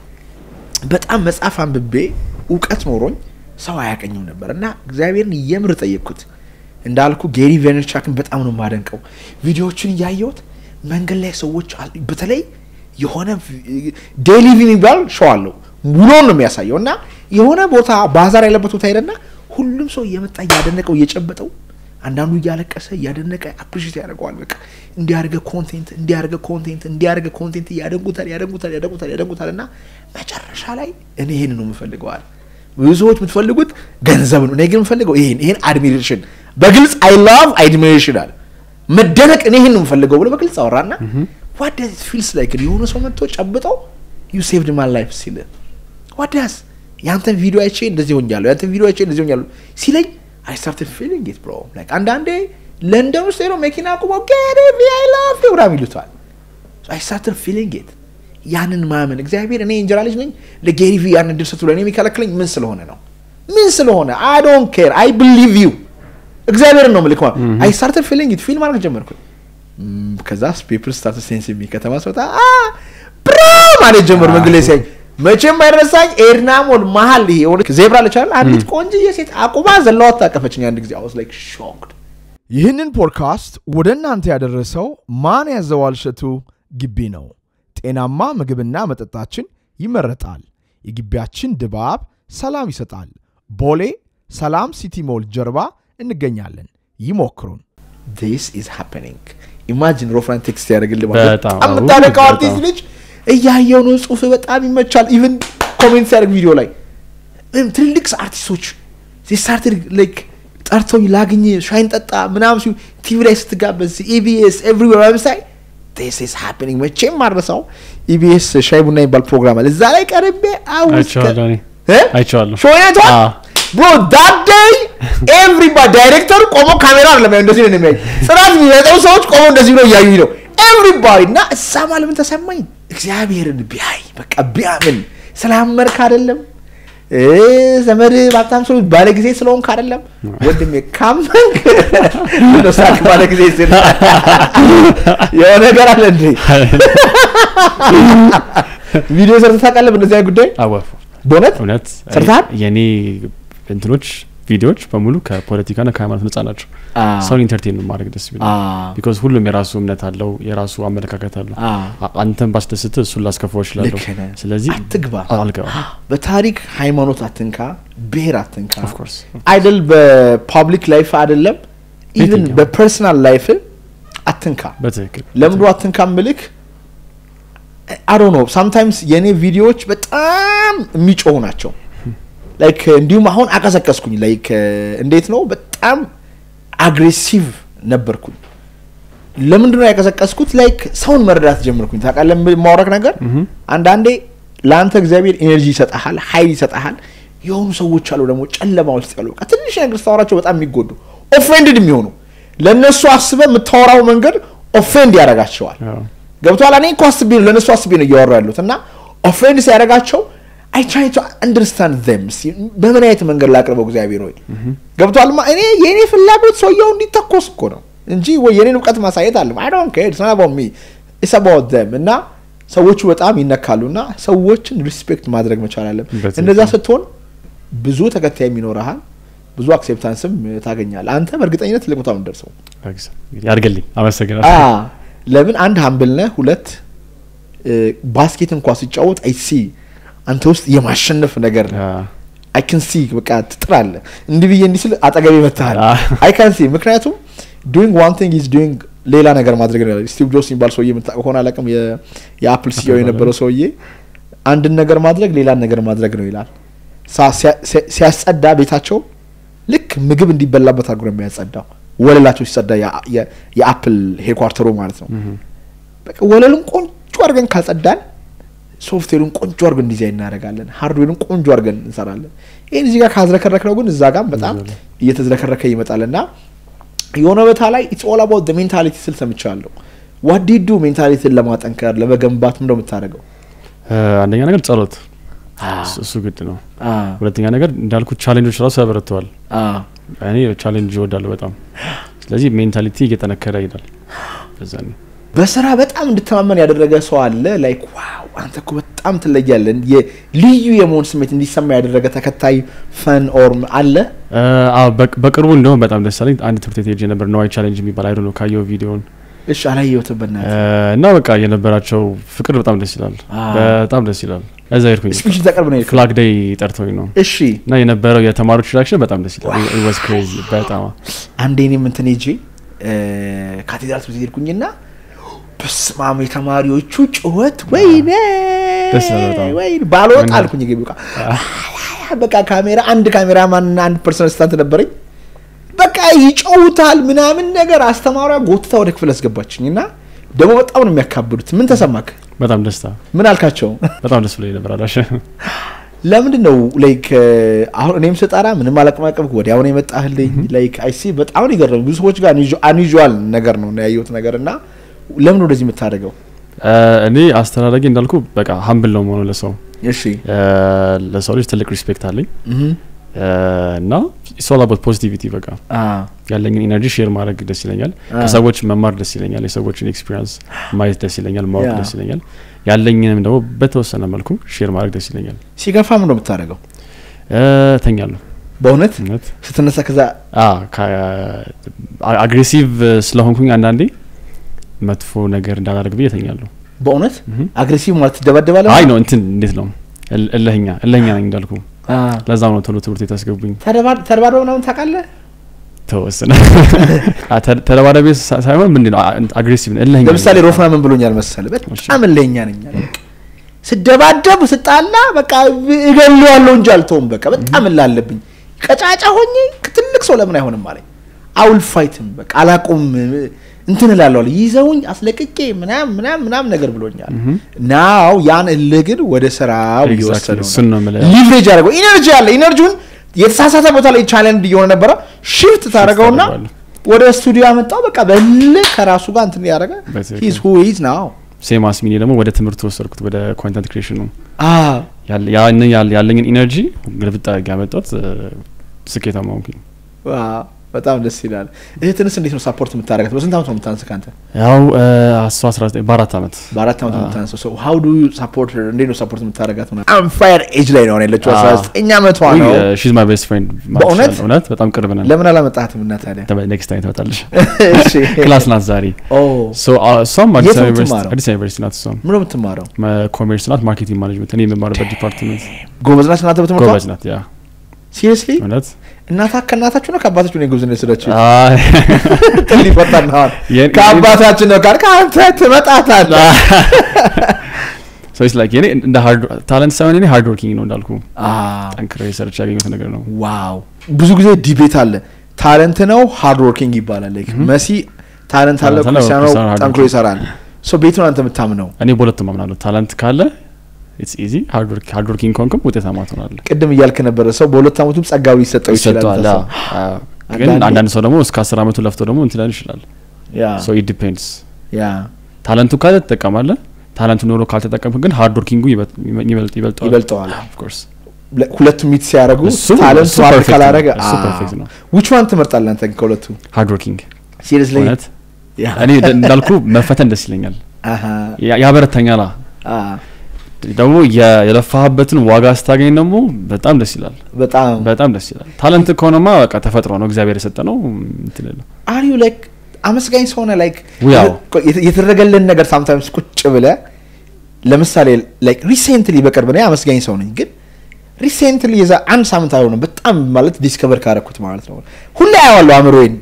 በጣም መጽሐፍ አንብቤ እውቀት ኖሮኝ ሰው አያቀኝም ነበር እና እግዚአብሔርን የምር ጠየቅኩት እንዳልኩ ጌሪ ቬነርቻክን በጣም ነው የማደንቀው ቪዲዮዎችን እያየሁት መንገድ ላይ ሰዎች አሉ- በተለይ የሆነ ዴይሊ ቪ የሚባል ሸው አለው ውሎን ነው የሚያሳየው እና የሆነ ቦታ ባዛር ያለበት ቦታ ሄደና ሁሉም ሰው እየመጣ እያደነቀው እየጨበጠው አንዳንዱ እያለቀሰ እያደነቀ አፕሪሽት ያደርገዋል በቃ እንዲያደርገ ኮንቴንት እንዲያደርገ ኮንቴንት እንዲያደርገ ኮንቴንት እያደንጉታል ያደንጉታል ያደንጉታል ያደንጉታል እና መጨረሻ ላይ እኔ ይሄን ነው የምፈልገዋል ብዙ ሰዎች የምትፈልጉት ገንዘብ ነው እኔ ግን የምፈልገው ይሄን ይሄን አድሚሬሽን በግልጽ አይ ላቭ አድሚሬሽን አለ መደነቅ እኔ ይሄን ነው የምፈልገው ብሎ በግልጽ አወራና ዋት ፊልስ ላይክ የሆነ ሰው መጥቶ ጨብጠው ዩ ሴቭድ ማይ ላይፍ ሲል ዋዳስ ያንተን ቪዲዮ አይቼ እንደዚህ ሆኛለሁ ያንተን ቪዲዮ አይቼ እንደዚህ ሆኛለሁ ሲለኝ አይ ስታርትድ ፊሊንግ ኢት ብሮ ላይክ አንዳንዴ ለንደን ውስጥ ሄዶ መኪና ቁሞ ጌሪ ቪ አይ ላቭ ዩ ምናምን ይሉታል አይ ስታርትድ ፊሊንግ ኢት ያንን ማመን እግዚአብሔር እኔ እንጀራ ልጅ ነኝ ለጌሪ ቪ ያንን ድል ስትሉ እኔ የሚከለክለኝ ምን ስለሆነ ነው ምን ስለሆነ አይ ዶንት ኬር አይ ብሊቭ ዩ እግዚአብሔርን ነው ምልክ አይ ስታርትድ ፊሊንግ ኢት ፊል ማድረግ ጀመርኩኝ ም፣ ከዛ ፔፕል ስታርትድ ሴንስ የሚ ከተማ ስወጣ ብሮ ማለት ጀመሩ መንገድ ላይ ሲያኝ መቼም አይረሳኝ ኤድና ሞል መሀል ይሄ የሆነ ዜብራ ልቻል አንዲት ቆንጅዬ ሴት አቁማ ዘለዋት ታቀፈችኝ አንድ ጊዜ አውስ ላይክ ሾክድ ይህንን ፖድካስት ወደ እናንተ ያደረሰው ማን ያዘዋል እሸቱ ግቢ ነው። ጤናማ ምግብና መጠጣችን ይመረጣል። የግቢያችን ድባብ ሰላም ይሰጣል። ቦሌ ሰላም ሲቲ ሞል ጀርባ እንገኛለን። ይሞክሩን። ዲስ ኢዝ ሃፕኒንግ ኢማጂን ሮፍራን ቴክስት ያደርግልህ ማለት በጣም በጣም የምታደንቀው በጣም። አርቲስት ልጅ እያየው ነው ጽሁፍ በጣም ይመቻል ኢቨን ኮሜንት ሲያደርግ ቪዲዮ ላይ እም ትልልቅ አርቲስቶች ስታርትድ ላይክ ጠርተውኝ ላግኝ ሻይን ጠጣ ምናምን ሲሉ ቲቪ ላይ ስትጋበዝ ኢቢኤስ ኤቭሪዌር ወብሳይ ዲስ ኢዝ ሃፕኒንግ መቼም ማድረሰው ኢቢኤስ ሻይ ቡና የሚባል ፕሮግራም አለ እዛ ላይ ቀርቤ አውስ አይቼዋለሁ እኔ አይቼዋለሁ። ሾይነቷ አዎ። ብሮ ዳት ዴይ ኤቭሪባዲ ዳይሬክተሩ ቆሞ ካሜራ አይደለም ያው እንደዚህ ነው የሚያዩ ጽናት የሚመጣው ሰዎች ቆሞ እንደዚህ ብለው እያዩኝ ነው ኤቭሪባዲ እና እዛ ማለት ምን ተሰማኝ እግዚአብሔርን ቢያይ በቃ ቢያምን ስላመርክ አይደለም እ ዘመድ ባብታም ሰው ባለ ጊዜ ስለሆንክ አይደለም ወንድሜ ካመንክ ምነው ሳቅ ባለ ጊዜ ስል የሆነ ነገር አለ እንዴ ቪዲዮ ሰርተህ ታውቃለህ በእነዚህ አይነት ጉዳይ አወፉ በእውነት እውነት ሰርተሃል? የኔ እንትኖች ቪዲዮዎች በሙሉ ከፖለቲካና ከሃይማኖት ነጻ ናቸው። ሰውን ኢንተርቴን ማድረግ ደስ ቢል ቢኮዝ ሁሉም የራሱ እምነት አለው፣ የራሱ አመለካከት አለው። አ- አንተን ባስደስት እሱን ላስከፋው እችላለሁ። ልክ ነህ። ስለዚህ አትግባ አልገባም። በታሪክ ሃይማኖት አትንካ ብሔር አትንካ Of course. አይደል በፓብሊክ ላይፍ አይደለም ኢቭን የትኛው? በፐርሰናል ላይፍ አትንካ በትክክል ለምዶ አትንካ ምልክ አዶ ነው ሳምታይምስ የእኔ ቪዲዮዎች በጣም የሚጮሁ ናቸው ላይክ እንዲሁም አሁን አቀሰቀስኩኝ ላይክ እንዴት ነው በጣም አግሬሲቭ ነበርኩኝ ለምንድነው ያቀሰቀስኩት ላይክ ሰውን መረዳት ጀመርኩኝ ታውቃለህ የማውረክ ነገር አንዳንዴ ለአንተ እግዚአብሔር ኤነርጂ ይሰጠሃል ሀይል ይሰጠሃል የሆኑ ሰዎች አሉ ደግሞ ጨለማ ውስጥ ያሉ በቃ ትንሽ ነገር ስታወራቸው በጣም የሚጎዱ ኦፌንድድ የሚሆኑ ለእነሱ አስበ የምታወራው መንገድ ኦፌንድ ያደርጋቸዋል አዎ። ገብቷል እኔ እኮ አስቤ ነው ለእነሱ አስቤ ነው እያወራ ያሉት እና ኦፌንድ ሲያደርጋቸው አይ ትራይ ቱ አንደርስታንድ ዘም በምን አይነት መንገድ ላቅርበው እግዚአብሔር ወይ ገብቷል ማ እኔ የእኔ ፍላጎት ሰውየው እንዲተኮስ እኮ ነው እንጂ ወይ የኔን እውቀት ማሳየት አለ አይ ዶንት ኬር ኢትስ አባውት ሚ ኢትስ አባውት ዘም እና ሰዎቹ በጣም ይነካሉ እና ሰዎችን ሪስፔክት ማድረግ መቻል አለም በትክክል። እንደዛ ስትሆን ብዙ ተከታይም ይኖረሃል ብዙ አክሴፕታንስም ታገኛለህ አንተ በእርግጠኝነት ትልቅ ቦታ ነው የምትደርሰው እንግዲህ ያድርግልኝ። አመሰግናለሁ። አ ለምን አንድ ሀምብል ነህ ሁለት እ፣ ባስኬት እንኳ ሲጫወት አይ ሲ አንተ ውስጥ የማሸነፍ ነገር አ፣ አይ ካን ሲ በቃ ትጥራለህ እንዲህ ብዬ እንዲህ ስል አጠገቤ መታሃል አ። አይ ካን ሲ ምክንያቱም ዱይንግ ዋን ቲንግ ኢዝ ዱይንግ ሌላ ነገር ማድረግ ነው ስቲቭ ጆብስ የሚባል ሰውዬ የምታውቀው ከሆነ አላውቅም የ- የአፕል ሲኦ የነበረው ሰውዬ አንድን ነገር ማድረግ ሌላን ነገር ማድረግ ነው ይላል ሳ- ሲያ- ሲያ- ሲያስጸዳ ቤታቸው ልክ ምግብ እንዲበላበት አድርጎ ነው የሚያጸዳው ወለላቸው ሲጸዳ የ- የ- የአፕል ሄድኳርተሩ ማለት ነው በቃ ወለሉን ቆንጆ አድርገን ካልጸዳን ሶፍትዌሩን ቆንጆ አድርገን ዲዛይን እናደርጋለን ሃርድዌሩን ቆንጆ አድርገን እንሰራለን ይህን እዚህ ጋር ካዝረከረክ ነው ግን እዛ ጋር በጣም እየተዝረከረከ ይመጣል እና የሆነ ቦታ ላይ ኢትስ ኦል አባውት ሜንታሊቲ ስል ሰምቻለሁ ዋዲዱ ሜንታሊቲን ለማጠንከር ለመገንባት ምንደ የምታደርገው አ፣ አንደኛ ነገር ጸሎት፣ እሱ- እሱ ግድ ነው። ሁለተኛ ነገር እንዳልኩት ቻሌንጆች ራሱ ያበረተዋል። እኔ ቻሌንጅ እወዳለሁ በጣም። ስለዚህ ሜንታሊቲ እየጠነከረ ይሄዳል። በዛ ነው በስራ በጣም እንድተማመን ያደረገ ሰው አለ ላይክ ዋው አንተ እኮ በጣም ትለያለን የ- ልዩ የመሆን ስሜት እንዲሰማ ያደረገ ተከታይ ፈን ኦር አለ አ፣ አዎ፣ በቅ- በቅርቡ እንደውም በጣም ደስ አለኝ። አንድ ትምህርት ቤት ሄጄ ነበር ነዋይ ቻሌንጅ የሚባል አይዶ ነው ካየው ቪዲዮን እሺ አላየሁትም በእናትህ እና በቃ የነበራቸው ፍቅር በጣም ደስ ይላል። አዎ። በጣም ደስ ይላል። እዛ ሄድኩኝ። ስፒች ተቀርብ ነው የሄድከው? ፍላግ ዴይ ጠርተውኝ ነው እሺ እና የነበረው የተማሪዎች ሪዳክሽን በጣም ደስ ይላል። ወዝ ክሬዚ በጣም አንዴ እኔም እንትን ሄጄ እ፣ ካቴድራል ትምህርት ቤት ሄድኩኝና በስማም የተማሪዎቹ ጩኸት ወይኔ ደስ ይላል በጣም። ወይኔ ባልወጣ ምን- አልኩኝ ግቢ በቃ በቃ ካሜራ አንድ ካሜራ ማንና አንድ ፐርሰን ስታንት ነበረኝ በቃ ይጨውታል ምናምን ነገር አስተማሪዋ ጎትታ ወደ ክፍል አስገባችኝ እና ደግሞ በጣም ነው የሚያካብዱት ምን ተሰማክ በጣም ደስታ ምን አልካቸው በጣም ደስ ብሎኝ ነበር። አላሽ ለምንድን ነው ላይክ አሁን እኔም ስጠራ ምንም አላቀማቀምክ ወዲያውን የመጣህልኝ ላይክ አይ ሲ በጣም ነው የገረመኝ። ብዙ ሰዎች ጋር አንዩዥዋል ነገር ነው ያየሁት ነገር እና ለምን ወደዚህ የምታደርገው? እኔ አስተዳደጌ እንዳልኩ በቃ ሀምብል ነው መሆኑ ለሰው እሺ ለሰው ልጅ ትልቅ ሪስፔክት አለኝ እና ሶል አባት ፖዚቲቪቲ በቃ ያለኝን ኢነርጂ ሼር ማድረግ ደስ ይለኛል። ከሰዎች መማር ደስ ይለኛል። የሰዎችን ኤክስፒሪንስ ማየት ደስ ይለኛል። ማወቅ ደስ ይለኛል። ያለኝንም ደግሞ በተወሰነ መልኩ ሼር ማድረግ ደስ ይለኛል። ሲገፋ ምን ነው የምታደርገው? ተኛለሁ። በእውነት እውነት ስትነሳ ከዛ አግሬሲቭ ስለሆንኩኝ አንዳንዴ መጥፎ ነገር እንዳላደርግ ብዬ ተኛለሁ። በእውነት አግሬሲቭ ማለት ትደባደባለህ? አይ ነው እንትን እንዴት ነው እለህኛ እለህኛ ነኝ እንዳልኩ ለዛም ነው ቶሎ ትምህርት ቤት ያስገቡኝ። ተደባድበ ምናምን ታውቃለህ? ተወሰነ ተደባዳቢ ሳይሆን ምንድን ነው አግሬሲቭ እለህኛ። ለምሳሌ ሮፍና ምን ብሎኛል መሰለህ? በጣም እለህኛ ነኝ አለ። ስደባደብ ስጣላ በቃ እገለዋለሁ እንጂ አልተውም። በቃ በጣም እላለብኝ ቀጫጫ ሆኜ ትልቅ ሰው ለምን አይሆንም አለኝ። አውል ፋይትም በቃ አላቁም እንትን እላለዋል ይዘውኝ አስለቅቄ ምናም ምናም ምናም ነገር ብሎኛል። ናው ያን እልህ ግን ወደ ስራው እየወሰደው እሱን ነው የምልህ። ሊቭሬጅ አደረገው። ኢነርጂ አለ። ኢነርጂውን የተሳሳተ ቦታ ላይ ቻሌንጅ እየሆነ ነበረ። ሽፍት ታደረገውና ወደ ስቱዲዮ ያመጣው በቃ በእልህ ከራሱ ጋር እንትን ያደረገ ሂዝ ሁ ኢዝ ናው ሴም አስሚኒ ደግሞ ወደ ትምህርት ወሰድኩት ወደ ኮንተንት ክሬሽኑ ያለኝን ኢነርጂ ግልብጥ አድርጌ ያመጣሁት ስኬታማ ሆንኩኝ። በጣም ደስ ይላል። እህትንስ እንዴት ነው ሳፖርት የምታደርጋት? በስንት ዓመት ነው የምታንስ ከአንተ? ያው እሷ አስራ ዘጠኝ በአራት ዓመት በአራት ዓመት ነው የምታንሰው። ሰው ሀው ዱ ሳፖርት እንዴት ነው ሳፖርት የምታደርጋት? አንፋየር ኤጅ ላይ ነው ያለችው። አስራ ዘጠኝ ዓመቷ ነው። ሺዝ ማይ ቤስት ፍሬንድ በእውነት እውነት በጣም ቅርብ ነን። ለምን አላመጣትም እና ታዲያ? ኔክስት ታይም ትመጣለች። እሺ። ክላስ ናት ዛሬ። እሷም የት አዲስ ነው አበባ ዩኒቨርሲቲ የምትማረው? አዲስ አበባ ዩኒቨርሲቲ ናት። እሷም ምን ነው የምትማረው? ኮሜርስ ናት፣ ማርኬቲንግ ማኔጅመንት። እኔ የምማርበት ዲፓርትመንት ጎበዝ ናት እናንተ በትምህርቷ? ጎበዝ ናት። ያ ሲሪየስሊ እውነት እናታ ከእናታችሁ ነው ከአባታችሁ ነው የጉብዝና የወሰዳችሁ? አይ፣ ጥል ይፈጠርናል። የኔ- ከአባታችን ነው ካልክ አንተ ትመጣታለህ። so it's like የኔ እንደ ሃርድ ታለንት ሳይሆን የኔ ሃርድ ወርኪንግ ነው እንዳልኩ አዎ። ጠንክሬ ሰርች ያገኘሁት ነገር ነው። ዋው ብዙ ጊዜ ዲቤት አለ። ታለንት ነው ሃርድ ወርኪንግ ይባላል። ላይክ መሲ ታለንት አለ፣ ታለንት አለው፣ ክርስቲያኖ ክርስቲያኖ hard ጠንክሮ working። ይሰራል። ሶ ቤቱን አንተ የምታምነው እኔ በሁለቱም አምናለሁ። ታለንት ካለ ኢትስ ኢዚ፣ ሃርድ ወርኪንግ ከሆንክም ውጤታማ ትሆናለህ። ቅድም እያልክ ነበረ ሰው በሁለት ዓመቱም ጸጋዊ ሊሰጠው ይችላል። ይሰጠዋል። ተሰው። አዎ። አዎ። ግን አንዳንዴ- አንዳንድ ሰው ደግሞ እስከ አስር አመቱ ለፍቶ ደግሞ እንትን ሊሆን ይችላል። ያ ሶ ኢት ዲፔንድስ። ያ ታለንቱ ካለ ትጠቀማለህ። ታለንቱ ኖሮ ካልተጠቀምክ ግን ሃርድ ወርኪንጉ ይበልጥ ይበልጠዋል። ይበልጠዋል። ኦፍ ኮርስ ለ- ሁለቱም ሚት ሲያደርጉ እሱ- ታለንቱ እሱ ሃርድ perfect ካላረገ ነው። እሱ perfect ነው። ዊች ዋን ትመርጣለህ አንተ ግን ከሁለቱ? ሃርድ ወርኪንግ ሲሪየስሊ እውነት እኔ ደ- እንዳልኩ መፈተን ደስ ይለኛል፣ አሃ ያ- ያበረታኛላ። አ ደግሞ የ- የለፋህበትን ዋጋ ስታገኝ ደግሞ በጣም ደስ ይላል። በጣም በጣም ደስ ይላል። ታለንት ከሆነማ በቃ ተፈጥሮ ነው እግዚአብሔር የሰጠ ነው። እንትን የለም። አር ዩ ላይክ አመስጋኝ ሰው ነህ? ላይክ ያው። የተ- የተደረገልን ነገር ሳምታይምስ ቁጭ ብለህ ለምሳሌ ላይክ ሪሴንትሊ በቅርብ እኔ አመስጋኝ ሰው ነኝ፣ ግን ሪሴንትሊ የዛ አንድ ሳምንት አይሆንም በጣም ማለት ዲስከቨር ካረኩት ማለት ነው። ሁሌ አየዋለሁ አእምሮዬን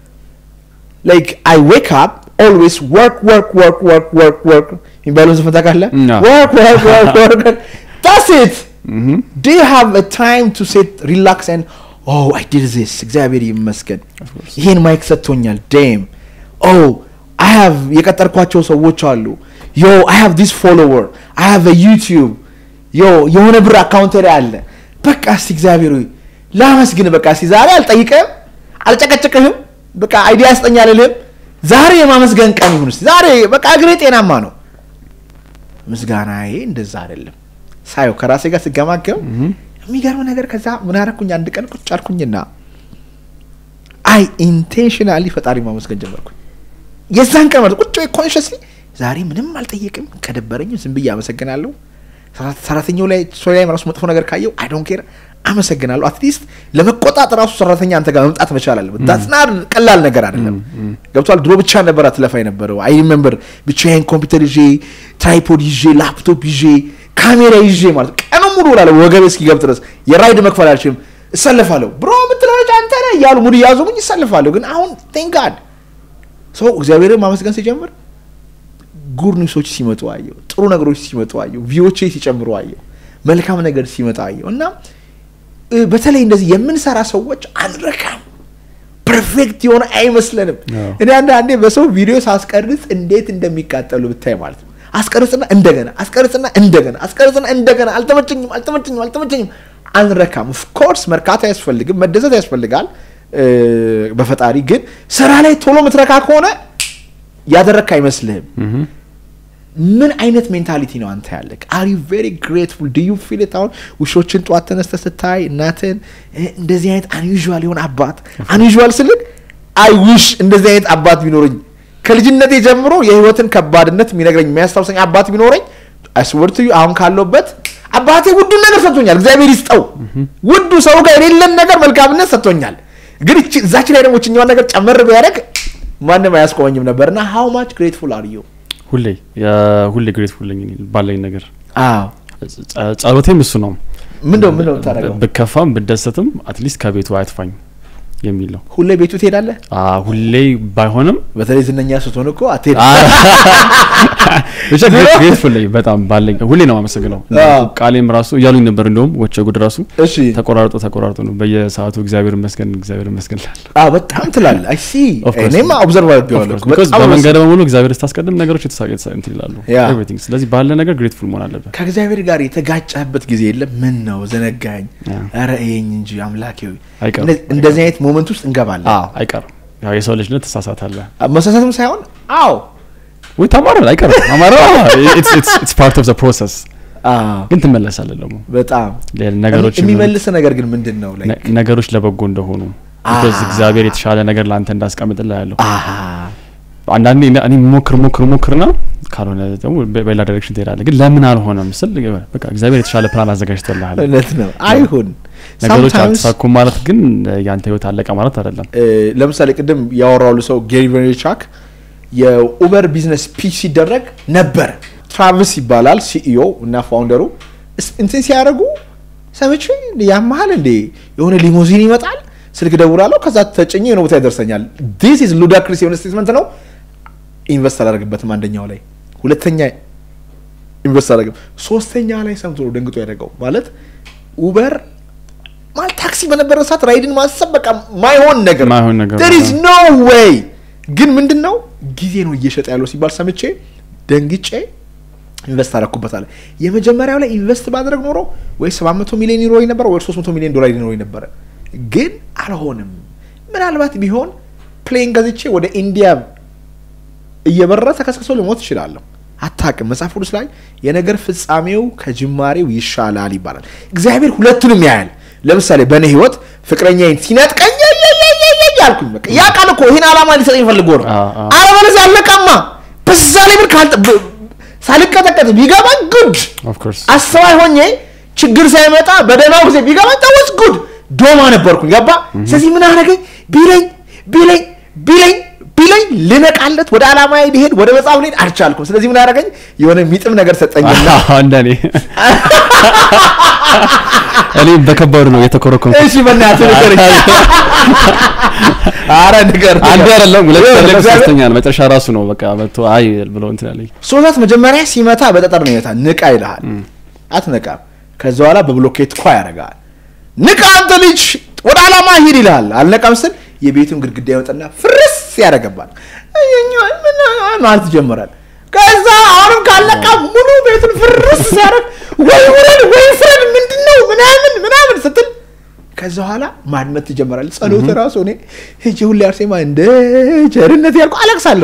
ላይክ አይ ዌክ አፕ ኦልዌይስ ወርክ ወርክ ወርክ ወርክ ወርክ ወርክ የሚባለውን ዘፈን ታውቃለህ? ና። ወርክ ወርክ ወርክ ወርክ ዳትስ ኢት ምሁም። do you have a time to sit relax and oh i did this እግዚአብሔር ይመስገን ይሄን ማይክ ሰጥቶኛል ዴም oh i have የቀጠርኳቸው ሰዎች አሉ yo i have this follower i have a youtube yo የሆነ ብር አካውንት ላይ አለ በቃ እስቲ እግዚአብሔር ሆይ ላመስግን በቃ እስቲ ዛሬ አልጠይቅህም አልጨቀጭቅህም በቃ አይዲያ ያስጠኛ አልልህም ዛሬ የማመስገን ቀን ይሁን እስቲ ዛሬ በቃ እግሬ ጤናማ ነው ምስጋናዬ እንደዛ አይደለም ሳየው ከራሴ ጋር ስገማገም የሚገርም ነገር ከዛ ምን አደረኩኝ አንድ ቀን ቁጭ አልኩኝና አይ ኢንቴንሽናሊ ፈጣሪ ማመስገን ጀመርኩኝ የዛን ቀን ማለት ቁጭ ኮንሽስሊ ዛሬ ምንም አልጠየቅም ከደበረኝ ዝም ብዬ አመሰግናለሁ ሰራ- ሰራተኛው ላይ ሰው ላይ ራሱ መጥፎ ነገር ካየው አይ ዶንት ኬር አመሰግናለሁ አትሊስት ለመቆጣት ራሱ ሰራተኛ አንተ ጋር መምጣት መቻል አለበት ዳትስና ቀላል ነገር አይደለም ገብቷል ድሮ ብቻ ነበር አትለፋ የነበረው አይ ሪሜምበር ብቻዬን ኮምፒውተር ይዤ ትራይፖድ ይዤ ላፕቶፕ ይዤ ካሜራ ይዤ ማለት ቀኑ ሙሉ እላለሁ ወገቤ እስኪገብ ድረስ የራይድ መክፈል አልችልም እሰልፋለሁ ብሮ የምትለው ልጅ አንተ ነህ እያሉ ሙድ እያዙሙኝ ይሰልፋለሁ ግን አሁን ቴንክ ጋድ ሰው እግዚአብሔርን ማመስገን ሲጀምር ጉድ ኒውሶች ሲመጡ አየው ጥሩ ነገሮች ሲመጡ አየው ቪዎቼ ሲጨምሩ አየው መልካም ነገር ሲመጣ አየው እና እ፣ በተለይ እንደዚህ የምንሰራ ሰዎች አንረካም ፐርፌክት የሆነ አይመስለንም አዎ። እኔ አንዳንዴ በሰው ቪዲዮ ሳስቀርጽ እንዴት እንደሚቃጠሉ ብታይ ማለት ነው አስቀርጽና እንደገና አስቀርጽና እንደገና አስቀርጽና እንደገና አልተመቸኝም አልተመቸኝም አልተመቸኝም አንረካም ኦፍኮርስ መርካት አያስፈልግም መደሰት ያስፈልጋል እ፣ በፈጣሪ ግን ስራ ላይ ቶሎ ምትረካ ከሆነ ያደረግክ አይመስልህም ምን አይነት ሜንታሊቲ ነው አንተ ያለ አር ዩ ቬሪ ግሬትፉል ዱ ዩ ፊል አሁን ውሾችን ጠዋት ተነስተ ስታይ እናትን እ፣ እንደዚህ አይነት አንዩዥዋል የሆነ አባት አንዩዥዋል ስልክ አይ ዊሽ እንደዚህ አይነት አባት ቢኖረኝ ከልጅነቴ ጀምሮ የህይወትን ከባድነት የሚነግረኝ የሚያስታውሰኝ አባት ቢኖረኝ አይስወርት አሁን ካለውበት አባቴ ውዱን ነገር ሰጥቶኛል እግዚአብሔር ይስጠው ውዱ ሰው ጋር የሌለን ነገር መልካምነት ሰጥቶኛል ግን እቺ- እዛች ላይ ደግሞ ችኛዋን ነገር ጨመር ቢያደርግ ማንም አያስቆመኝም ነበር እና ሀው ማች ግሬትፉል አር ዩ ሁሌ የ- ሁሌ ግሬትፉል ነኝ እኔ ባለኝ ነገር አዎ ጸ- ጸሎቴም እሱ ነው ምንድነው ምንድነው የምታደርገው ብከፋም ብደሰትም አትሊስት ከቤቱ አያጥፋኝ የሚል ነው ሁሌ ቤቱ ትሄዳለህ አ፣ ሁሌ ባይሆንም በተለይ ዝነኛ ስትሆን እኮ አትሄድ ብቻ ግሬትፉል ነኝ በጣም ባለኝ ሁሌ ነው አመሰግነው አዎ። ቃሌም ራሱ እያሉኝ ነበር እንደውም ወቸ ጉድ ራሱ እሺ ተቆራርጦ ተቆራርጦ ነው በየሰዓቱ እግዚአብሔር ይመስገን እግዚአብሔር ይመስገን ላለ አዎ በጣም ትላለህ አይ ሲ Of course. እኔማ ኦብዘርቭ አድርጌዋለሁ እኮ። ቢኮዝ በጣም በመንገድ በሙሉ እግዚአብሔር ስታስቀድም ነገሮች የተሳ የተሳ- እንትን ይላሉ ያ። ኤቭሪቲንግ ስለዚህ ባለ ነገር ግሬትፉል መሆን አለበት ከእግዚአብሔር ጋር የተጋጨህበት ጊዜ የለም ምን ነው ዘነጋኝ ያ። ኧረ እየኝ እንጂ አምላኬ ሆይ አይቀርም። እንደ- እንደዚህ አይነት ሞመንት ውስጥ እንገባለን አይቀርም ያው የሰው ልጅነት ትሳሳታለህ መሳሳትም ሳይሆን አዎ ወይ ተማራል አይቀርም አማራ ኢትስ ፓርት ኦፍ ዘ ፕሮሰስ አዎ ግን ትመለሳለህ ደግሞ በጣም ሌላ ነገሮች የሚመልስ ነገር ግን ምንድን ነው ላይ ነ- ነገሮች ለበጎ እንደሆኑ ቢኮዝ እግዚአብሔር የተሻለ ነገር ለአንተ እንዳስቀምጥልህ ያለው አሃ አንዳንዴ እኔ- እኔ ሞክር ሞክር ሞክርና ካልሆነ ደግሞ በ- በሌላ ዳይሬክሽን ትሄዳለህ ግን ለምን አልሆነም ስል በቃ እግዚአብሔር የተሻለ ፕላን አዘጋጅቶልሃል እውነት ነው አይሁን ነገሮች Sometimes- አልተሳኩም ማለት ግን ያንተ ህይወት አለቀ ማለት አይደለም እ፣ ለምሳሌ ቅድም ያወራሉ ሰው ጌሪ ቬርቻክ የኡበር ቢዝነስ ፒች ሲደረግ ነበር ትራቭስ ይባላል ሲኢኦ እና ፋውንደሩ እስ- እንትን ሲያደርጉ ሰምቼ እንደ ያመሃል እንዴ የሆነ ሊሞዚን ይመጣል ስልክ ደውላለሁ ከዛ ተጭኜ የሆነ ቦታ ያደርሰኛል ዲስ ኢዝ ሉዳክሪስ የሆነ ስቴትመንት ነው ኢንቨስት አላደርግበትም አንደኛው ላይ ሁለተኛ ኢንቨስት አላደርግም ሶስተኛ ላይ ሰምቶ ነው ደንግጦ ያደረገው ማለት ኡበር ማለት ታክሲ በነበረ ሰዓት ራይድን ማሰብ በቃ ማይሆን ነገር ማይሆን ነገር there is ነው። no way ግን ምንድን ነው ጊዜ ነው እየሸጠ ያለው ሲባል ሰምቼ ደንግጬ ኢንቨስት አደረኩበታለ የመጀመሪያው ላይ ኢንቨስት ባደረግ ኖሮ ወይ 700 ሚሊዮን ዩሮ ነበረ ወይ 300 ሚሊዮን ዶላር ይኖረኝ ነበረ ግን አልሆንም ምናልባት ቢሆን ፕሌን ገዝቼ ወደ ኢንዲያ እየበረረ ተከስክሶ ልሞት እችላለሁ አታቅም መጽሐፍ ቅዱስ ላይ የነገር ፍጻሜው ከጅማሬው ይሻላል ይባላል እግዚአብሔር ሁለቱንም ያያል ለምሳሌ በእኔ ህይወት ፍቅረኛዬን ሲነጥቀኝ ያያያያያ አልኩኝ በቃ ያ ቃል እኮ ይህን ዓላማ ሊሰጠኝ ፈልጎ ነው አ- አ- አለበለዚያ አለቃማ በዛ ላይ ምን ካልጠ ብ- ሳልቀጠቀጥ ቢገባኝ ጉድ ኦፍ ኮርስ አስተዋይ ሆኜ ችግር ሳይመጣ በደህናው ጊዜ ቢገባኝ ታወስ ጉድ ዶማ ነበርኩኝ ገባ ስለዚህ ምን አደረገኝ ቢለኝ ቢለኝ ቢለኝ ቢለኝ ልነቃለት ወደ ዓላማ ሊሄድ ወደ መጽሐፍ ልሄድ አልቻልኩም ስለዚህ ምን አደረገኝ የሆነ የሚጥም ነገር ሰጠኝና እንደኔ እኔ በከባዱ ነው የተኮረኮም እሺ በእናትህ ንገረኝ ኧረ ንገር አንዱ አይደለም ሁለት ይኸውልህ፣ አይደለም እግዚአብሔር- ሶስተኛ ነው መጨረሻ ራሱ ነው በቃ መጥቶ አይ ብሎ እንትን ያለኝ ሶዛት መጀመሪያ ሲመታ በጠጠር ነው ይመታ ንቃ ይልሃል አትነቃም ከዛ በኋላ በብሎኬት ኳ ያደርጋል ንቃ አንተ ልጅ ወደ ዓላማ ሂድ ይልሃል አልነቃም ስል የቤቱን ግድግዳ ይወጣና ፍርስ ያደርገባል እኛን ምን- ማለት ይጀምራል ከዛ አሁንም ካለቃ ሙሉ ቤቱን ፍርስ ሲያደርግ ወይ ውረድ ወይ ፍረድ ምንድን ነው ምናምን ምናምን ስትል ከዛ በኋላ ማድመት ትጀምራል ጸሎት ራሱ እኔ ሄጄ ሁሌ አርሴማ እንደ ቸርነት ያልኩ አለቅሳለሁ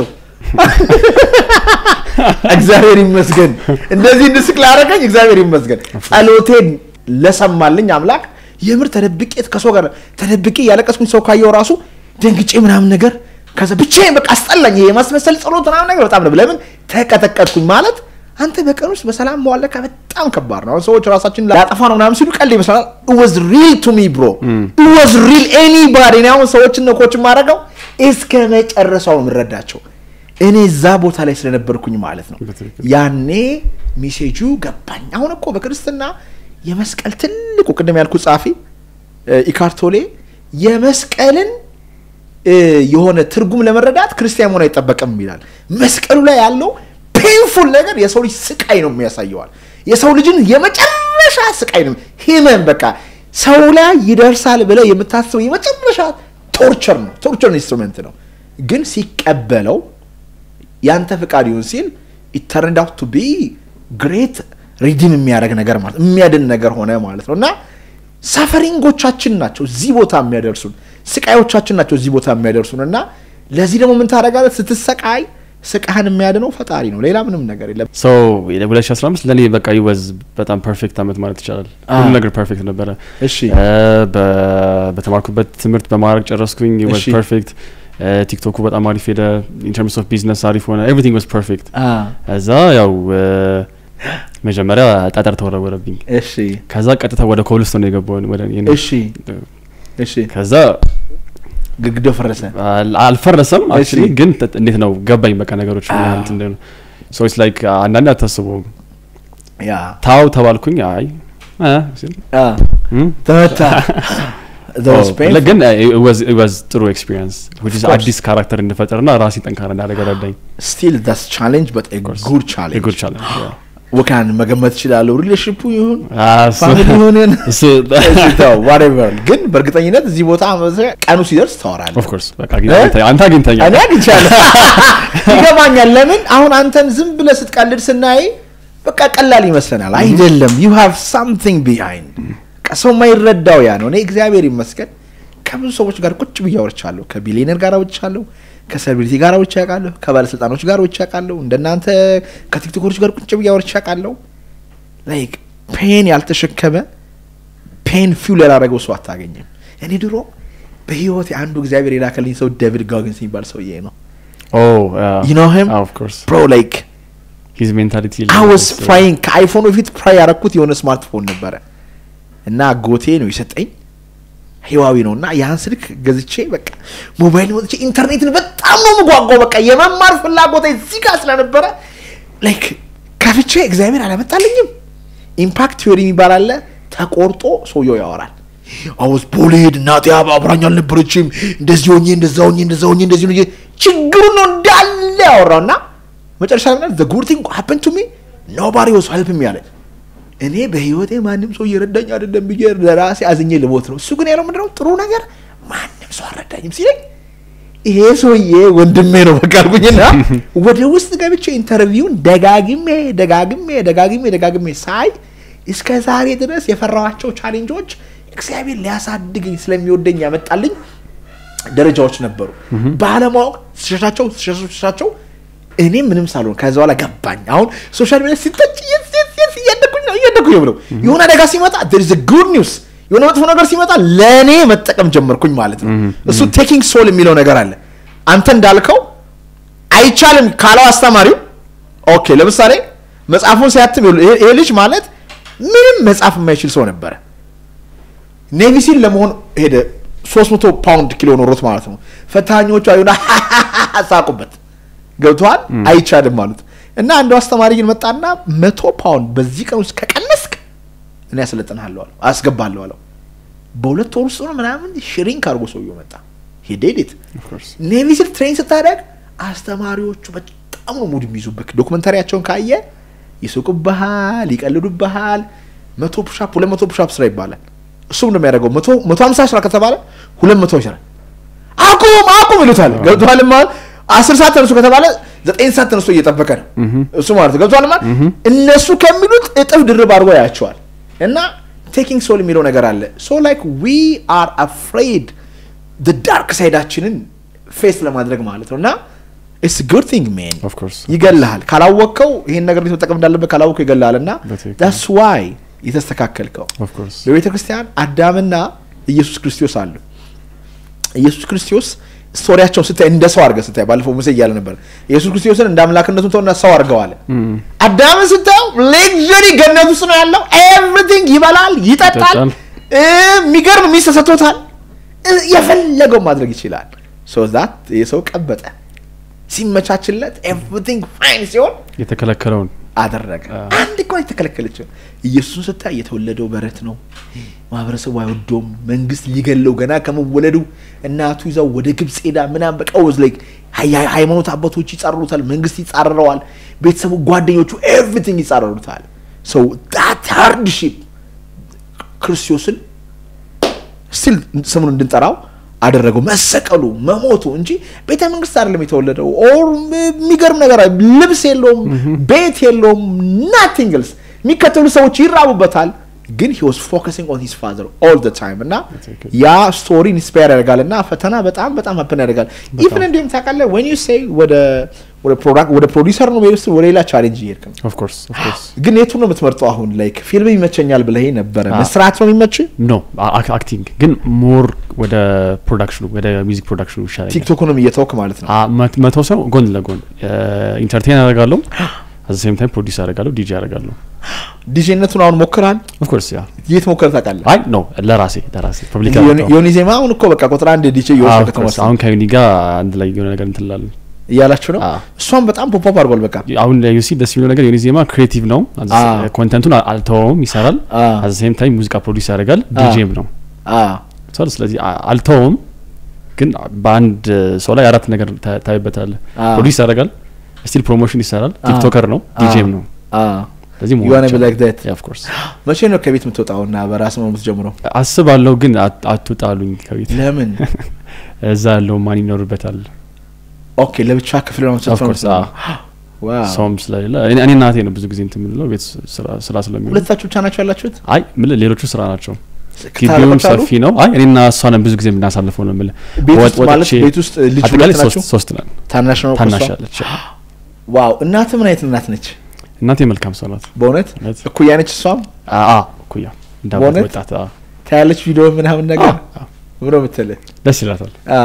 እግዚአብሔር ይመስገን እንደዚህ እንድስቅ ላደረገኝ እግዚአብሔር ይመስገን ጸሎቴን ለሰማልኝ አምላክ የምር ተደብቄ ከሰው ጋር ተደብቄ ያለቀስኩኝ ሰው ካየው ራሱ ደንግጬ ምናምን ነገር ከዛ ብቻዬን በቃ አስጠላኝ ይሄ የማስመሰል ጸሎት ምናምን ነገር በጣም ነው ለምን ተቀጠቀጥኩኝ ማለት አንተ በቀን ውስጥ በሰላም መዋል ለካ በጣም ከባድ ነው አሁን ሰዎች ራሳችን ላጠፋ ነው ምናምን ሲሉ ቀልድ ይመስላል ወዝ ሪል ቱ ሚ ብሮ ወዝ ሪል ኤኒባዲ እኔ አሁን ሰዎችን ነው ኮች የማደርገው እስከ መጨረሻው ነው የምረዳቸው እኔ እዛ ቦታ ላይ ስለነበርኩኝ ማለት ነው በትክክል። ያኔ ሜሴጁ ገባኝ አሁን እኮ በክርስትና የመስቀል ትልቁ ቅድም ያልኩ ጸሐፊ እ፣ ኢካርቶሌ የመስቀልን እ፣ የሆነ ትርጉም ለመረዳት ክርስቲያን መሆን አይጠበቅም ይላል መስቀሉ ላይ ያለው ፔንፉል ነገር የሰው ልጅ ስቃይ ነው የሚያሳየዋል የሰው ልጅን የመጨረሻ ስቃይ ነው ሂመን በቃ ሰው ላይ ይደርሳል ብለ የምታስበው የመጨረሻ ቶርቸር ነው ቶርቸር ኢንስትሩመንት ነው ግን ሲቀበለው ያንተ ፍቃድ ይሁን ሲል ኢት ተርንድ አውት ቱ ቢ ግሬት ሪዲም የሚያደርግ ነገር ማለት የሚያድን ነገር ሆነ ማለት ነው እና ሰፈሪንጎቻችን ናቸው እዚህ ቦታ የሚያደርሱን ስቃዮቻችን ናቸው እዚህ ቦታ የሚያደርሱን እና ለዚህ ደግሞ ምን ታደርጋለህ ስትሰቃይ ስቃህን የሚያድነው ፈጣሪ ነው ሌላ ምንም ነገር የለም ሶ 2015 ለእኔ በቃ ይወዝ በጣም ፐርፌክት አመት ማለት ይቻላል ሁሉ ነገር ፐርፌክት ነበረ እሺ እ፣ በ- በተማርኩበት ትምህርት በማድረግ ጨረስኩኝ ወዝ እሺ። ፐርፌክት ቲክቶኩ በጣም አሪፍ ሄደ ኢንተርምስ ኦፍ ቢዝነስ አሪፍ ሆነ ኤቭሪቲንግ ዋዝ ፐርፌክት አ፣ እዛ ያው እ፣ መጀመሪያ ጠጠር ተወረወረብኝ እሺ ከዛ ቀጥታ ወደ ኮብልስቶን ነው የገባውን ወደ እኔ እሺ እሺ ከዛ ግድግዳው ፈረሰ አል- አልፈረሰም አክቹሊ እሺ። ግን ተ- እንዴት ነው ገባኝ በቃ ነገሮች ምን ያህል እንትን እንደሆነ ሶ ኢትስ ላይክ አንዳንዴ አታስበውም ያ ታው ተባልኩኝ አይ እ ሲል አ፣ እም፣ ተመታ That was ኦ፣ painful. ግን ዋዝ ጥሩ ኤክስፒሪየንስ course. አዲስ ካራክተር እንድፈጠርና ራሴ ጠንካራ እንዳደረገ ረዳኝ still that's challenge but a course. good challenge የጉድ ቻለንጅ ወካን መገመት እችላለሁ ሪሌሽንፑ ይሁን ፋሚሊ ይሁንን እሱ ዋሬቨር ግን በእርግጠኝነት እዚህ ቦታ መሰ- ቀኑ ሲደርስ ታወራለህ ኦፍኮርስ በቃ አግኝተኸኝ- አንተ አግኝተኛል እኔ አግኝቻለሁ ይገባኛል ለምን አሁን አንተን ዝም ብለህ ስትቀልድ ስናይ በቃ ቀላል ይመስለናል አይደለም ዩ ሃቭ ሳምቲንግ ቢሃይንድ ሰው የማይረዳው ያ ነው እኔ እግዚአብሔር ይመስገን ከብዙ ሰዎች ጋር ቁጭ ብዬ አውርቻለሁ ከቢሊዮነር ጋር አውርቻለሁ ከሴሌብሪቲ ጋር አውርቼ አውቃለሁ ከባለስልጣኖች ጋር አውርቼ አውቃለሁ እንደናንተ ከቲክቶከሮች ጋር ቁጭ ብዬ አውርቼ አውቃለሁ ላይክ ፔን ያልተሸከመ ፔን ፊውል ያላረገው ሰው አታገኝም እኔ ድሮ በህይወት አንዱ እግዚአብሔር የላከልኝ ሰው ዴቪድ ጋግንስ የሚባል ሰውዬ ነው ኦ You know him? ኦፍ ኮርስ ብሮ ላይክ ሂዝ ሜንታሊቲ አይ ዋዝ ፕራይንግ ከአይፎኑ በፊት ፕራይ ያረኩት የሆነ ስማርትፎን ነበረ እና ጎቴ ነው የሰጠኝ ህዋዊ ነው እና ያን ስልክ ገዝቼ በቃ ሞባይል ወጥቼ ኢንተርኔትን በጣም ነው የምጓጓው በቃ የመማር ፍላጎት እዚህ ጋር ስለነበረ ላይክ ከፍቼ እግዚአብሔር አላመጣልኝም ኢምፓክት ቲዮሪ የሚባል አለ ተቆርጦ ሰውየው ያወራል አውስ ቦሌድ እናቴ አብ- አብራኝ አልነበረችም እንደዚህ ሆኜ እንደዛ ሆኜ እንደዛ ሆኜ እንደዚህ ሆኜ ችግሩ ነው እንዳለ ያወራው እና መጨረሻ ላይ ዘ ጉድ ቲንግ ሀፕን ቱ ሚ ኖባዲ ዋዝ ሄልፕ ሚ አለ እኔ በህይወቴ ማንም ሰው እየረዳኝ አይደለም ብዬ ለራሴ አዝኜ ልሞት ነው እሱ ግን ያለው ምንድነው ጥሩ ነገር ማንም ሰው አልረዳኝም ሲለኝ ይሄ ሰውዬ ወንድሜ ነው በቃ አልኩኝና ወደ ውስጥ ገብቼ ኢንተርቪውን ደጋግሜ ደጋግሜ ደጋግሜ ደጋግሜ ሳይ እስከ ዛሬ ድረስ የፈራኋቸው ቻሌንጆች እግዚአብሔር ሊያሳድገኝ ስለሚወደኝ ያመጣልኝ ደረጃዎች ነበሩ ባለማወቅ ስሸሻቸው ስሸሻቸው ስሸሻቸው እኔ ምንም ሳልሆን ከዛ በኋላ ገባኝ አሁን ሶሻል ሚዲያ ሲተች የስ የስ የስ እያደኩኝ ነው እያደኩኝ ነው ብለው የሆነ አደጋ ሲመጣ there is a good news የሆነ መጥፎ ነገር ሲመጣ ለእኔ መጠቀም ጀመርኩኝ ማለት ነው እሱ ቴኪንግ ሶል የሚለው ነገር አለ አንተ እንዳልከው አይቻልም ካለው አስተማሪው ኦኬ ለምሳሌ መጽሐፉን ሲያትም ይኸውልህ፣ ይሄ ይሄ ልጅ ማለት ምንም መጽሐፍ የማይችል ሰው ነበረ ኔቪ ሲል ለመሆን ሄደ 300 ፓውንድ ኪሎ ኖሮት ማለት ነው ፈታኞቹ አዩና ሳቁበት ገብተዋል አይቻልም ማለት እና አንዱ አስተማሪ ግን መጣና መቶ ፓውንድ በዚህ ቀን ውስጥ ከቀነስክ እኔ ያሰለጥንሃለሁ አለው አስገባለሁ አለው በሁለት ወር ውስጥ ነው ምናምን ሽሪንክ አድርጎ ሰውየው መጣ ሄዴዴት ኔቪ ሲል ትሬን ስታደርግ አስተማሪዎቹ በጣም ነው ሙድ የሚይዙብክ ዶክመንታሪያቸውን ካየ ይስቁብሃል ይቀልዱብሃል መቶ ፑሻፕ ሁለት መቶ ፑሻፕ ስራ ይባላል እሱም ነው የሚያደርገው መቶ መቶ ሀምሳ ስራ ከተባለ ሁለት መቶ ይሰራል አቁም አቁም ይሉታል ገብቶሃል ማለት አስር ሰዓት ተነሱ ከተባለ ዘጠኝ ሰዓት ተነስቶ እየጠበቀ ነው እሱ ማለት ነው ገብቶሃል ማለት እነሱ ከሚሉት እጥፍ ድርብ አድርጎ ያያቸዋል እና ቴኪንግ ሶል የሚለው ነገር አለ ሶ ላይክ ዊ አር አፍሬድ ዳርክ ሳይዳችንን ፌስ ለማድረግ ማለት ነው እና ኢትስ ጉድ ቲንግ ሜን Of course. ይገልሃል ካላወቅከው ይሄን ነገር እንዴት መጠቀም እንዳለበት ካላወቅከው ይገልሃል እና በትክክል። ዳስ ዋይ የተስተካከልከው ኦፍ ኮርስ በቤተ ክርስቲያን አዳምና ኢየሱስ ክርስቶስ አሉ ኢየሱስ ክርስቶስ ስቶሪያቸውን ስታይ እንደ ሰው አድርገህ ስታይ ባለፈው ሙሴ እያለ ነበር ኢየሱስ ክርስቶስን እንደ አምላክነቱን ተውና ሰው አድርገዋል አዳምን ስታየው ሌክዠሪ ገነት ውስጥ ነው ያለው ኤቭሪቲንግ ይበላል ይጠጣል ይጠጣል። እ፣ የሚገርም ሚስት ተሰጥቶታል እ፣ የፈለገው ማድረግ ይችላል ሶ ዛት የሰው ቀበጠ ሲመቻችለት ኤቭሪቲንግ ፋይን ሲሆን የተከለከለውን አደረገ አንድ እንኳን የተከለከለችው ኢየሱስን ስታይ የተወለደው በረት ነው ማህበረሰቡ አይወደውም መንግስት ሊገለው ገና ከመወለዱ እናቱ ይዛው ወደ ግብፅ ሄዳ ምናም በቃ ወዝ ላይ ሃይማኖት አባቶች ይጻረሩታል መንግስት ይጻረረዋል ቤተሰቡ ጓደኞቹ ኤቭሪቲንግ ይጻረሩታል ሰው ዳት ሃርድሺፕ ክርስቶስን ስቲል ስሙን እንድንጠራው አደረገው መሰቀሉ መሞቱ እንጂ ቤተ መንግስት አይደለም የተወለደው። ኦር የሚገርም ነገር ልብስ የለውም፣ ቤት የለውም፣ ናቲንግ ኤልስ። የሚከተሉ ሰዎች ይራቡበታል፣ ግን ሂ ዋዝ ፎከሲንግ ኦን ሂዝ ፋዘር ኦል ዘ ታይም እና ያ ስቶሪ ኢንስፓየር ያደርጋል እና ፈተና በጣም በጣም ሀፕን ያደርጋል። ኢቭን እንዲሁም ታውቃለህ ወን ዩ ሴይ ወደ ወደ ፕሮዳክት ወደ ፕሮዲሰር ነው ሄድ ወደ ሌላ ቻሌንጅ እየሄድክ ነው። ኦፍ ኮርስ ኦፍ ኮርስ ግን የቱን ነው የምትመርጠው? አሁን ላይክ ፊልም ይመቸኛል ብለህ ነበረ መስራት ነው የሚመች? ኖ አክቲንግ ግን ሞር ወደ ፕሮዳክሽኑ ወደ ሚውዚክ ፕሮዳክሽኑ ይሻለኛል። ቲክቶክንም እየተወክ ማለት ነው። መቶ ሰው ጎን ለጎን ኢንተርቴን አደርጋለሁ አዘ ሴም ታይም ፕሮዲስ አደርጋለሁ ዲጂ አደርጋለሁ። ዲጄነቱን አሁን ሞክራል? ኦፍ ኮርስ ያ የት ሞክረህ ታውቃለህ? አይ ኖ ለራሴ ለራሴ ፐብሊክ ዮኒ ዜማ አሁን እኮ በቃ ቁጥር አንድ ዲጄ እየወሰደ ከተማ ውስጥ አሁን ከዩኒ ጋር አንድ ላይ የሆነ ነገር እንትላለን እያላችሁ ነው። አዎ። እሷም በጣም ፖፕ አፕ አድርጓል። በቃ አሁን ዩሲ ደስ የሚለው ነገር ዩኒ ዜማ ክሬቲቭ ነው። አዎ። ኮንተንቱን አልተወውም፣ ይሰራል። አዎ። አዘ ሴም ታይም ሙዚቃ ፕሮዲስ ያደርጋል፣ አዎ። ዲጄም ነው። አዎ ሰው ስለዚህ አ- አልተወውም፣ ግን በአንድ ሰው ላይ አራት ነገር ታ- ታይበታለህ። አዎ። ፕሮዲስ ያደርጋል፣ ስቲል ፕሮሞሽን ይሰራል፣ አዎ። ቲክቶከር ነው፣ ዲጄም ነው። አዎ ስለዚህ You wanna be like that? ኦፍ ኮርስ መቼ ነው ከቤት የምትወጣውና በራስ ነው የምትጀምረው? አስባለሁ፣ ግን አት- አትውጣሉኝ ከቤት ለምን? እዛ ያለው ማን ይኖርበታል? ኦኬ ለብቻ ክፍል ነው ኦፍ የምትወጣው? ኮርስ አዎ። ዋው ሰውም ስለሌለ እኔ እኔ እናቴ ነው ብዙ ጊዜ እንትን የምንለው ቤት ስራ- ስራ ስለሚሆን ሁለታችሁ ብቻ ናቸው ያላችሁት? አይ ምልህ ሌሎቹ ስራ ናቸው። ግቢውም ታረቆች አሉ? ሰፊ ነው። አይ እኔና እሷ ነን ብዙ ጊዜ የምናሳልፈው ነው የምልህ። ቤት ወጥ- ውስጥ ማለት ወጥቼ- ቤት ውስጥ ልጅ አጠቃላይ ሁለት ናቸው? ሶስት ሶስት ነን። ታናሽ ነው ታናሽ ከእሷ? አለች። ዋው እናት ምን አይነት እናት ነች? እናቴ መልካም ሰው ናት። በእውነት እውነት? እኩያ ነች እሷም? አ አ እኩያ እንደ አባት በእውነት? ወጣት አ፣ ታያለች ቪዲዮ ምናምን ነገር አ፣ ብሎ ምትልህ ደስ ይላታል። አ፣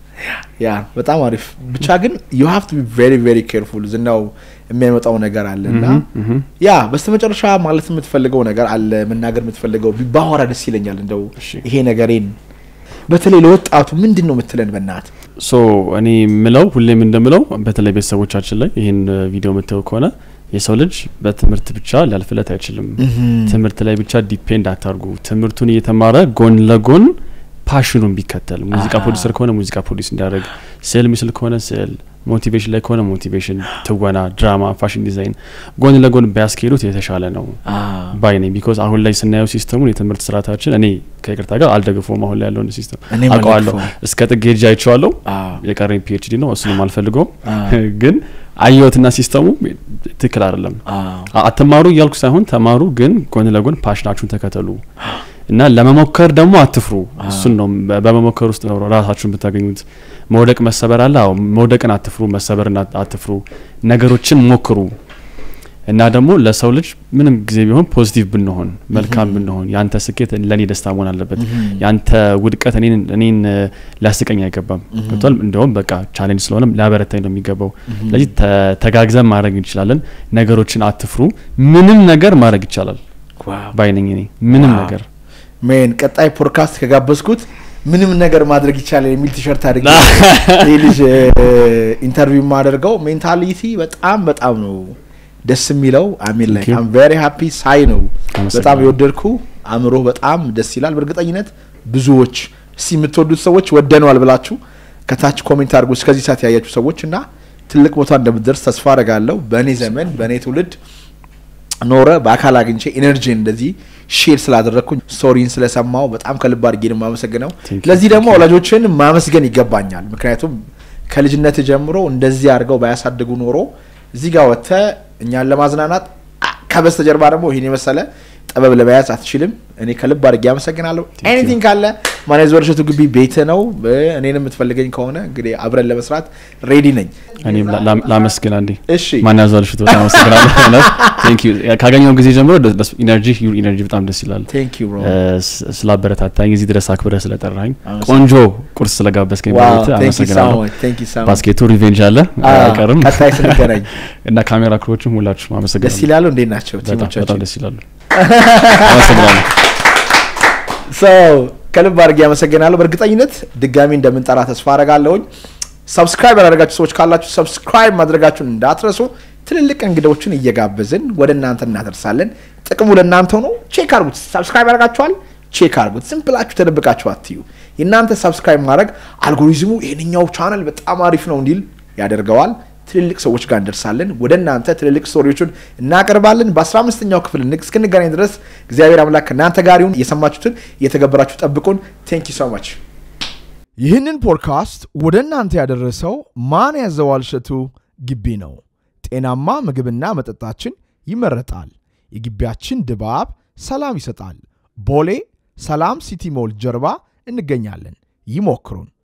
ያ በጣም አሪፍ ብቻ ግን ዩ ሃቭ ቱ ቢ ቬሪ ቬሪ ኬርፉል ዝናው የሚያመጣው ነገር አለ እና ምሁም፣ ምሁም። ያ በስተመጨረሻ ማለት የምትፈልገው ነገር አለ መናገር የምትፈልገው ቢ- ባወራ ደስ ይለኛል እንደው እሺ። ይሄ ነገሬን በተለይ ለወጣቱ ምንድን ነው የምትለን በእናት ሶ እኔ ምለው ሁሌም እንደምለው በተለይ ቤተሰቦቻችን ላይ ይህን ቪዲዮ የምታዩ ከሆነ የሰው ልጅ በትምህርት ብቻ ሊያልፍለት አይችልም። ትምህርት ላይ ብቻ ዲፔንድ አታርጉ። ትምህርቱን እየተማረ ጎን ለጎን ፓሽኑን ቢከተል ሙዚቃ አሃ። ፕሮዲሰር ከሆነ ሙዚቃ ፕሮዲስ እንዲያደርግ፣ ስዕል ምስል ከሆነ ስዕል፣ ሞቲቬሽን ላይ ከሆነ ሞቲቬሽን፣ ትወና፣ ድራማ፣ ፋሽን ዲዛይን ጎን ለጎን ቢያስኬዱት የተሻለ ነው ባይ ነኝ። ቢኮዝ አሁን ላይ ስናየው ሲስተሙን የትምህርት ስርዓታችን እኔ ከይቅርታ ጋር አልደግፈውም። አሁን ላይ ያለውን ሲስተም እኔም አውቀዋለሁ። አልደግፈውም። እስከ ጥግ ሄጄ አይቼዋለሁ። አዎ። የቀረኝ ፒኤችዲ ነው፣ እሱንም አልፈልገውም። አዎ። ግን አየሁትና ሲስተሙ ትክክል አይደለም። አ- አትማሩ እያልኩ ሳይሆን ተማሩ፣ ግን ጎን ለጎን ፓሽናችሁን ተከተሉ እና ለመሞከር ደግሞ አትፍሩ። እሱን ነው በ- በመሞከር ውስጥ ነው ራሳችሁን ብታገኙት። መውደቅ መሰበር አለ። አዎ መውደቅን አትፍሩ፣ መሰበርን አት- አትፍሩ። ነገሮችን ሞክሩ እና ደግሞ ለሰው ልጅ ምንም ጊዜ ቢሆን ፖዚቲቭ ብንሆን መልካም ብንሆን ያንተ ስኬት ለእኔ ደስታ መሆን አለበት። ያንተ ውድቀት እኔን እኔን እ፣ ሊያስቀኝ አይገባም። ገብቷል። እንደውም በቃ ቻሌንጅ ስለሆነም ሊያበረታኝ ነው የሚገባው። ስለዚህ ተ- ተጋግዘን ማድረግ እንችላለን። ነገሮችን አትፍሩ። ምንም ነገር ማድረግ ይቻላል ባይነኝ እኔ ምንም ዋው። ነገር ሜን ቀጣይ ፖድካስት ከጋበዝኩት ምንም ነገር ማድረግ ይቻላል የሚል ቲሸርት አድርጌ ይህ ልጅ ኢንተርቪው የማደርገው ሜንታሊቲ በጣም በጣም ነው ደስ የሚለው አሚን ላይ Thank you. አም ቬሪ ሃፒ ሳይ ነው አመሰግናለሁ። በጣም የወደድኩ አእምሮ በጣም ደስ ይላል በእርግጠኝነት ብዙዎች እስቲ የምትወዱት ሰዎች ወደነዋል ብላችሁ ከታች ኮሜንት አድርጉ እስከዚህ ሰዓት ያያችሁ ሰዎች እና ትልቅ ቦታ እንደምትደርስ ተስፋ አደርጋለሁ በእኔ ዘመን በእኔ ትውልድ ኖረ በአካል አግኝቼ ኤነርጂ እንደዚህ ሼር ስላደረግኩኝ ስቶሪን ስለሰማው በጣም ከልብ አድርጌ ነው የማመሰግነው። Thank you, ለዚህ ደግሞ thank you. ወላጆችን ማመስገን ይገባኛል። ምክንያቱም ከልጅነት ጀምሮ እንደዚህ አድርገው ባያሳድጉ ኖሮ እዚህ ጋር ወጥተህ እኛን ለማዝናናት አ- ከበስተጀርባ ደግሞ ይህን የመሰለ ጥበብ ለመያዝ አትችልም። እኔ ከልብ አድርጌ አመሰግናለሁ። you. ኤኒቲንግ ካለ ማኔዝ ወርሸቱ ግቢ ቤት ነው። እኔን የምትፈልገኝ ከሆነ እንግዲህ አብረን ለመስራት ሬዲ ነኝ። እኔም ላ- ላ- ላመስግን አንዴ እሺ ማን ያዟልሽት በጣም አመሰግናለሁ። እውነት ቴንክ ዩ ካገኘው ጊዜ ጀምሮ ኢነርጂ ዩር ኢነርጂ በጣም ደስ ይላል። ቴንክ ዩ ብሮ እ፣ ስ- ስላበረታታኝ እዚህ ድረስ አክብረህ ስለጠራኝ አመሰግናለሁ። ቆንጆ ቁርስ ስለጋበዝከኝ ዋው በቤትህ ቴንክ ዩ ሶ አመሰግናለሁ። ማች ቴንክ ዩ ሶ ማች ባስኬቱ ሪቬንጅ አለ አይቀርም። ቀጣይ ስንገናኝ እና ካሜራ ክሮችም ሁላችሁም ደስ አመሰግናለሁ። ይላሉ። እንዴት ናቸው በጣም በጣም ቲሞቻችን? ደስ ይላሉ። አመሰግናለሁ። ሰው ከልብ አድርጌ ያመሰግናለሁ። በእርግጠኝነት ድጋሚ እንደምንጠራ ተስፋ አረጋለሁኝ። ሰብስክራይብ ያላደረጋችሁ ሰዎች ካላችሁ ሰብስክራይብ ማድረጋችሁን እንዳትረሱ። ትልልቅ እንግዳዎችን እየጋበዝን ወደ እናንተ እናደርሳለን። ጥቅሙ ለእናንተው ነው። ቼክ አድርጉት። ሰብስክራይብ ያደርጋችኋል፣ ቼክ አድርጉት። ዝም ብላችሁ ተደብቃችሁ አትዩ። የእናንተ ሰብስክራይብ ማድረግ አልጎሪዝሙ ይህንኛው ቻናል በጣም አሪፍ ነው እንዲል ያደርገዋል። ትልልቅ ሰዎች ጋር እንደርሳለን። ወደ እናንተ ትልልቅ ስቶሪዎችን እናቀርባለን። በአስራ አምስተኛው ክፍል ንግ- እስክንገናኝ ድረስ እግዚአብሔር አምላክ ከእናንተ ጋር ይሁን። የሰማችሁትን እየተገበራችሁ ጠብቁን። ቴንክ ዩ ሶ ማች ይህንን ፖድካስት ወደ እናንተ ያደረሰው ማን ያዘዋል እሸቱ ግቢ ነው። ጤናማ ምግብና መጠጣችን ይመረጣል። የግቢያችን ድባብ ሰላም ይሰጣል። ቦሌ ሰላም ሲቲ ሞል ጀርባ እንገኛለን። ይሞክሩን።